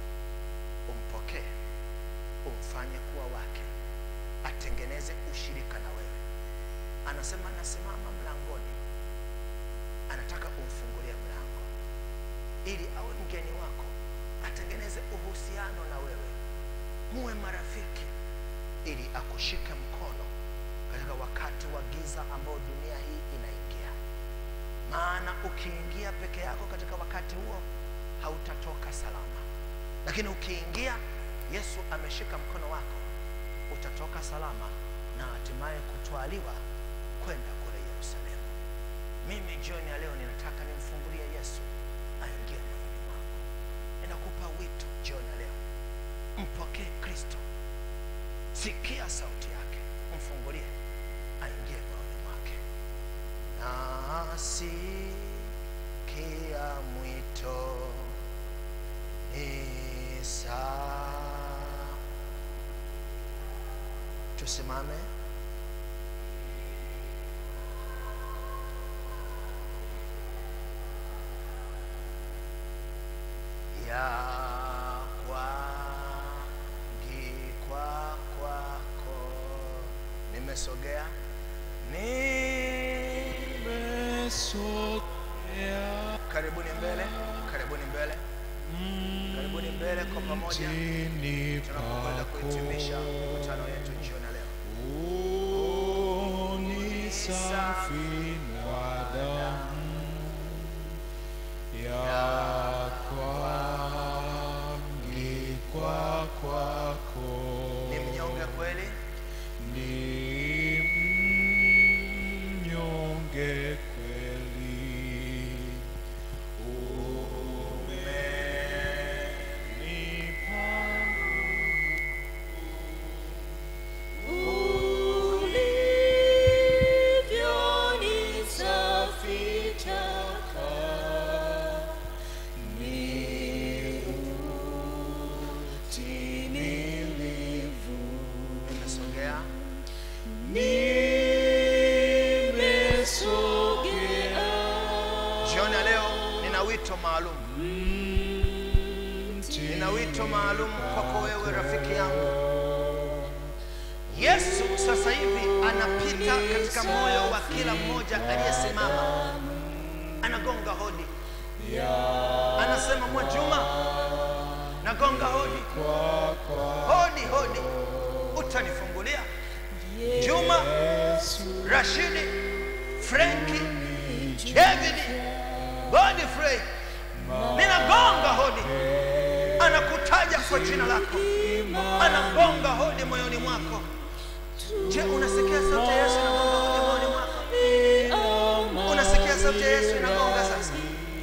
F: umpokee umfanye kuwa wake atengeneze ushirika na wewe anasema anasimama mlangoni anataka umfungulie mlango ili awe mgeni wako atengeneze uhusiano na wewe muwe marafiki ili akushike mkono katika wakati wa giza ambao dunia hii inaingia maana ukiingia peke yako katika wakati huo hautatoka salama lakini ukiingia yesu ameshika mkono wako utatoka salama na hatimaye kutwaliwa kwenda kule yerusalemu mimi jioni ya leo ninataka nimfungulie yesu aingie moyoni mwako ninakupa wito jioni ya leo mpokee kristo sikia sauti yake mfungulie aingie moyoni mwake nasikia mwito ni saa tusimame ya kwangikwa kwako nimesogea ni
B: Nimesogea
F: karibuni mbele karibuni mbele karibuni mbele kwa pamoja
B: Chini
F: tunapokwenda
B: pako
F: kuhitimisha mikutano yetu jioni ya leo
B: ni safi na damu ya kuangikwa kwako
F: ni mnyonge kweli
B: ni mnyonge kweli umenipa
F: nimesogea jioni ya leo nina wito maalum nina wito maalum kwako wewe rafiki yangu yesu sasa hivi anapita katika moyo wa kila mmoja aliyesimama anagonga hodi anasema mwajuma nagonga hodi hodi hodi utanifungulia juma rashidi frenki david godfrey ninagonga hodi anakutaja kwa jina lako anagonga hodi moyoni mwako je unasikia sauti ya yesu inagonga hodi moyoni mwako unasikia sauti ya yesu inagonga sasa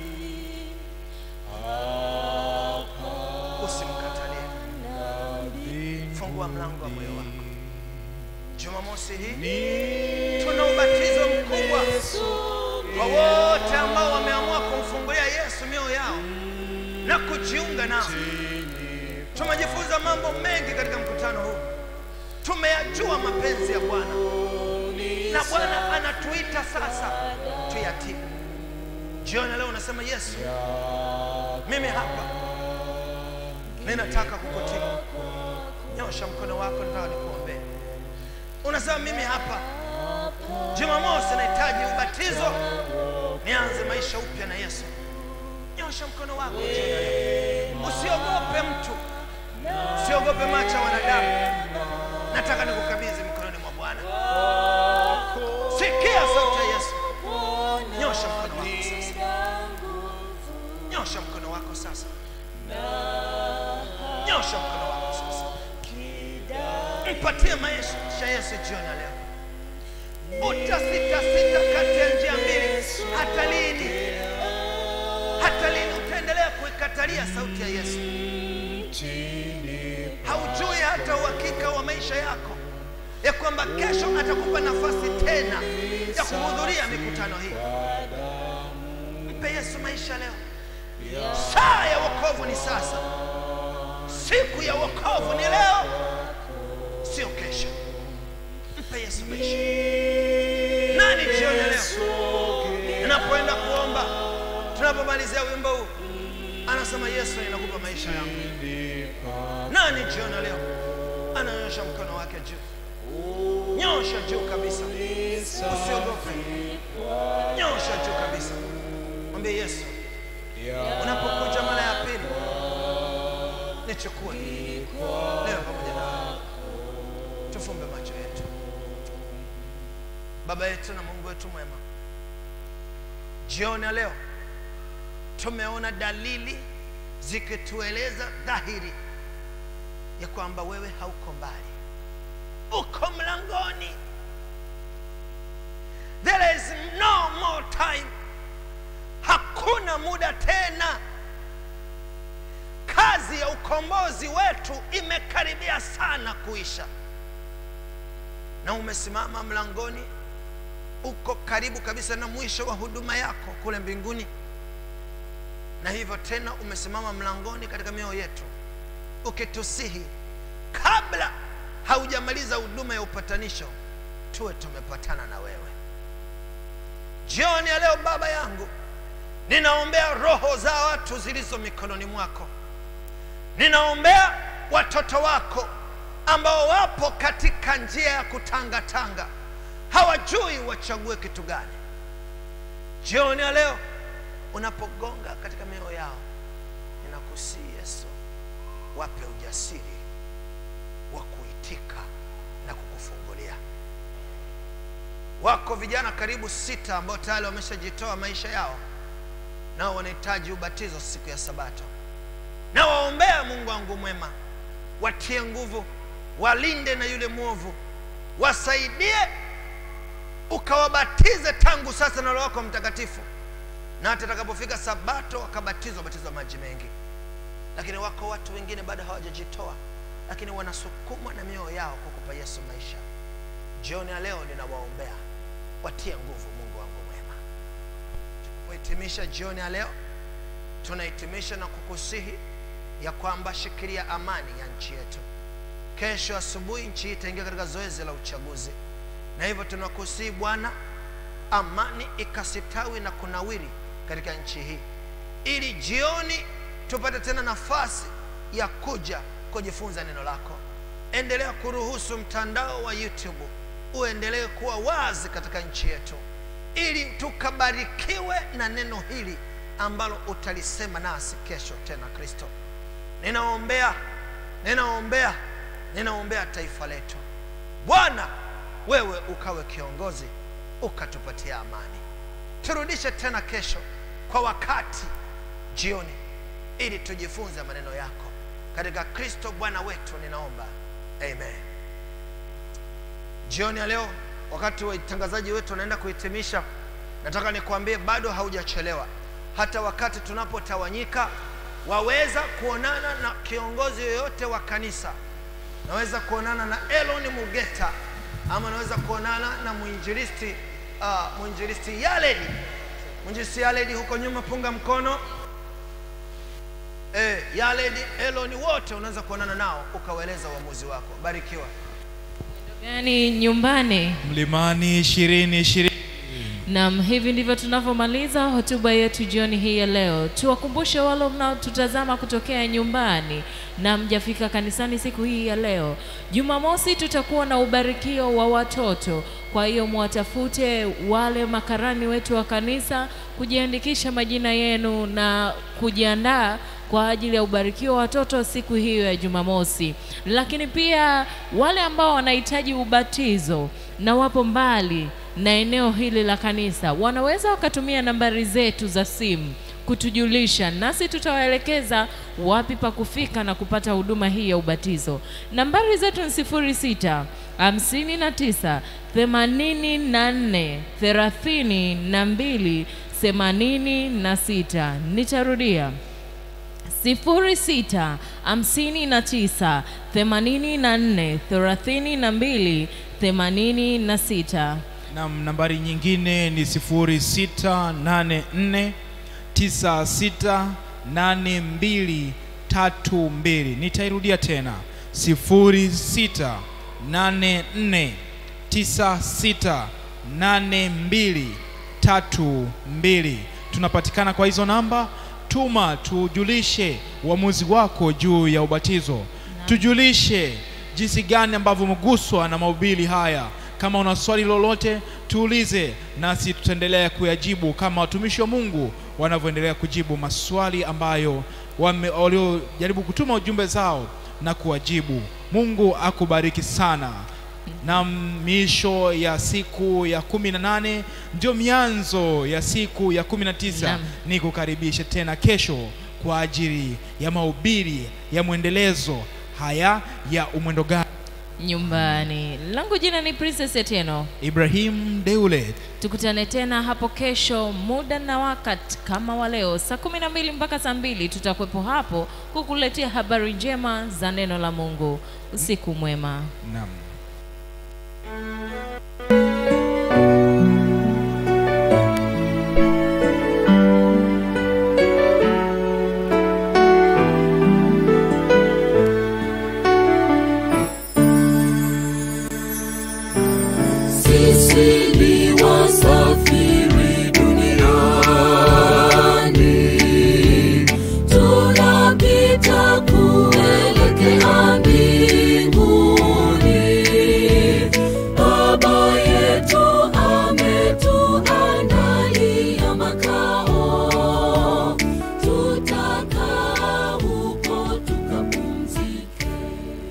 F: usimkatalie fungua mlango wa moyo wako jumamosi hii tuna ubatizo mkubwa kwa wote ambao wameamua kumfungulia yesu mioyo yao na kujiunga nao tumejifunza mambo mengi katika mkutano huu tumeyajua mapenzi ya bwana na bwana anatuita sasa tuyatii jioni leo unasema yesu mimi hapa ninataka kukutii nyosha mkono wako nataka nikuombee unasema mimi hapa jumamosi nahitaji ubatizo nianze maisha upya na yesu nyosha mkono wako jioni ya leo. usiogope mtu usiogope macho ya wanadamu nataka nikukabidhi mkononi mwa bwana sikia sauti ya yesu nyosha mkono wako sasa nyosha mkono wako sasa nyosha mkono wako sasa mpatie maisha yesu jioni ya leo utasitasita kati ya njia mbili hata lini hata lini utaendelea kuikatalia sauti ya yesu haujui hata uhakika wa maisha yako ya kwamba kesho atakupa nafasi tena ya kuhudhuria mikutano hii mpe yesu maisha leo saa ya wokovu ni sasa siku ya wokovu ni leo sio kesho mpe yesu maisha nani jioni ya leo ninapoenda kuomba tunapomalizia wimbo huu anasema yesu ninakupa maisha yangu nani jioni ya leo ananyosha mkono wake juu nyosha juu kabisa usiogope nyosha juu kabisa mwambie yesu unapokuja mara ya pili nichukue leo pamoja na tufumbe macho yetu baba yetu na mungu wetu mwema jioni ya leo tumeona dalili zikitueleza dhahiri ya kwamba wewe hauko mbali uko mlangoni there is no more time hakuna muda tena kazi ya ukombozi wetu imekaribia sana kuisha na umesimama mlangoni uko karibu kabisa na mwisho wa huduma yako kule mbinguni na hivyo tena umesimama mlangoni katika mioyo yetu ukitusihi kabla haujamaliza huduma ya upatanisho tuwe tumepatana na wewe jioni ya leo baba yangu ninaombea roho za watu zilizo mikononi mwako ninaombea watoto wako ambao wapo katika njia ya kutangatanga hawajui wachague kitu gani jioni ya leo unapogonga katika mioyo yao ninakusii yesu wape ujasiri wa kuitika na kukufungulia wako vijana karibu sita ambao tayari wameshajitoa maisha yao nao wanahitaji ubatizo siku ya sabato na waombea mungu wangu mwema watie nguvu walinde na yule mwovu wasaidie ukawabatize tangu sasa na roho wako mtakatifu na hata atakapofika sabato wakabatizwa batizwa maji mengi lakini wako watu wengine bado hawajajitoa lakini wanasukumwa na mioyo yao kukupa yesu maisha jioni ya leo ninawaombea watie nguvu mungu wangu mwema tunapohitimisha jioni ya leo tunahitimisha na kukusihi ya kwamba shikilia amani ya nchi yetu kesho asubuhi nchi hii itaingia katika zoezi la uchaguzi na hivyo tunakusihi bwana amani ikasitawi na kunawiri katika nchi hii ili jioni tupate tena nafasi ya kuja kujifunza neno lako endelea kuruhusu mtandao wa youtube uendelee kuwa wazi katika nchi yetu ili tukabarikiwe na neno hili ambalo utalisema nasi kesho tena kristo ninaombea ninaombea ninaombea taifa letu bwana wewe ukawe kiongozi ukatupatia amani turudishe tena kesho kwa wakati jioni ili tujifunze maneno yako katika kristo bwana wetu ninaomba amen jioni ya leo wakati watangazaji wetu wanaenda kuhitimisha nataka nikwambie bado haujachelewa hata wakati tunapotawanyika waweza kuonana na kiongozi yoyote wa kanisa naweza kuonana na elon mugeta ama naweza kuonana na mwinjilisti uh, mwinjilisti yaledi mwinjilisti yaledi huko nyuma punga mkono e, yaledi eloni wote unaweza kuonana nao ukawaeleza uamuzi wako barikiwa
A: gani nyumbani
B: mlimani ishirini ishirini
A: Naam, hivi ndivyo tunavyomaliza hotuba yetu jioni hii ya leo. Tuwakumbushe wale mnaotutazama kutokea nyumbani na mjafika kanisani siku hii ya leo. Jumamosi tutakuwa na ubarikio wa watoto, kwa hiyo mwatafute wale makarani wetu wa kanisa kujiandikisha majina yenu na kujiandaa kwa ajili ya ubarikio wa watoto siku hiyo ya Jumamosi. Lakini pia wale ambao wanahitaji ubatizo na wapo mbali na eneo hili la kanisa wanaweza wakatumia nambari zetu za simu kutujulisha, nasi tutawaelekeza wapi pa kufika na kupata huduma hii ya ubatizo. Nambari zetu ni sifuri sita hamsini na tisa themanini na nne thelathini na mbili themanini na sita. Nitarudia sifuri sita hamsini na tisa themanini na nne thelathini na mbili themanini na sita.
B: nam nambari nyingine ni 0684 968232 nitairudia tena 0684 968232 tunapatikana kwa hizo namba tuma tujulishe uamuzi wako juu ya ubatizo tujulishe jinsi gani ambavyo umeguswa na mahubiri haya kama una swali lolote tuulize nasi tutaendelea kuyajibu kama watumishi wa mungu wanavyoendelea kujibu maswali ambayo wame- waliojaribu kutuma ujumbe zao na kuwajibu mungu akubariki sana na miisho ya siku ya kumi na nane ndio mianzo ya siku ya kumi na tisa
A: Naam.
B: ni kukaribisha tena kesho kwa ajili ya mahubiri ya mwendelezo haya ya umwendo gani
A: nyumbani. Langu jina ni Princess Etieno.
B: ibrahim deule
A: Tukutane tena hapo kesho muda na wakati kama wa leo saa kumi na mbili mpaka saa mbili tutakuwepo hapo kukuletea habari njema za neno la Mungu. Usiku mwema.
B: naam